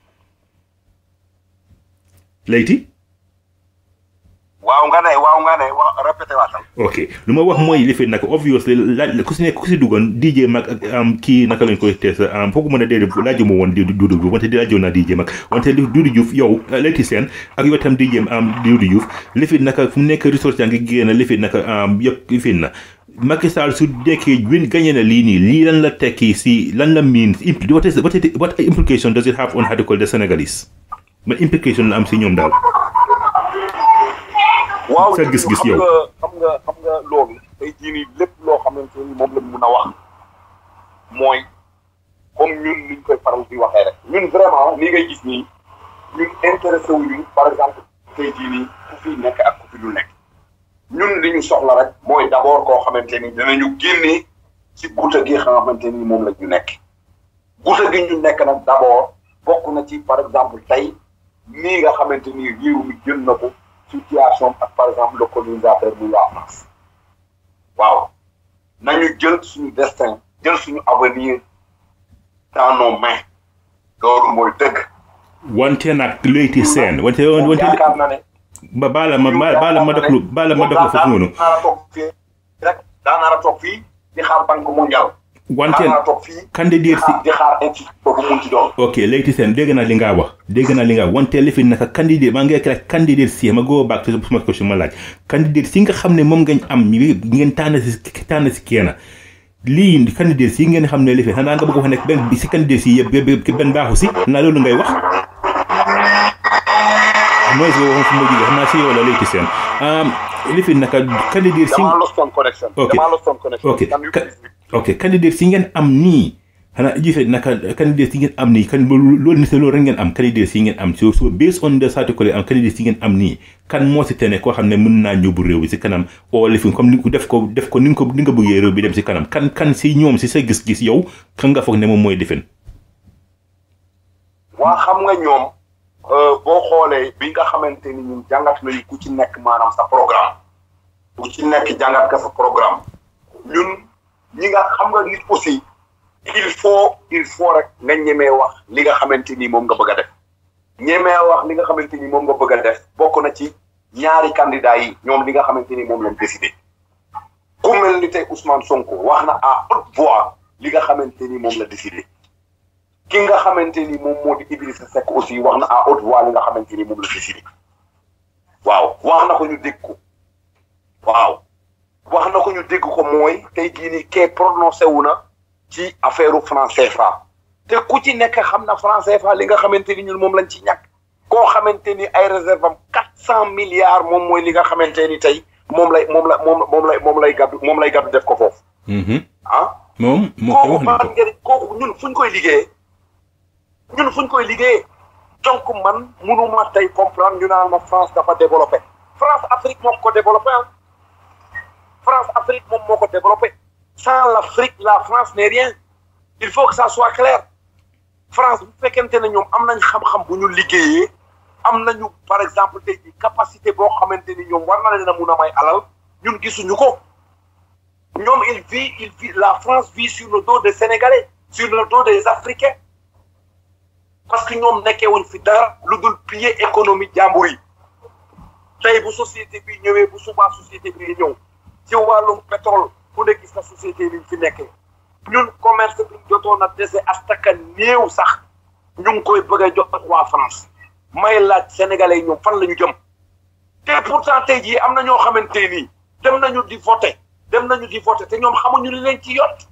Leyti waaw nga ne waaw nga ne waaw répété waatal ok lu ma wax mooy li fi nag obviously laaj ku si nekk ku si duggoon DJ mag ak am kii naka lañ koy tees am foogu mën a déedéet laaju ma woon Doudou Diouf wante di laajoon naa DJ mag wante Doudou Diouf yow Leyti Sène ak yow tam DJ am Doudou Diouf li fi naka fu mu nekk ressource yaa ngi génn li fi naka am yëpp li fi na Macky Sall su dekkee win gagné na lii nii lii lan la tekki si lan la mean what is what, what implication does it have on how to call the Senegalese ma implication la am si ñoom daal waaw sa gis-gis yow xam nga xam nga loolu tey jii nii lépp loo xamante ni moom lañ mun a wax mooy comme ñun niñ koy faral di waxee rek ñun vraiment ni ngay gis nii ñun intéressé wuñu par exemple tey jii nii ku fi nekk ak ku fi dul nekk ñun li ñu soxla rek mooy d' abord koo xamante ni dinañu génnee ci guuta gi xamante ni moom la ñu nekk guuta gi ñu nekk nag d' abord bokk na ci par exemple tey nii nga xamante ni réew mi jël na ko situation ak par exemple le colonisateur bu waa France waaw nañu jël suñu destin jël suñu avenir dans nos mains loolu mooy dëgg. wante nag Leyti Sène wante wante yaakaar na ne. ba baala ma baala ma doglu baala ma doglu foofu noonu. daanaka toog fii rek daanaka toog fii di xaar banque mondiale. wante daanaka toog fii candidat si di xaar institut boobu mun ci doon. ok Leyti Sène dégg naa li nga wax dégg naa li nga wax wante li fi naka candidat maa ngi rek candidat si ma go back to suma question ma laaj candidat si nga xam ne moom ngeen am ngeen tànn si tànn si kenn lii candidat si ngeen xam ne li fi xanaa nga bëgg wax ne benn si candidat si yëpp benn baaxu si xanaa loolu ngay wax mooy si waxoon fu ma jógee xam naa si yow la Leyti Sène li fi naka candidat si damaa lost on connection. ok damaa lost on connection. ok Can you ka- please repeat? ok candidat si ngeen am nii xanaa jife naka candidat si ngeen am nii kan loolu ni loolu rek ngeen am candidat si ngeen am so so based on the article am candidat si ngeen am nii kan moo si tene koo xam ne mën naa ñóbbu réew bi si kanam oo li fi comme ni def ko def ko ni nga ko ni nga bëggee réew bi dem si kanam kan kan si ñoom si sa gis-gis yow kan nga foog ne moom mooy defen waa xam nga ñoom euh, boo xoolee bi nga xamante ni ñun jàngat nañu ku ci nekk maanaam sa programme ku ci nekk jàngat ka sa programme ñun ñi nga xam nga nit aussi il faut il faut rek nga ñemee wax li nga xamante ni moom nga bëgg a def ñemee wax li nga xamante ni moom nga bëgg a def bokk na ci ñaari candidat yi ñoom li nga xamante ni moom lañ décidé ku mel ni tey Ousmane Sonko wax na à haute voix li nga xamante ni moom la décidé ki nga xamante ni moom moo di Idrissa Seck aussi wax na à haute voix li nga xamante ni moom la décidé waaw wax na ko ñu dégg ko waaw wax na ko ñu dégg ko mooy tey jii nii kee prononcé wu na ci affaire franc CFA te ku ci nekk xam na franc CFA li nga xamante ni ñun moom lañ ci ñàkk koo xamante ni ay réserve am quatre cent milliards moom mooy li nga xamante ni tey moom lay moom la moom moom lay moom lay gàddu moom lay gàddu def ko foofu ah moom moo ko kooku wax na ban ko njëriñ kooku ñun fuñ koy liggéeyee ñun fuñ koy liggéeyee donc man mënuma tey comprendre ñu naan ma France dafa développé France Afrique moo ko développé ah France Afrique moom moo ko développé sans l'Afrique la France n'est rien il faut que ça soit clair France bu fekkente ne ñoom am nañ xam-xam bu ñu liggéeyee am nañu par exemple tey jii capacité boo xamante ni ñoom war na leen a mun a may alal ñun gisuñu ko ñoom il vit il vit la France vit sur le dos des Sénégalais sur le dos des Africains parce que ñoom nekkee wuñ fi dara lu dul piller économie jàmbur yi tey bu société bi ñëwee bu subaa société bi ñëw ci wàllum pétrole ku ne gis na société bi fi nekkee ñun commerce bi ñu jotoon a dese astaka néew sax ñu ngi koy bëgg a jox waa France may laaj sénégalais yi ñoom fan la ñu jëm te pourtant tey jii am na ñoo xamante nii dem nañu di voter dem nañu di voter te ñoom xamuñu li leen ci yot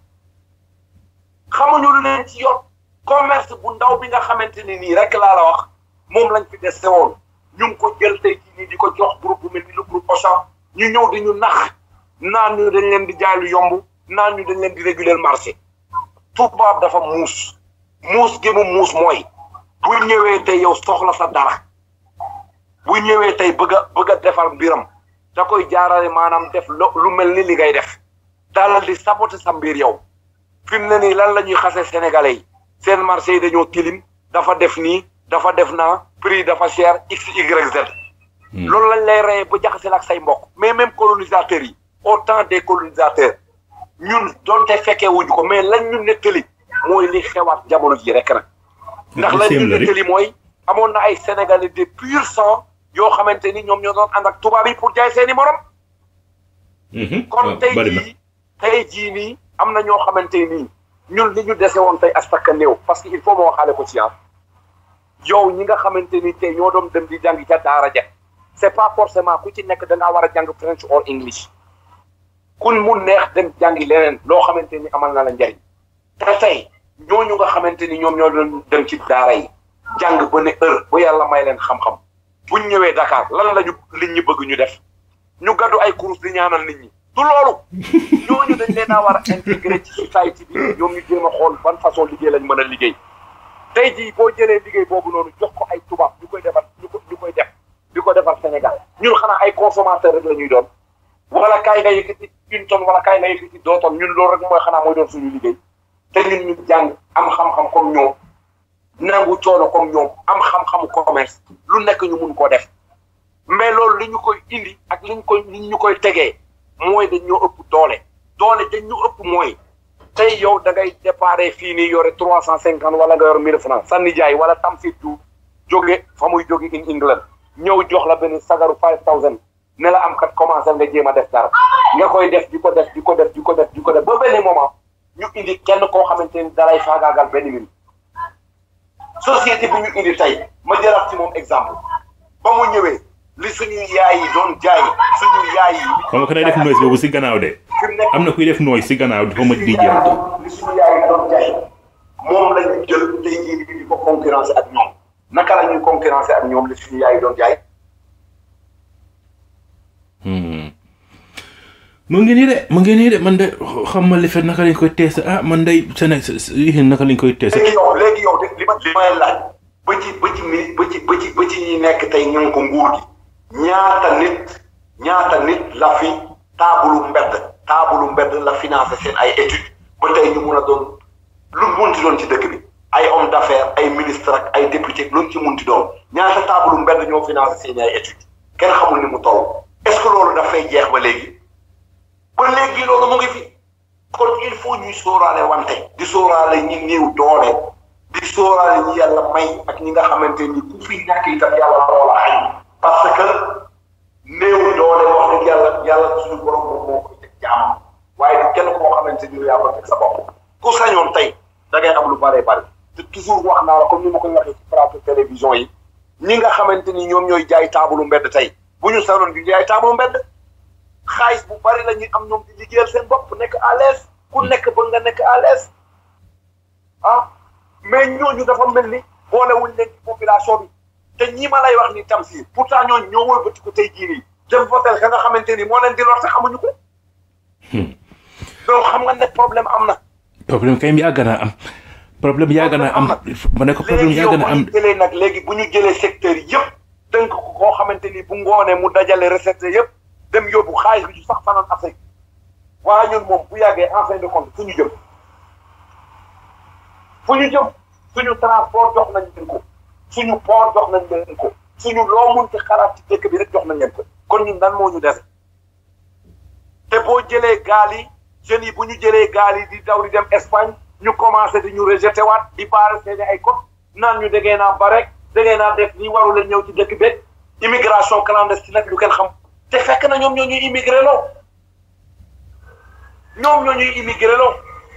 xamuñu li leen ci yot commerce bu ndaw bi nga xamante ni nii rek laa la wax moom lañ fi dese woon ñu ngi ko jël tey jii nii di ko jox groupe bu mel ni le groupe Auchan ñu ñëw di ñu nax naan ñu dañ leen di jaay lu yomb naan ñu dañ leen di réguler le marché tubaab dafa muus muus gi mu muus mooy bu ñëwee tey yow soxla sa dara bu ñëwee tey bëgg a bëgg a defar mbiram da koy jaarale maanaam def lo lu mel ni li ngay def dalal di saboter sa mbir yow fi mu ne nii lan la ñuy xasee sénégalais yi seen marché yi dañoo tilim dafa def nii dafa def naa prix dafa cher x y z loolu lañ lay reyee ba jaxaseel ak say mbokk mais même colonisateurs yi au temps des colonisateurs ñun donte fekkee wuñu ko mais lañ ñu nettali mooy li xewaat jamono ji rek nag ndax lañ ñu nettali mooy amoon na ay sénégalais de pur sang yoo xamante ni ñoom ñoo doon ànd ak tubaab yi pour jaay seeni morom kon tey jii tey jii nii am na ñoo xamante nii ñun li ñu dese woon tey astaka néew parce que il faut ma waxaale ko ci ah yow ñi nga xamante ni tey ñoo doon dem di jàng ca daara ja c'est pas forcément ku ci nekk da ngaa war a jàng French or English kun mu neex dem jàngi leneen loo xamante ni amal na la njariñ te tey ñooñu nga xamante ni ñoom ñoo doon dem ci daara yi jàng ba ne heure ba yàlla may leen xam-xam buñ ñëwee Dakar lan la ñu nit ñi bëgg ñu def ñu gaddu ay kurus di ñaanal nit ñi du loolu ñooñu dañ leen a war a intégré ci société bi ñoom ñu jéem a xool ban façon liggéey lañ mën a liggéey tey jii boo jëlee liggéey boobu noonu jox ko ay tubaab ñu koy defar ñu ko ñu koy def di ko defar Sénégal ñun xanaa ay consommateur rek la ñuy doon wala kaay nga yëkkati une tonne wala kaay nga yëkkati deux tonnes ñun loolu rek mooy xanaa mooy doon suñu liggéey te ñun ñu jàng am xam-xam comme ñoom nangu coono comme ñoom am xam-xamu commerce lu nekk ñu mun koo def mais loolu li ñu koy indi ak li ñu koy li ñu koy tegee mooy dañ ñoo ëpp doole doole dañ ñu ëpp mooy tey yow da ngay déparé fii nii yore trois cent cinquante wala nga yor mille francs sa nijaay wala tamsit du jóge fa muy jóge in England ñëw jox la benn sagaru five thousand ne la am kat commencé nga jéem a def dara nga koy def di ko def di ko def di ko def di ko def ba benn moment ñu indi kenn koo xamante ni dalay faagaagal benn minute société bi ñu indi tey ma jëlaat ci moom exemple ba mu ñëwee li suñu yaay yi doon jaay suñu yaay yi. xam nga ko day def noise boobu si gannaaw de. am na kuy def noise si gannaaw dafa ma di jéem. li suñu yaay yi doon jaay moom la ñu jël tey jii di ko concurrencer ak ñoom naka la ñuy concurrencer ak ñoom li suñu yaay yi doon jaay. mu ngi nii de mu ngi nii de man de xam ma li fet naka lañ koy teese ah man day Sénégal yi naka lañ koy teese. léegi yow léegi yow de li ma li may laaj ba ci ba ci mi ba ci ba ci ba ci ñi nekk tey ñu ngi ko nguur gi ñaata nit ñaata nit la fi taabulu mbedd taabulu mbedd la financé seen ay études ba tey ñu mun a doon lu munti doon ci dëkk bi ay homme d'affaires ay ministre ak ay député luñ ci munti doon ñaata taabulu mbedd ñoo financé seen ay études kenn xamul ni mu toll est-ce que loolu dafay jeex ba léegi ba léegi loolu mu ngi fi kon il faut ñuy sóoraale wante di sóoraale ñi néew doole di sóoraale ñi yàlla may ak ñi nga xamante ni ku fi ñàkk itam yàlla moo la xañ parce que néew doole wax dëgg yàlla yàlla suñu borom moom moo koy teg jaam waaye du kenn koo xamante ni yaa ko teg sa bopp ku sañoon tey da ngay am lu bëree bëri te te toujours wax naa la comme ni ma koy waxee ci plateau télévision yi ñi nga xamante ni ñoom ñooy jaay taabalu mbedd tey bu ñu sanoon du jaay taabalu mbedd xaalis bu bari la ñuy am ñoom di liggéeyal seen bopp nekk à l'aise ku nekk ba nga nekk à l'aise ah mais ñooñu dafa mel ni boolewuñ leen ci population bi te ñii ma lay wax ni Tamsir pourtant ñooñu ñoo wëlbati ko tey jii nii dem votel ka nga xamante ni moo leen di lor te xamuñu ko donc xam nga ne problème am na problème kay yàgg naa am problème yàgg naa am ma ne ko problème léegi yow yàgg naa bu am ñu jëlee nag léegi bu ñu jëlee secteur yëpp tënk ko koo xamante ni bu ngoonee mu dajale recette yëpp dem yóbbu xaalis bi du sax fanaan Afrique waaye ñun moom bu yàggee en fin de compte fu ñu jëm fu ñu jëm suñu transport jox nañ leen ko suñu port jox nañ leen ko suñu loo mun ci xalaat ci dëkk bi rek jox nañ leen ko kon ñun dan moo ñu dese te boo jëlee gaal yi jeunes yi bu ñu jëlee gaal yi di daw di dem Espagne ñu commencé di ñu rejeté waat di baare seeni ay code naan ñu déggee naa ba rek déggee naa def nii waru leen ñëw ci dëkk bi immigration clandestine nag lu kenn xam te fekk na ñoom ñoo ñuy immigré loo ñoom ñoo ñuy immigré loo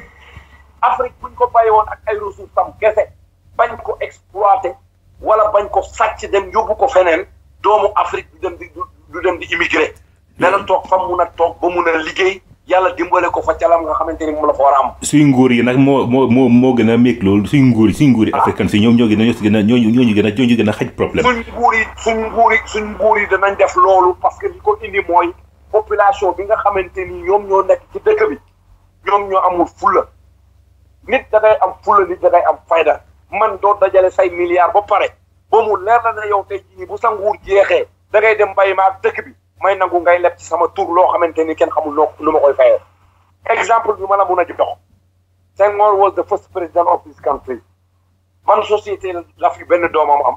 Afrique buñ ko bàyyi woon ak ay ressources am kese bañ ko exploité wala bañ ko sàcc dem yóbbu ko feneen doomu Afrique du dem di du dem di immigré dana toog fa mun a toog ba mun a liggéey yàlla dimbale ko fa calam nga xamante ni moom la fa war a am suñ nguur yi nag moo moo moo moo gën a méeg loolu suñ nguur yi suñ nguur yi africain si ñoom ñoo gën a ñoo si gën a ñooñu ñooñu gën a ñooñu gën a xaj problème suñ nguur yi suñ nguur yi suñ nguur yi danañ def loolu parce que li ko indi mooy population bi nga xamante ni ñoom ñoo nekk ci dëkk bi ñoom ñoo amul fulla nit da ngay am fulla nit da ngay am fayda man doo dajale say milliards ba pare ba mu leer la ne yow tey jii nii bu sa nguur jeexee da ngay dem mbay ma ak dëkk bi may nangu ngay leb ci sama tur loo xamante ni kenn xamul noo lu ma koy fayee exemple bi ma la mun a jox Senghor was the first president of this country man société la fi benn doomam am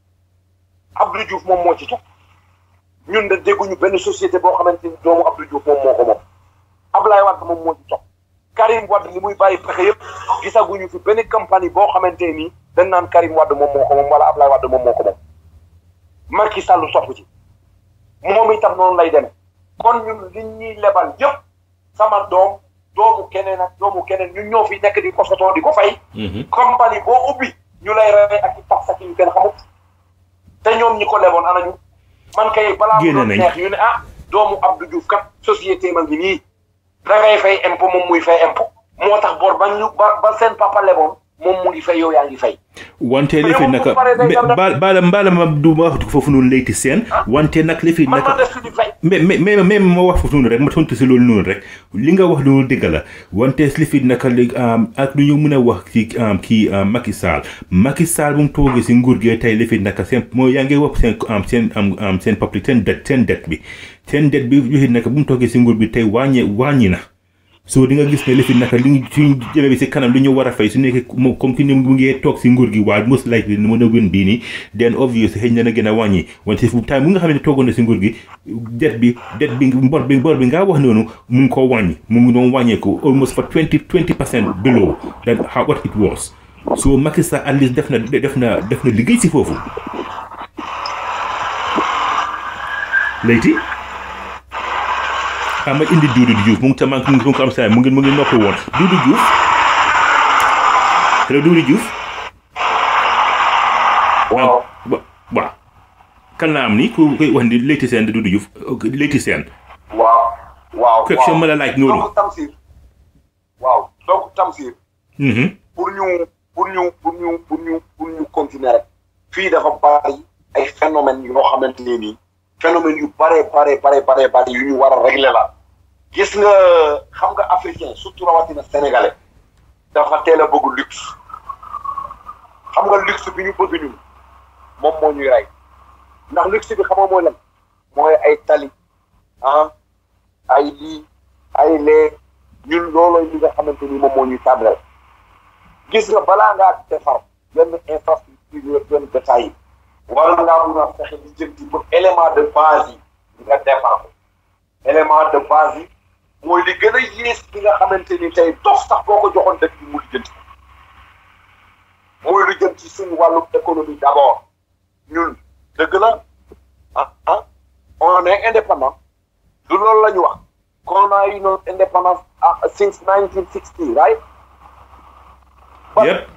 Abdou Diouf moom moo ci jox ñun de dégguñu benn société boo xamante ni doomu Abdou Diouf moom moo ko moom Ablaye Wade moom moo ci jox Karim Wade li muy bàyyi pexe yëpp gisaguñu fi benn compagnie boo xamante ni dañ naan Karim Wade moom moo ko moom wala Ablaye Wade moom moo ko moom Macky Sall topp ci moom itam noonu lay demee kon ñun li ñuy lebal yëpp sama doom doomu keneen ak doomu keneen ñun ñoo fi nekk di ko sotoo di ko fay. compagnie boo ubbi ñu lay rey ak i tax sax yu kenn xamut te ñoom ñi ko leboon anañu man kay balaa mu Génne doon nañ. neex ñu ne ah doomu Abdou Diouf kat société ma ngi nii da ngay fay impôt moom muy fay impôt moo tax bor ba ñu ba ba seen papa leboon moom mu ngi fay yow yaa ngi fay. wante li fi yow naka bu paree day dem rek. baal baala baala ma du ma wax foofu noonu léyti seen wante nag li fi man ma naka def suñu fay. mais mais mais mais ma wax foofu noonu rek ma tontu si loolu noonu rek li nga wax loolu dëgg la wante li fi naka léegi ak lu ñu mën a wax ci kii Macky Sall Macky Sall bu mu toogee si nguur gi tey li fi naka seen moo yaa ngi wax seen am seen am am seen public seen det seen det bi seen det bi li fi naka bu mu toogee si nguur bi tey wàññi wàññi na so di nga gis ne li fi naka li suñ jëmee bi si kanam li ñu war a fay su nekkee moom comme ki ni mu ngi toog si nguur gi waaye most likely ni mën a win bii nii then obvious xëy na na gën a wàññi wante fu time bu nga xam ne toogoon na si nguur gi det bi det bi mbor bi mbor bi ngaa wax noonu mu ngi koo wàññi mu ngi doon wàññeeku almost for twenty twenty percent below than how what it was so Macky Sall at least def na def na def na liggéey si foofu léegi xam nga indi Doudou Diouf mu ngi tam mu ngi mu ngi ko am saa mu ngi mu ngi noppi woon Doudou Diouf hello Doudou Diouf. waaw wa waaw. kan la am ni ku koy wax ni Leyti Sène Doudou Diouf Leyti Sène. waaw waaw question ma la laaj noonu. donc Tamsir waaw donc Tamsir Mhm. pour ñu pour ñu pour ñu pour ñu pour ñu continuer rek fii dafa bari ay phénomènes yoo xamante ne nii phénomènes yu bare bare bare bare bari yu ñu war a régler la gis nga xam nga africain surtout rawatina sénégalais dafa teel a bëgg luxe xam nga luxe bi ñu bëgg ñun moom moo ñuy rey ndax luxe bi xam nga mooy lan mooy ay tali ah ay lii ay lee ñun loolooy li nga xamante ni moom moo ñuy tàmbalal gis nga balaa ngaa defar benn infrastructure benn détail yi war ngaa mun a fexe li jëm ci pour élément de base yi nga defar ko élément de base yi mooy li gën a yées bi nga xamante ni tey dof sax boo ko joxoon dëkk bi mu li jëm ci mooy lu jëm ci suñu wàllu économie d'abord ñun dëgg la ah ah on est indépendant du loolu la ñu wax qu'on a eu notre indépendance ah, since 1960 right yëpp.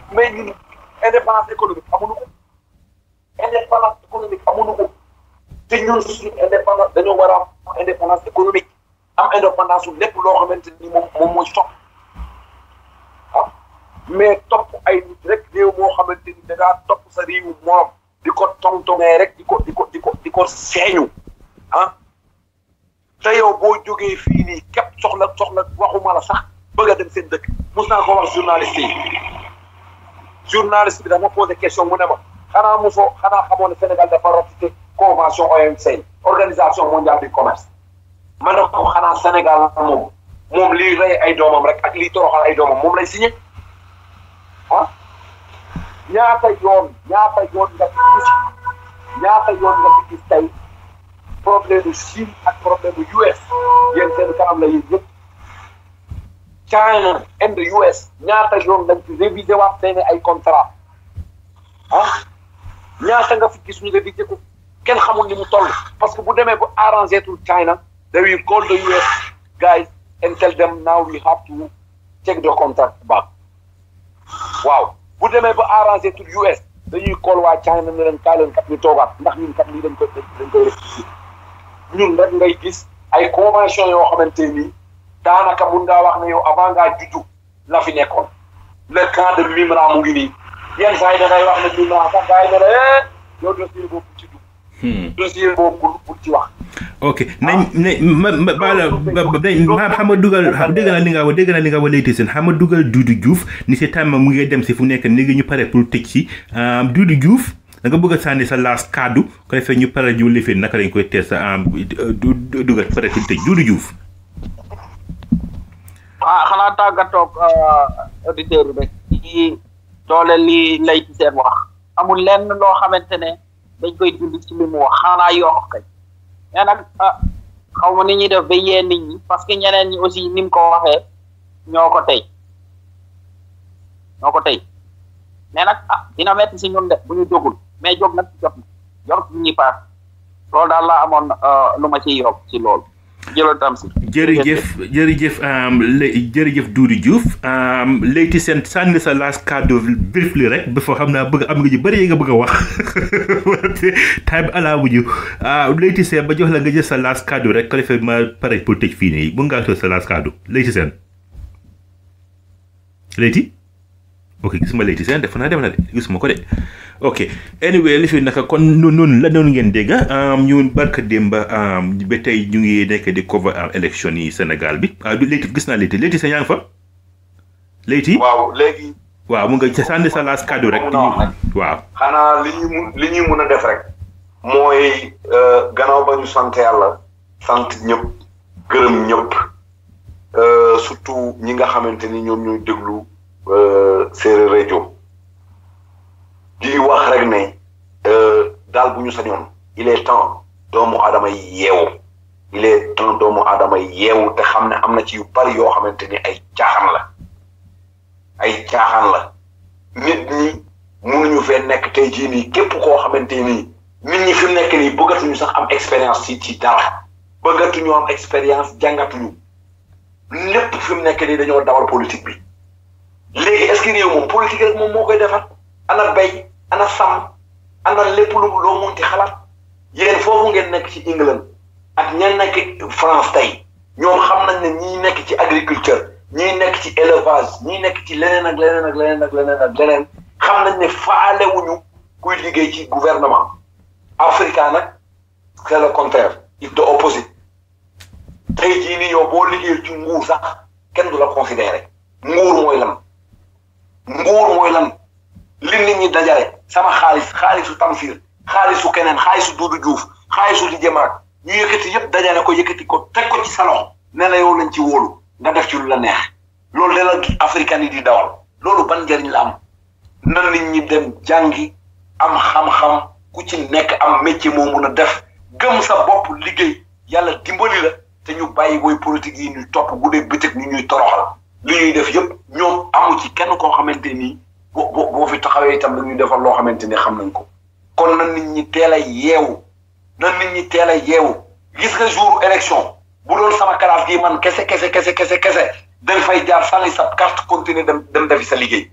mais ñun indépendance économique amuñu ko indépendance économique amuñu ko te ñun suñu indépendance dañoo war a am indépendance économique am indépendance su lépp loo xamante ni moom moom mooy topp ah mais topp ay nit rek réew moo xamante ni da ngaa topp sa réewu morom di ko tongtongee rek di ko di ko di ko di ko seeñu ah te yow boo jógee fii nii képp soxla soxla waxuma la sax bëgg a dem seen dëkk mus naa ko wax journaliste yi journaliste bi dafa posé question mu ne ma xanaa mosoo xanaa xamoon ne Sénégal dafa ratifié convention OMC organisation mondiale du commerce ma ne ko xanaa Sénégal moom moom liy rey ay doomam rek ak liy toroxal ay doomam moom lay signé ah ñaata yoon ñaata yoon nga fi gis ñaata yoon nga fi gis tey problème mu Chine ak problème mu US yéen seen kanam la yéen yëpp China and the US ñaata yoon lañ fi révisé waat seen ay contrat ah ñaata nga fi gis ñu révisé ko kenn xamul ni mu toll parce que bu demee bu arrangé tul China they will call the US guys and tell them now we have to check the contract back waaw bu demee ba arrangé tul US dañuy call waa China ne leen kaay leen kat ñu toogaat ndax ñun kat lii dañ koy dañ koy rectifier ñun rek ngay gis ay convention yoo xamante ni daanaka mun ngaa wax ne yow avant ngaa juddu la fi nekkoon le camp de Mimran mu ngi nii yenn saa yi da ngay wax ne Mimran sax gars yi ne la eh yow dossier boobu ci dugg. dossier boobu pour pour ci wax. ok nañ ne ma ma baala ba ma xam nga dugal dégg naa li nga wax dégg naa li nga wax léegi seen xam nga dugal Doudou Diouf ni si tàmm mu ngi dem si fu nekk léegi ñu pare pour tëj si Doudou Diouf da nga bëgg a sànni sa laas kaddu ko defee ñu pare ñu lifin naka lañ koy teel sa dugal pare pour tëj Doudou Diouf. ah xanaa tàggatoog auditeur bi rek ci doole li lay ci seen wax amul lenn loo xamante ne dañ koy dund ci li mu wax xanaa yokk kay mais nag ah xaw ma ni ñuy def ba yee nit ñi parce que ñeneen ñi aussi ni mu ko waxee ñoo ko tey ñoo ko tey mais nag ah dina metti si ñun de bu ñu jógul mais jóg nag jot na jot bu ñuy paas loolu daal laa amoon lu ma ciy yokk ci loolu jëlal tam si jërëjëf jërëjëf jërëjëf Doudou Diouf léegi seen sànni sa laas kàddu briefly rek ba fa xam naa bëgg am nga ji bëri yi nga bëgg a wax time bi alaa bu ñu léegi seen ba jox la nga jël sa laas kàddu rek ko defee ma pare pour tëj fii nii bu ngaa toog sa laas kàddu léegi seen léegi ok gisuma léegi seen def naa dem na de gisuma ko de ok anyway li fi naka kon noonu la noonu ngeen dégg ñun barka démba ba tey ñu ngi nekk di cover élection yi Sénégal bi ah du léegi gis naa léegi léegi sa yaa ngi fa léegi. waaw léegi. waaw mu nga sànni sa laas kàddu rek. waaw. xanaa li ñuy mun li ñuy mun a def rek. mooy gannaaw ba ñu sant yàlla. sant ñëpp gërëm ñëpp surtout ñi nga xamante ni ñoom ñooy déglu séeréer rajo. di wax rek ne daal bu ñu sañoon il est temps doomu aadama yi yeewu il est temps doomu aadama yi yeewu te xam ne am na ci yu bari yoo xamante ni ay caaxaan la ay caaxaan la nit ñi mënuñu fee nekk tey jii nii képp koo xamante nii nit ñi fi mu nekk nii bëggatuñu sax am expérience ci ci dara bëggatuñu am expérience jàngatuñu lépp fi mu nekk nii dañoo dawal politique bi léegi est-ce que réew moom politique rek moom moo koy defar ana bay ana sàmm ana lépp lu loo munti xalaat yéen foofu ngeen nekk ci England ak ña nekk France tey ñoom xam nañ ne ñii nekk ci agriculture ñii nekk ci élevage ñii nekk ci leneen ak leneen ak leneen ak leneen ak leneen xam nañ ne faalewuñu kuy liggéey ci gouvernement africain nag c'est le contraire il te opposite tey jii nii yow boo liggéey ci nguur sax kenn du la considéré nguur mooy lan nguur mooy lan li nit ñi dajale sama xaalis xaalisu Tamsir xaalisu keneen xaalisu Doudou Diouf xaalisu di jëmaat ñu yëkkati yëpp dajale ko yëkkati ko teg ko ci salon ne la yow lañ ci wóolu nga def ci lu la neex loolu de la africain yi di dawal loolu ban njëriñ la am na nit ñi dem jàngi am xam-xam ku ci nekk am métier moo mun a def gëm sa bopp liggéey yàlla dimbali la te ñu bàyyi woy politique yi ñuy topp guddee bëccëg ñu ñuy toroxal li ñuy def yëpp ñoom amu ci kenn koo xamante nii boo boo boo fi taxawee itam dañuy defal loo xamante ni xam nañ ko kon na nit ñi teel a yeewu na nit ñi teel a yeewu gis nga jour élection bu doon sama classe gi man kese kese kese kese kese dañ fay jaar sànni sa carte continuer dem dem defi sa liggéey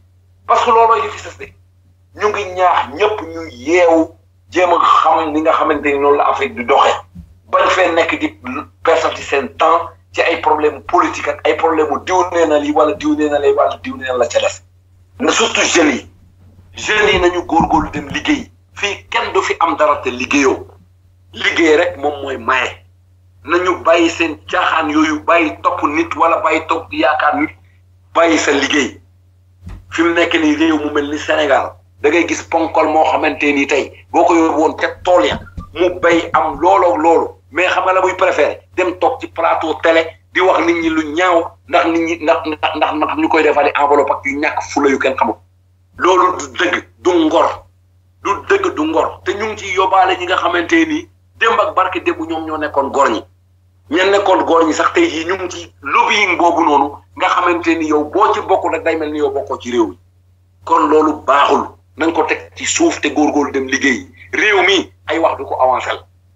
parce que looloo li fi sës de ñu ngi ñaax ñëpp ñu yeewu jéem a xam ni nga xamante ni noonu la Afrique di doxe bañ fee nekk di persati seen temps ci ay problème politique ak ay problème mu diw nee na lii wala diw nee na lii wala diw nee na la ca des na surtout jeunes yi jeunes yi nañu góorgóorlu dem liggéey fii kenn du fi am dara te liggéeyoo liggéey rek moom mooy maye nañu bàyyi seen caaxaan yooyu bàyyi topp nit wala bàyyi topp yaakaar nit bàyyi sa liggéey fi mu nekk nii réew mu mel ni Sénégal da ngay gis ponkol moo xamante ni tey boo ko yóbbu woon te tool ya mu bay am looloo loolu mais xam nga la muy préféré dem toog ci plateau télé di wax nit ñi lu ñaaw ndax nit ñi ndax ndax ndax ndax ñu koy defali enveloppe ak yu ñàkk fula yu kenn xamul loolu du dëgg du ngor du dëgg du ngor te ñu ngi ciy yóbbaale ñi nga xamante ni démb ak barke démb ñoom ñoo nekkoon góor ñi ñen nekkoon góor ñi sax tey jii ñu ngi ci lobbying boobu noonu nga xamante ni yow boo ci bokkul rek day mel ni yow bokkoo ci réew mi kon loolu baaxul nañ ko teg ci suuf te góorgóorlu dem liggéey réew mi ay wax du ko avancé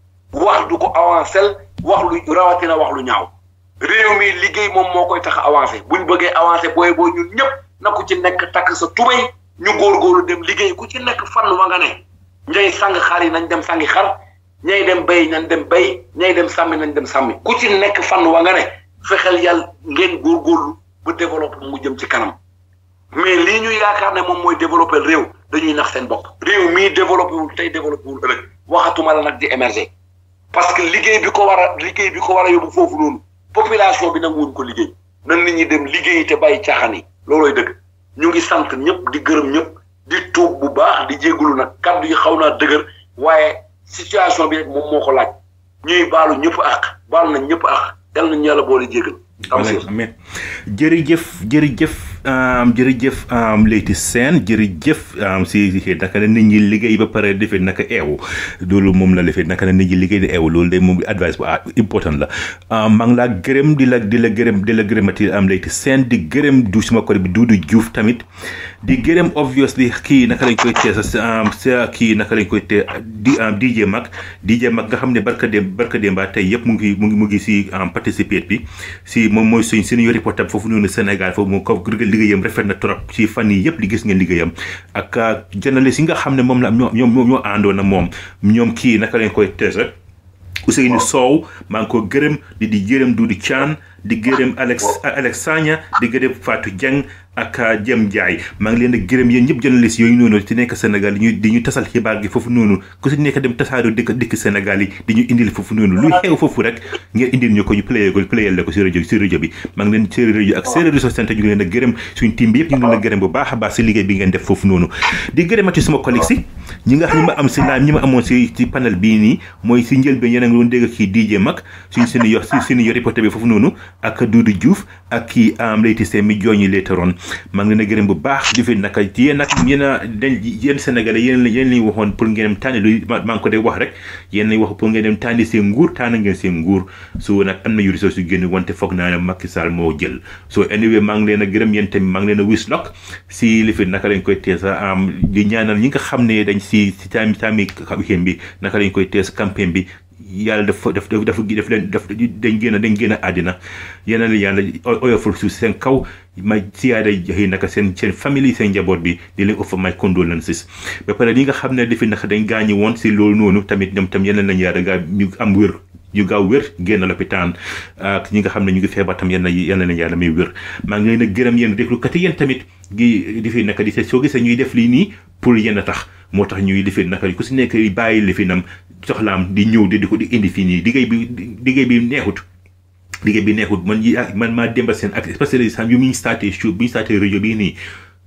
wax du ko avancé wax lu rawatina wax lu ñaaw réew mi liggéey moom moo koy tax avancé buñ bëggee avancé booy boo ñun ñëpp na ku ci nekk takk sa tubéy ñu góorgóorlu dem liggéey ku ci nekk fan wa nga ne ñay sang xar yi nañ dem sangi xar ñay dem bay nañ dem bay ñay dem sàmmi nañ dem sàmmi ku ci nekk fan wa nga ne fexeel yàlla ngeen góorgóorlu ba développé mu jëm ci kanam mais lii ñu yaakaar ne moom mooy développé réew dañuy nax seen bopp réew mii développé wul tey développé wul ëllëg waxatuma la nag di émerger parce que liggéey bi ko war a liggéey bi ko war a yóbbu foofu noonu population bi nag wuñ ko liggéey nan nit ñi dem liggéey te bàyyi caaxaan yi loolooy dëgg ñu ngi sant ñëpp di gërëm ñëpp di tuub bu baax di jégalu nag kaddu yi xaw naa dëgër waaye situation bi rek moom moo ko laaj ñuy baalu ñëpp ak baalu nañ ñëpp ak yal nañu yàlla boole jégal. amen jërëjëf jërëjëf jërëjëf Leyti Sène jërëjëf si si naka la nit ñi liggéey ba pare defee naka eewu loolu moom la defee naka la nit ñi liggéey di eewu loolu de moom advice bu important la maa ngi laa gërëm di la di la gërëm di la gërëmati am Leyti Sène di gërëm du suma ko bi Duudu Juuf tamit di gërëm obviously kii naka lañ koy tee sa sa kii naka lañ koy tee di DJ Mag DJ Mag nga xam ne barka dem barka dem ba tey yëpp mu ngi mu ngi mu ngi si participer bi si moom mooy suñ suñu reporter foofu noonu Sénégal foofu moom ko liggéeyam rafet na trop ci fan yi yëpp di gis ngeen liggéeyam ak journaliste yi nga xam ne moom la ñoom ñoom ñoo àndoon na moom ñoom kii naka lañ koy teese Ousseynou Sow maa ngi ko gërëm di di gërëm Doudou Thian di gërëm Alex Alex Sagna di gërëm Fatou Dieng ak Jem Ndiaye maa ngi leen di gërëm yéen ñëpp journaliste yooyu noonu ci nekk Sénégal di ñu di ñu tasal xibaar gi foofu noonu ku si nekk dem tasaaroo dëkk dëkk Sénégal yi di ñu indil foofu noonu lu xew foofu rek ngeen indil ñu ko ñu playé ko playé la ko si rajo si rajo bi maa ngi leen séeréer rajo ak séeréer réseau centre ñu ngi leen a gërëm suñu team bi yëpp ñu ngi leen a gërëm bu baax a baax si liggéey bi ngeen def foofu noonu di gërëmati suma collègue si ñi nga xam ñi ma am si laaj ñi ma amoon si ci panel bii nii mooy si njëlbeen yéen a ngi doon dégg kii DJ Mag suñ seen yo si seen yo reporter bi foofu noonu ak Doudou Diouf ak kii am Leyti Sène mi jooñi leetaroon maa ngi leen a gërëm bu baax di fi naka yéen nag yéen a dañ yéen Sénégalais yéen yéen lañ waxoon pour ngeen dem tànni lu maa ngi ko dee wax rek yéen lañ wax pour ngeen dem tànni seen nguur tànn ngeen seen nguur so nag am na yu ressources yu génn wante foog naa ne Macky Sall moo jël so anyway maa ngi leen a gërëm yéen tamit maa ngi leen a wis lok si li fi naka lañ koy teesa am di ñaanal ñi nga xam ne dañ si si taami taami xéem bi naka lañ koy tees campagne bi yàlla dafa daf dafa daf leen daf dañ génn dañ génn àddina yéen la yàlla oyofal suuf seen kaw ma siyaada xëy naka seen seen famille seen njaboot bi di leen offer my condolences ba pare li nga xam ne defi naka dañ gaañu woon si loolu noonu tamit ñoom tam yeneen lañu yàlla gaa ñu am wér ñu gaaw wér génn lopitaan ak ñi nga xam ne ñu ngi feebar tam yenn yenn lañu yàlla may wér maa ngi leen a gërëm yéen déglukat yi yéen tamit gi di fi naka di se soo gisee ñuy def lii nii pour yéen a tax moo tax ñuy lifi naka ku si nekk bàyyi lifinam soxlaam di ñëw di di ko di indi fii nii liggéey bi liggéey bi neexut liggéey bi neexut man yi man maa demba seen ak spécialiste yu muy starté show bi ñu starté rajo bii nii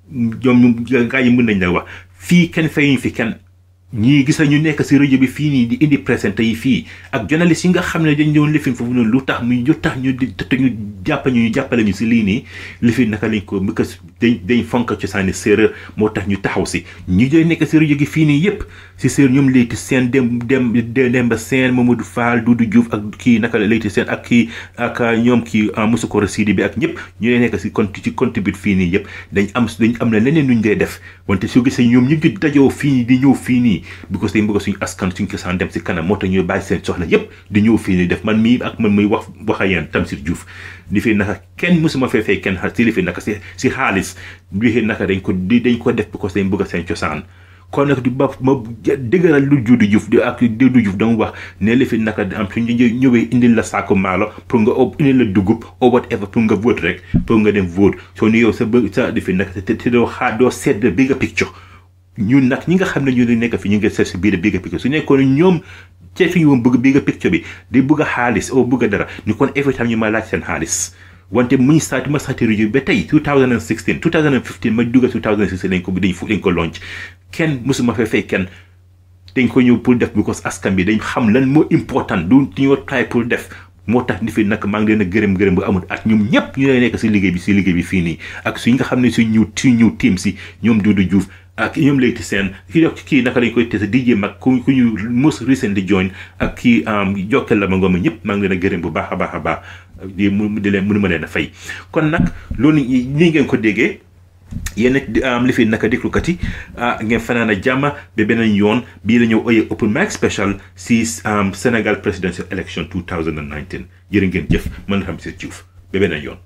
ñoom gaa yi mën nañ la wax fii kenn fayuñ fi kenn ñii gis ñu nekk si rajo bi fii nii di indi présenté yi fii ak journaliste yi nga xam ne dañ doon lifin foofu noonu lu tax mu lu tax ñu di ñu jàpp ñu ñu jàppale ñu si lii nii lifin naka lañ ko because dañ dañ fonk cosaani séeréer moo tax ñu taxaw si ñi doon nekk si rajo gi fii nii yëpp si séeréer ñoom Leyti Sène dem dem Demba Sène Mamadou Fall Doudou Diouf ak kii naka la Leyti Sène ak kii ak ñoom kii Moussa Koro Sidi bi ak ñëpp ñu leen nekk si compte ci contribute fii nii yëpp dañ am dañ am na leneen nuñ dee def wante soo gisee ñoom ñu ngi dajoo fii nii di ñëw fii nii because dañ bëgg suñu askan suñu cosaan dem si kanam moo tax ñuy bàyyi seen soxla yépp di ñëw fii nii def man mii ak man muy wax wax a yéen Tamsir Diouf li fi naka kenn musuma fee fay kenn si li fi naka si si xaalis li fi naka dañ ko di dañ ko def because dañ bëgg seen cosaan kon nag di ba ma dëgëral lu Doudou Diouf di ak Doudou Diouf dama wax ne li fi naka am su ñu ñëwee indil la saako maalo pour nga indil la dugub or whatever pour nga vote rek pour nga dem vote soo ni yow sa bë sa li fi naka te te doo xaar doo seet bigger picture ñun nag ñi nga xam ne ñu ngi nekk fi ñu ngi seet si biir bigger picture su nekkoon ñoom ceeb fi ñu bëgg bigger picture bi di bëgg a xaalis o bëgg a dara ñu kon every time ñu ma laaj seen xaalis wante muñ saati ma saati rajo ba tey 2016 2015 ma dugga 2016 lañ ko dañ fu dañ ko launch kenn musuma fee fay kenn dañ ko ñëw pour def because askan bi dañ xam lan moo important du ñoo try pour def moo tax ni fi nag maa ngi leen a gërëm gërëm bu amul at ñoom ñëpp ñu lay nekk si liggéey bi si liggéey bi fii nii ak suñ nga xam ne suñ ñëw suñ ñëw team si ñoom Doudou Diouf ak ñoom Leyti Sène ki dox kii naka lañ koy tese DJ mag ku ku ñu most recent di join ak kii jokkal la ma ngooma ñëpp maa ngi leen a gërëm bu baax a baax a baax di mu di leen mënu ma leen a fay kon nag loolu nii ngeen ko déggee yéen li fi naka déglukat yi ngeen fanaan a jàmm ba beneen yoon bii la ñëw oyee open mic special si Sénégal presidential election 2019 jërë ngeen jëf man la Tamsir Diouf ba beneen yoon.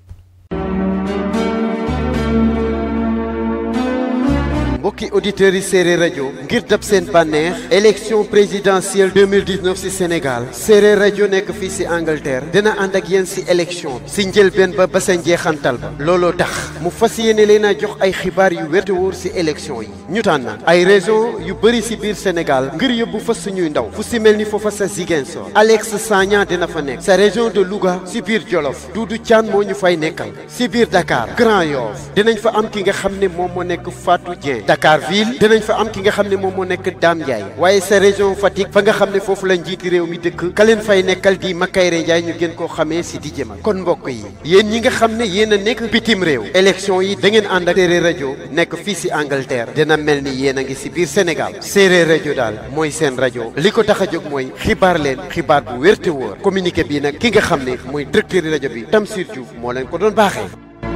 mbokki auditeurs yi séeréer rajo ngir dab seen bànneex élection présidentielle 2019 ci Sénégal séeréer rajo nekk fii ci Angleterre dina ànd ak yéen ci élection bi ci njëlbeen ba ba sa njeexantal ba looloo tax mu fas yéene leen a jox ay xibaar yu wér te wóor ci élection yi ñu tànn ay région yu bëri ci biir Sénégal ngir yóbbu fa suñuy ndaw fu ci mel ni foofa sa Ziguinchor Alex Sagna dina fa nekk sa région de Louga ci biir Jolof Doudou Thiane moo ñu fay nekkal ci biir Dakar Grand Yoff dinañ fa am ki nga xam ne moom moo nekk Fatou Dieng Dakar ville dinañ fa am ki nga xam ne moom moo nekk Dame Ndiaye waaye sa région Fatick fa nga xam ne foofu la njiiti réew mi dëkk ka leen fay nekkal di Makayre Ndiaye ñu gën koo xamee si di jëmal kon mbokk yi yéen ñi nga xam ne yéen a nekk bitim réew élection yi da ngeen ànd ak séeréer rajo nekk fii si Angleterre dina mel ni yéen a ngi si biir Sénégal séeréer rajo daal mooy seen rajo li ko tax a jóg mooy xibaar leen xibaar bu wér te wóor communiqué bi nag ki nga xam ne mooy directeur rajo bi Tamsir Diouf moo leen ko doon baaxee.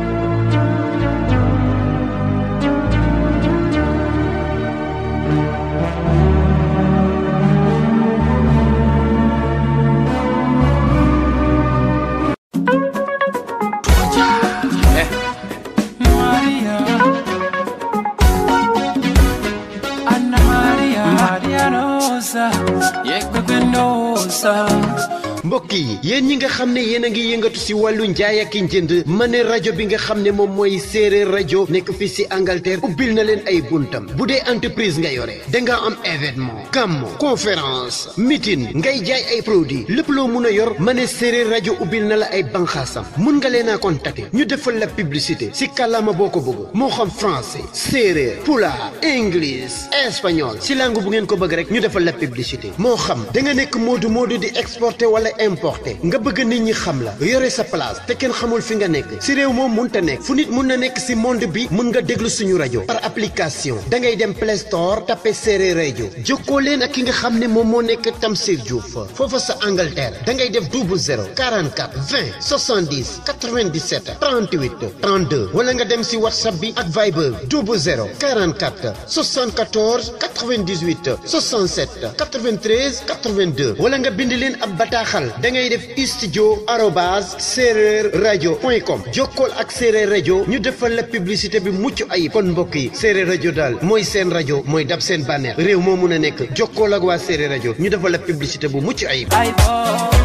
mbokk yi yéen ñi nga xam ne yéen a ngi yëngatu si wàllu njaay ak njënd ma ne rajo bi nga xam ne moom mooy séeréer rajo nekk fii si Angleterre ubbil na leen ay buntam bu dee entreprise nga yore da nga am événement gàmmo conférence meeting ngay jaay ay produits lépp loo mun a yor ma ne séeréer rajo ubbil na la ay banxaasam mun nga leen a contacter ñu defal la publicité si kàllaama boo ko bëgg moo xam français séeréer pulaar english espagnol si langue bu ngeen ko bëgg rek ñu defal la publicité moo xam da nga nekk moodu moodu di exporter wala importé nga bëgg nit ñi xam la yore sa place te kenn xamul fi nga nekk si réew moom munta nekk fu nit mun na nekk si monde bi mun nga déglu suñu rajo par application da ngay dem Play Store tapé séeréer rajo jokkoo leen ak ki nga xam ne moom moo nekk Tamsir Diouf foofa sa Angleterre da ngay def double zéro 44 20 70 97 38 32 wala nga dem si WhatsApp bi ak Viber double zéro 44 74 98 67 93 82 wala nga bind leen ab bataaxal da ngay def studio arobase séeréer rajo point com jokkool ak séeréer rajo ñu defal la publicité bi mucc ayib kon mbokk yi séeréer rajo daal mooy seen rajo mooy dab seen bànneex réew moo mun a nekk jokkool ak waa séeréer rajo ñu defal la publicité bu mucc ayib